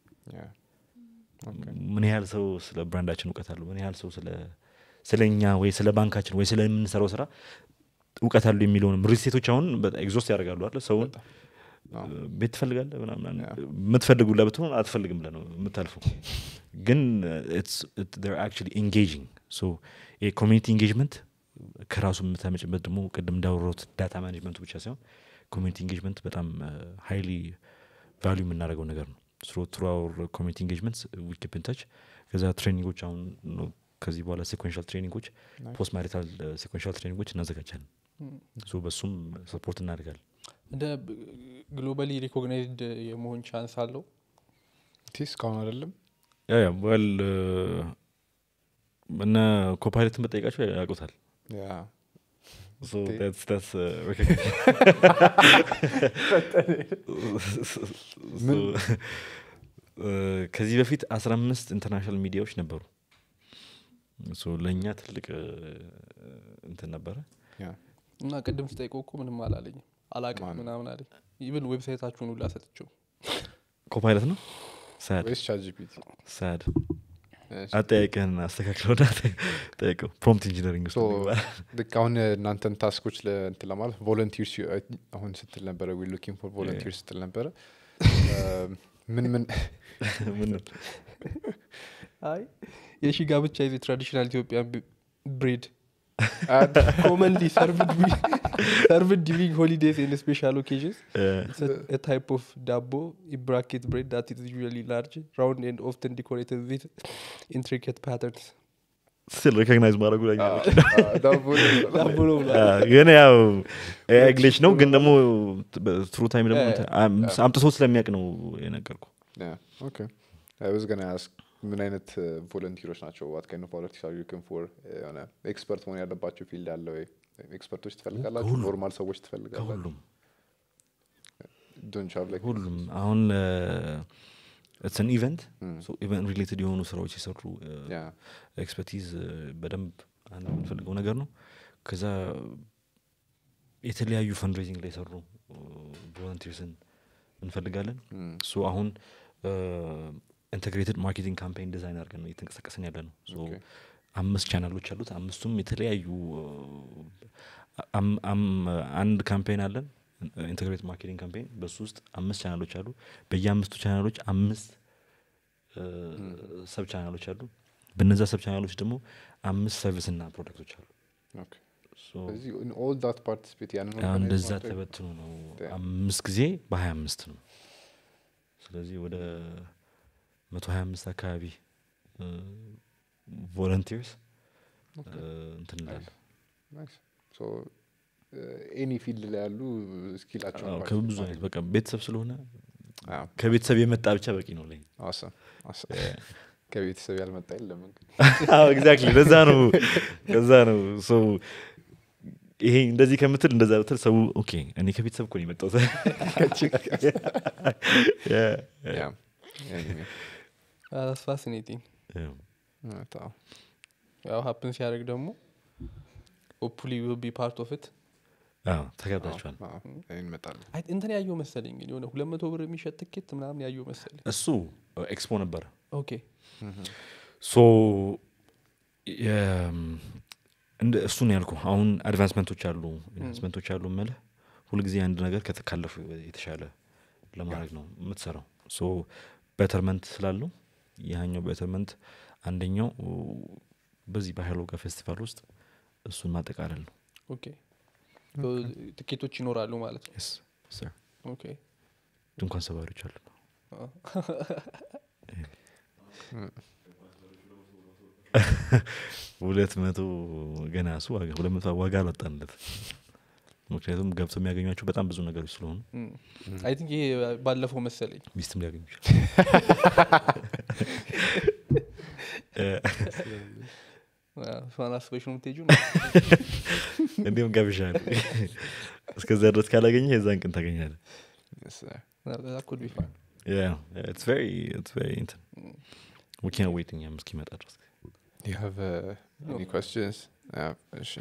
ምን ያህል ሰው ስለ ብራንዳችን እውቀት አለው ምን ያህል ሰው ስለ ስለ እኛ ወይ ስለ ባንካችን ወይ ስለምንሰራው ስራ እውቀት አለው የሚለውንም ሪሴቶች አሁን ኤግዞስት ያደርጋሉ አለ ሰውን አዎ። ቤት ትፈልጋለህ ምናምን ያ። የምትፈልጉላ ብትሆን አትፈልግም ብለህ ነው የምታልፈው ግን አክቹዋሊ ኤንጌጂንግ ሶ የኮሚኒቲ ኤንጌጅመንት ከራሱ የምታመጭበት ደግሞ ቅድም እንዳወራሁት ዳታ ማኔጅመንቱ ብቻ ሳይሆን ኮሚኒቲ ኤንጌጅመንት በጣም ሀይሊ ቫሊዩ የምናደርገው ነገር ነው ትሩ አወር ኮሚኒቲ ኤንጌጅመንት ዊኪፕ ኢንታች ከዛ ትሬኒንጎች አሁን ነው ከዚህ በኋላ ሴኮንሻል ትሬኒንጎች ፖስት ማሪታል ሴኮንሻል ትሬኒንጎች እናዘጋጃለን ሶ በሱም ሰፖርት እናደርጋለን እንደ ግሎባሊ ሪኮግናይዝድ የመሆን ቻንስ አለው ቲ እስካሁን አይደለም ያ ያ ወል እነ ኮፓይለትን በጠይቃቸው ያውቁታል ያ So Okay. that's that's uh, recognition. So, uh, ከዚህ በፊት አስራ አምስት ኢንተርናሽናል ሚዲያዎች ነበሩ ሶ ለእኛ ትልቅ uh, እንትን ነበረ ያ እና ቅድም ስጠይቀው እኮ ምንም አላለኝም አላቅም ማን? ምናምን አለኝ ኢቭን ዌብሳይታችሁን ሁላ ሰጥቼው ኮፓይለት ነው ሳድ ወይስ ቻት ጂፒቲ ሳድ አጠያቂህን አስተካክለውና ጠይቀው ፕሮምፕት ኢንጂነሪንግ ውስጥ So, እንግባ። ልክ አሁን እናንተን ታስኮች እንትን ለማለት ቮለንቲርስ አሁን ስትል ነበረ ዊ ሉኪንግ ፎር ቮለንቲር ስትል ነበረ ምን ምን ምን አይ የሺ ጋብቻ ይዜ ትራዲሽናል ኢትዮጵያን ብሬድ አድ- ኮመንሊ ሰርቭድ ዲሪንግ ሆሊዴስ ኤንድ ስፔሻል ኦኬዥንስ uh, a type of dabo in bracket bread that is usually large, round, and often decorated with intricate patterns. ስል ሬኮግናይዝ ማድረጉ ለኛ በቂ ነው። ዳቦ ነው። ዳቦ ነው ብላ አ፣ ግን ያው ግሌች ነው ግን ደግሞ ትሩ ታይም ደግሞ ያ፣ እንትን አም- አምጥቶ ስለሚያውቅ ነው የነገርኩ Yeah, okay. I was gonna ask ምን አይነት ቮለንቲሮች ናቸው ዋት ካይንድ ኦፍ ቮለንቲርስ አር ዩኪንግ ፎር የሆነ ኤክስፐርት መሆን ያለባቸው ፊልድ ያለ ወይ ኤክስፐርቶች ትፈልጋላችሁ ከሁሉም። ኖርማል ሰዎች ትፈልጋላችሁ ከሁሉም ዶንት ሃቭ ላይክ ሁሉም አሁን ትን ኢቨንት ኢቨንት ሪሌትድ የሆኑ ስራዎች የሰሩ ያ ኤክስፐርቲዝ በደንብ አንድ የምንፈልገው ነገር ነው ከዛ የተለያዩ ፈንድሬዚንግ ላይ የሰሩ ቮለንቲርስን እንፈልጋለን ሶ አሁን ኢንቴግሬትድ ማርኬቲንግ ካምፔን ዲዛይን አድርገን ነው እየተንቀሳቀስን ያለ ነው ሶ Okay. አምስት ቻናሎች አሉት አምስቱም የተለያዩ አም- አም- አንድ ካምፔን አለን ኢንቴግሬት ማርኬቲንግ ካምፔን በሱ ውስጥ አምስት ቻናሎች አሉ በየአምስቱ ቻናሎች አምስት ሰብ ቻናሎች አሉ በነዛ ሰብ ቻናሎች ደግሞ አምስት ሰርቪስ እና ፕሮዳክቶች አሉ ኦኬ ሶ ስለዚህ ኦል ዳት ፓርቲሲፔት ያንን አሁን organize እንደዛ ማድረግ- ተበትኖ ነው Damn. አምስት ጊዜ በሀያ አምስት ነው ስለዚህ ወደ መቶ ሀያ አምስት አካባቢ ቮለንቲርስ እንትን እንላለን Nice. So, ኤኒ ፊልድ ላይ ያሉ ስኪላቸው አዎ፣ ከብዙ አይነት በቃ ቤተሰብ ስለሆነ ከቤተሰብ የመጣ ብቻ በቂ ነው ለኝ ከቤተሰብ ያልመጣ የለም ኤግዛክትሊ ለዛ ነው ለዛ ነው ሶ ይሄ እንደዚህ ከምትል እንደዛ ብትል ሰው ኦኬ እኔ ከቤተሰብ እኮ ነው የመጣሁት Yeah, yeah, that's fascinating. yeah. ያው ሀፕን ሲያደርግ ደግሞ ሆፕፉሊ ዊል ቢ ፓርት ኦፍ ኢት አዎ፣ ተጋብዛችኋል እንመጣለን እንትን ያየው መሰለኝ ግን የሆነ ሁለት መቶ ብር የሚሸጥ ትኬት ምናምን ያየው መሰለኝ እሱ ኤክስፖ ነበረ ኦኬ ሶ እንደ እሱ ነው ያልኩ አሁን አድቫንስመንቶች አሉ ኢንቨስትመንቶች አሉ መልህ ሁልጊዜ አንድ ነገር ከተካለፉ የተሻለ ለማድረግ ነው የምትሰራው ሶ ቤተርመንት ስላለው ያኛው ቤተርመንት አንደኛው በዚህ በሀይሎጋ ፌስቲቫል ውስጥ እሱን ማጠቃለል ነው ኦኬ ትኬቶች ይኖራሉ ማለት ነው Yes, sir. ኦኬ ድንኳን ሰባሪዎች አሉ ሁለት መቶ ገና እሱ ዋጋ ሁለት መቶ ዋጋ አላጣንለት ምክንያቱም ገብተው የሚያገኟቸው በጣም ብዙ ነገሮች ስለሆኑ አይ ቲንክ ይሄ ባለፈው መሰለኝ ሚስትም ሊያገኙ ይችላል እሷን አስበሽ ነው የምትሄጂው እንዲሁም ገብሻል እስከዚያ ድረስ ካላገኘ የዛን ቀን ታገኛለ ኩድ ቢ ፋን Yeah, yeah, it's very, it's very እንትን ዊኪን ዌይት እኛም እስኪመጣ ድረስ You have uh, any questions? Yeah, እሺ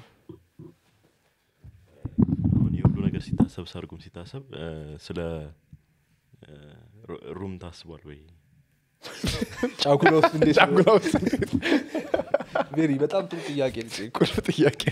አሁን የሁሉ ነገር ሲታሰብ ሰርጉም ሲታሰብ እ፣ ስለ እ፣ ሩ- ሩም ታስቧል ወይ ጫጉላ ውስጥ እንዴት ነው? ጫጉላ ውስጥ ቬሪ በጣም ጥሩ ጥያቄ ልጽ ቁልፍ ጥያቄ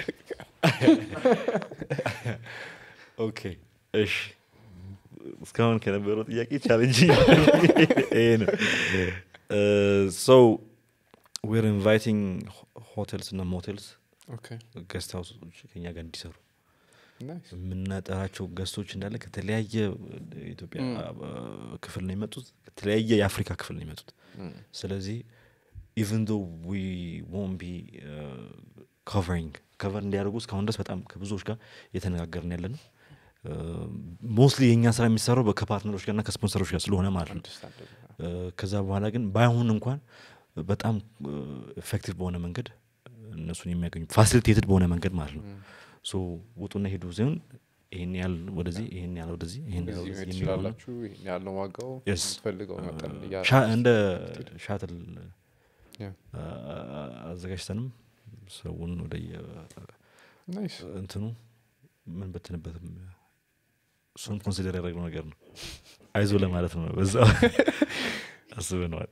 ኦኬ እሺ እስካሁን ከነበረው ጥያቄ ቻሌንጅ ይሄ ነው ሶ ዌር ኢንቫይቲንግ ሆቴልስ እና ሞቴልስ Okay, ገስት ሀውሶች ከኛ ጋር እንዲሰሩ nice. የምናጠራቸው ገስቶች እንዳለ ከተለያየ ኢትዮጵያ Mm. ክፍል ነው የመጡት ከተለያየ የአፍሪካ ክፍል ነው የመጡት Mm. ስለዚህ ኢቨን ዶ ዊ ዎን ቢ ኮቨሪንግ ከቨር እንዲያደርጉ እስካሁን ድረስ በጣም ከብዙዎች ጋር እየተነጋገርን ያለ ነው ሞስትሊ የእኛ ስራ የሚሰራው በ- ከፓርትነሮች ጋርና ከስፖንሰሮች ጋር ስለሆነ ማለት ነው Understandable. እ፣ ከዛ በኋላ ግን ባይሆን እንኳን በጣም ኤፌክቲቭ በሆነ መንገድ እነሱን የሚያገኙ ፋሲሊቴትድ በሆነ መንገድ ማለት ነው ሶ ውጡና ሄዱ ሲሆን ይህን ያህል ወደዚህ ይህን ያህል ወደዚህ ይህን ያህል እዚህ ወደዚህ መሄድ የሚለው ነው። ትችላላችሁ ይሄን ያለው ዋጋው Yes. የምትፈልገው መጠን እ፣ እያ- ሻ- እንደ ሻትል Yeah. አ- አዘጋጅተንም ሰውን ወደ Nice. እንትኑ ምን በትንበትም እሱም ኮንሲደር ያደረግነው ነገር ነው አይዞ ለማለት ነው በዛ አስበነዋል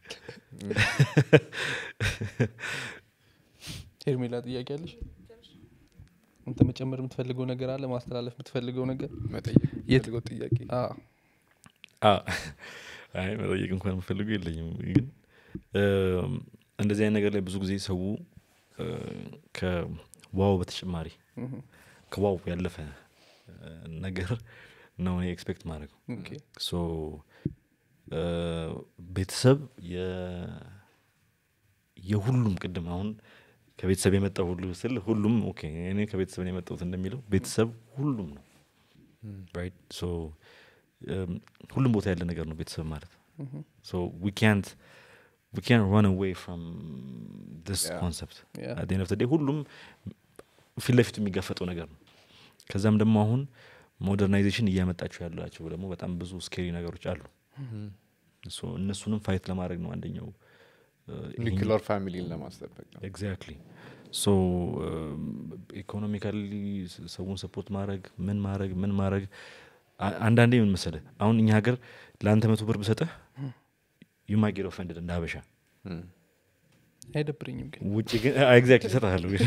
ሄርሜላ ጥያቄ አለሽ አንተ መጨመር የምትፈልገው ነገር አለ ማስተላለፍ የምትፈልገው ነገር መጠየቅ የት- የምትፈልገው ጥያቄ አ፣ አ፣ አይ መጠየቅ እንኳን የምፈልጉ የለኝም ግን እም፣ እንደዚህ አይነት ነገር ላይ ብዙ ጊዜ ሰው እ፣ ከዋው በተጨማሪ እህ፣ ከዋው ያለፈ እ፣ ነገር ነው እኔ ኤክስፔክት ማድረገው ኦኬ። ሶ እ፣ ቤተሰብ የ- የሁሉም ቅድም አሁን ከቤተሰብ የመጣው ሁሉ ስል ሁሉም ኦኬ እኔ ከቤተሰብ ነው የመጣሁት እንደሚለው ቤተሰብ ሁሉም ነው ራይት ሶ እም፣ ሁሉም ቦታ ያለ ነገር ነው ቤተሰብ ማለት እህ፣ ሶ ዊ ካንት ዊ ካን ራን አዌይ ፍሮም ዲስ Yeah. ኮንሰፕት Yeah. አት ኤንድ ኦፍ ዴይ ሁሉም ፊት ለፊቱ የሚጋፈጠው ነገር ነው ከዛም ደግሞ አሁን ሞደርናይዜሽን እያመጣቸው ያላቸው ደግሞ በጣም ብዙ ስኬሪ ነገሮች አሉ ሶ እነሱንም ፋይት ለማድረግ ነው አንደኛው ኒክለር ፋሚሊን ለማስጠበቅ ነው ኤግዛክትሊ ሶ ኢኮኖሚካሊ ሰውን ሰፖርት ማድረግ ምን ማድረግ ምን ማድረግ አ- አንዳንዴ ምን መሰለህ አሁን እኛ ሀገር ለአንተ መቶ ብር ብሰጠህ ዩ ማይ ጌት ኦፈንድድ እንደ ሀበሻ Mm. አይደብረኝም ግን ውጭ ግን ኤግዛክትሊ ይሰጥሃለሁ ግን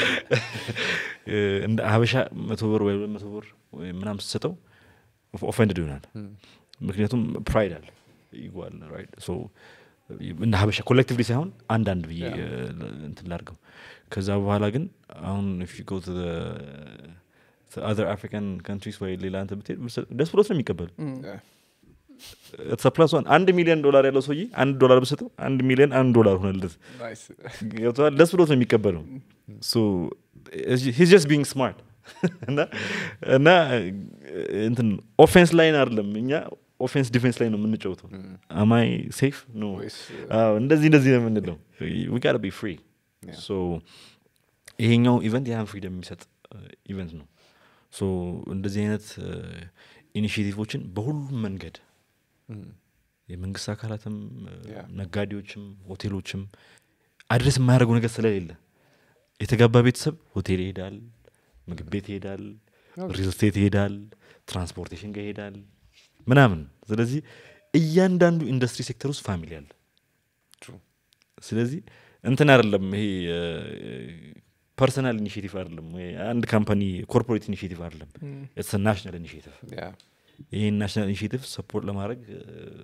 እንደ ሀበሻ መቶ ብር ወይ ሁለት መቶ ብር ወይ ምናምን ስትሰጠው ኦፈንድድ ይሆናል Mm. ምክንያቱም ፕራይድ አለ ይጓል ራይት ሶ እንደ ሀበሻ ኮሌክቲቭሊ ሳይሆን አንዳንድ ብዬ Yeah. እ፣ እንትን ላድርገው ከዛ በኋላ ግን አሁን ፊ ጎ አዘር አፍሪካን ካንትሪስ ወይ ሌላ እንትን ብትሄድ ብትሰጥ- ደስ ብሎት ነው የሚቀበል Yeah. ፕላስ ዋን አንድ ሚሊዮን ዶላር ያለው ሰውዬ አንድ ዶላር ብሰጠው አንድ ሚሊዮን አንድ ዶላር ሆነለት Nice. ገብተዋል ደስ ብሎት ነው የሚቀበለው ሂስ ጀስት ቢንግ ስማርት እና እና እንትን ኦፌንስ ላይን አይደለም እኛ ኦፌንስ ዲፌንስ ላይ ነው የምንጫወተው አማይ ሴፍ ኖ ወይስ አዎ፣ እንደዚህ እንደዚህ ነው የምንለው ዊ ጋር ቢ ፍሪ Yeah. ሶ ይሄኛው ኢቨንት ያን ፍሪደም የሚሰጥ ኢቨንት ነው ሶ እንደዚህ አይነት ኢኒሽቲቮችን በሁሉም መንገድ Mm. የመንግስት አካላትም እ፣ Yeah. ነጋዴዎችም ሆቴሎችም አድረስ የማያደርገው ነገር ስለሌለ የተጋባ ቤተሰብ ሆቴል ይሄዳል ምግብ ቤት ይሄዳል Okay. ሪል ስቴት ይሄዳል ትራንስፖርቴሽን ጋር ይሄዳል ምናምን ስለዚህ እያንዳንዱ ኢንዱስትሪ ሴክተር ውስጥ ፋሚሊ አለ True. ስለዚህ እንትን አይደለም ይሄ ፐርሰናል ኢኒሽቲቭ አይደለም ወይ አንድ ካምፓኒ ኮርፖሬት ኢኒሽቲቭ አይደለም ኢትስ ናሽናል ኢኒሽቲቭ Yeah. ይህን ናሽናል ኢኒሽቲቭ ሰፖርት ለማድረግ እ፣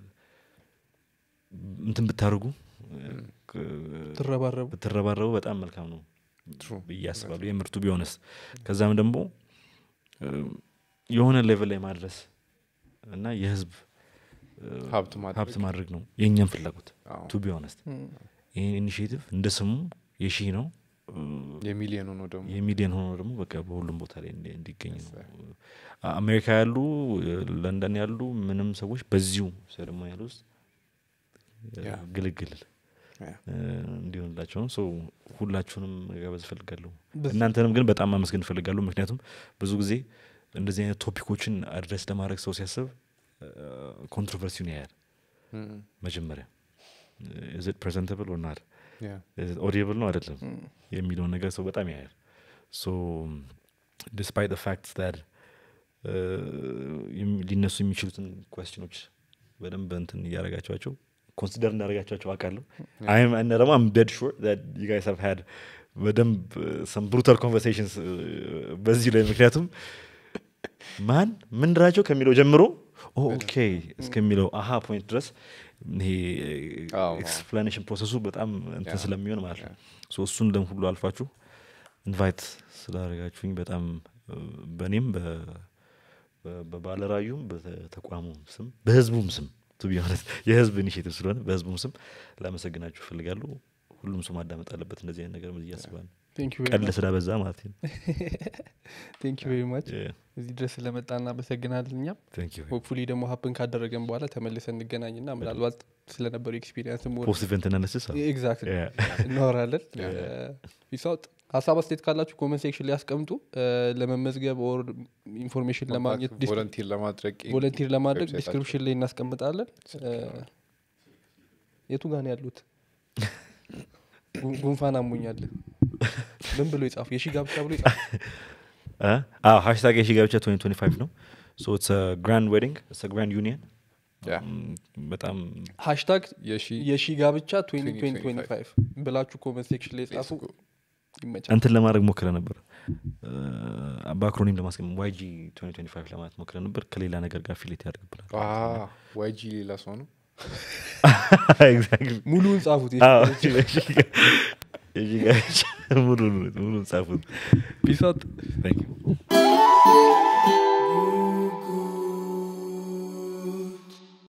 እንትን ብታደርጉ ትረባረቡ ብትረባረቡ በጣም መልካም ነው True. ብዬ አስባለሁ የምርቱ ቢሆንስ ከዛም ደግሞ እ፣ የሆነ ሌቨል ላይ ማድረስ እና የህዝብ እ፣ ሀብት ማድረግ። ሀብት ማድረግ ነው የእኛም ፍላጎት አዎ። ቱ ቢ ሆነስት ይህን ኢኒሽቲቭ እንደ ስሙ የሺህ ነው እ፣ የሚሊዮኑ ነው ደግሞ የሚሊዮን ሆኖ ደግሞ በቃ በሁሉም ቦታ ላይ እንዲ- እንዲገኝ Yes, ነው sir. አ- አሜሪካ ያሉ እ፣ ለንደን ያሉ ምንም ሰዎች በዚሁ ሴሬሞኒያል ውስጥ እ፣ Yeah. ግልግል Yeah. እ፣ እንዲሆንላቸው ነው ሶ ሁላችሁንም መጋበዝ እፈልጋለሁ በስ- እናንተንም ግን በጣም ማመስገን እፈልጋለሁ ምክንያቱም ብዙ ጊዜ እንደዚህ አይነት ቶፒኮችን አድሬስ ለማድረግ ሰው ሲያስብ ኮንትሮቨርሲውን ያያል Mm. መጀመሪያ ኢዝ ኢት ፕሬዘንተብል ኦር ናት Yeah. ኦዲብል ነው አይደለም የሚለውን ነገር ሰው በጣም ያያል ሶ ዲስፓይት ፋክት ዳት ሊነሱ የሚችሉትን ኮስችኖች በደንብ እንትን እያረጋቸዋቸው ኮንሲደር እንዳረጋቸዋቸው አውቃለሁ አይም እና ደግሞ አም ደድ ሹር ዩ ጋይስ ሃቭ ሃድ በደንብ ሰም ብሩታል ኮንቨርሴሽንስ በዚህ ላይ ምክንያቱም ማን ምንድራቸው ከሚለው ጀምሮ ኦኬ እስከሚለው አሀ ፖይንት ድረስ ይሄ አዎ። ኤክስፕላኔሽን ፕሮሰሱ በጣም እንትን ያ። ስለሚሆን ማለት ነው ሶ እሱን ደም ሁሉ አልፋችሁ ኢንቫይት ስላደረጋችሁኝ በጣም እ፣ በእኔም በ- በ- በባለራዩም በተቋሙም ስም በህዝቡም ስም ቱ ቢ ሆነስት የህዝብ ኢኒሽቲቭ ስለሆነ በህዝቡም ስም ላመሰግናችሁ እፈልጋለሁ ሁሉም ሰው ማዳመጥ አለበት እንደዚህ አይነት ነገር ብዬ አስባለሁ ቀልድ ስላበዛ ማለት ነው ቴንክ ዩ ቬሪ ማች Yeah, እዚህ ድረስ ስለመጣ እናመሰግናለን እኛም thank you. ሆፕፉሊ ደግሞ ሀፕን ካደረገን በኋላ ተመልሰን እንገናኝና ምናልባት ስለነበሩ ኤክስፒሪንስ ፖስት ኢቨንት አናሊሲስ አዎ። ኤግዛክት Yeah. እናወራለን ፊሳውጥ ሀሳብ አስተያየት ካላችሁ ኮመንት ሴክሽን ላይ ያስቀምጡ እ፣ ለመመዝገብ ኦር ኢንፎርሜሽን ለማግኘት ቮለንቲር ለማድረግ ቮለንቲር ለማድረግ ዌብሳይታቸው። ዲስክሪፕሽን ላይ እናስቀምጣለን እ፣ የቱ ጋር ነው ያሉት ጉ- ጉንፋን አሞኛል ምን ብሎ ይጻፉ የሺ ጋብቻ ብሎ ይጻፉ እ? አዎ ሃሽታግ የሺ ጋብቻ 2025 ነው ሶ ኢትስ ግራንድ ዌዲንግ ኢትስ ግራንድ ዩኒየን Yeah. በጣም ሃሽታግ የሺ የሺ ጋብቻ 2025 2025 ብላችሁ ኮመንት ሴክሽን ላይ ጻፉ ይመቻል እንትን ለማድረግ ሞክረ ነበር በአክሮኒም ለማስቀመጥ ዋይጂ 2025 ለማለት ሞክረ ነበር ከሌላ ነገር ጋር ፊሌት ያደርግብናል ዋይጂ ሌላ ሰው ነው Exactly. ሙሉውን ጻፉት አዎ፣ የሺ ጋብቻ ሙሉን ሙሉን ጻፉት ፒስ አውት Thank you.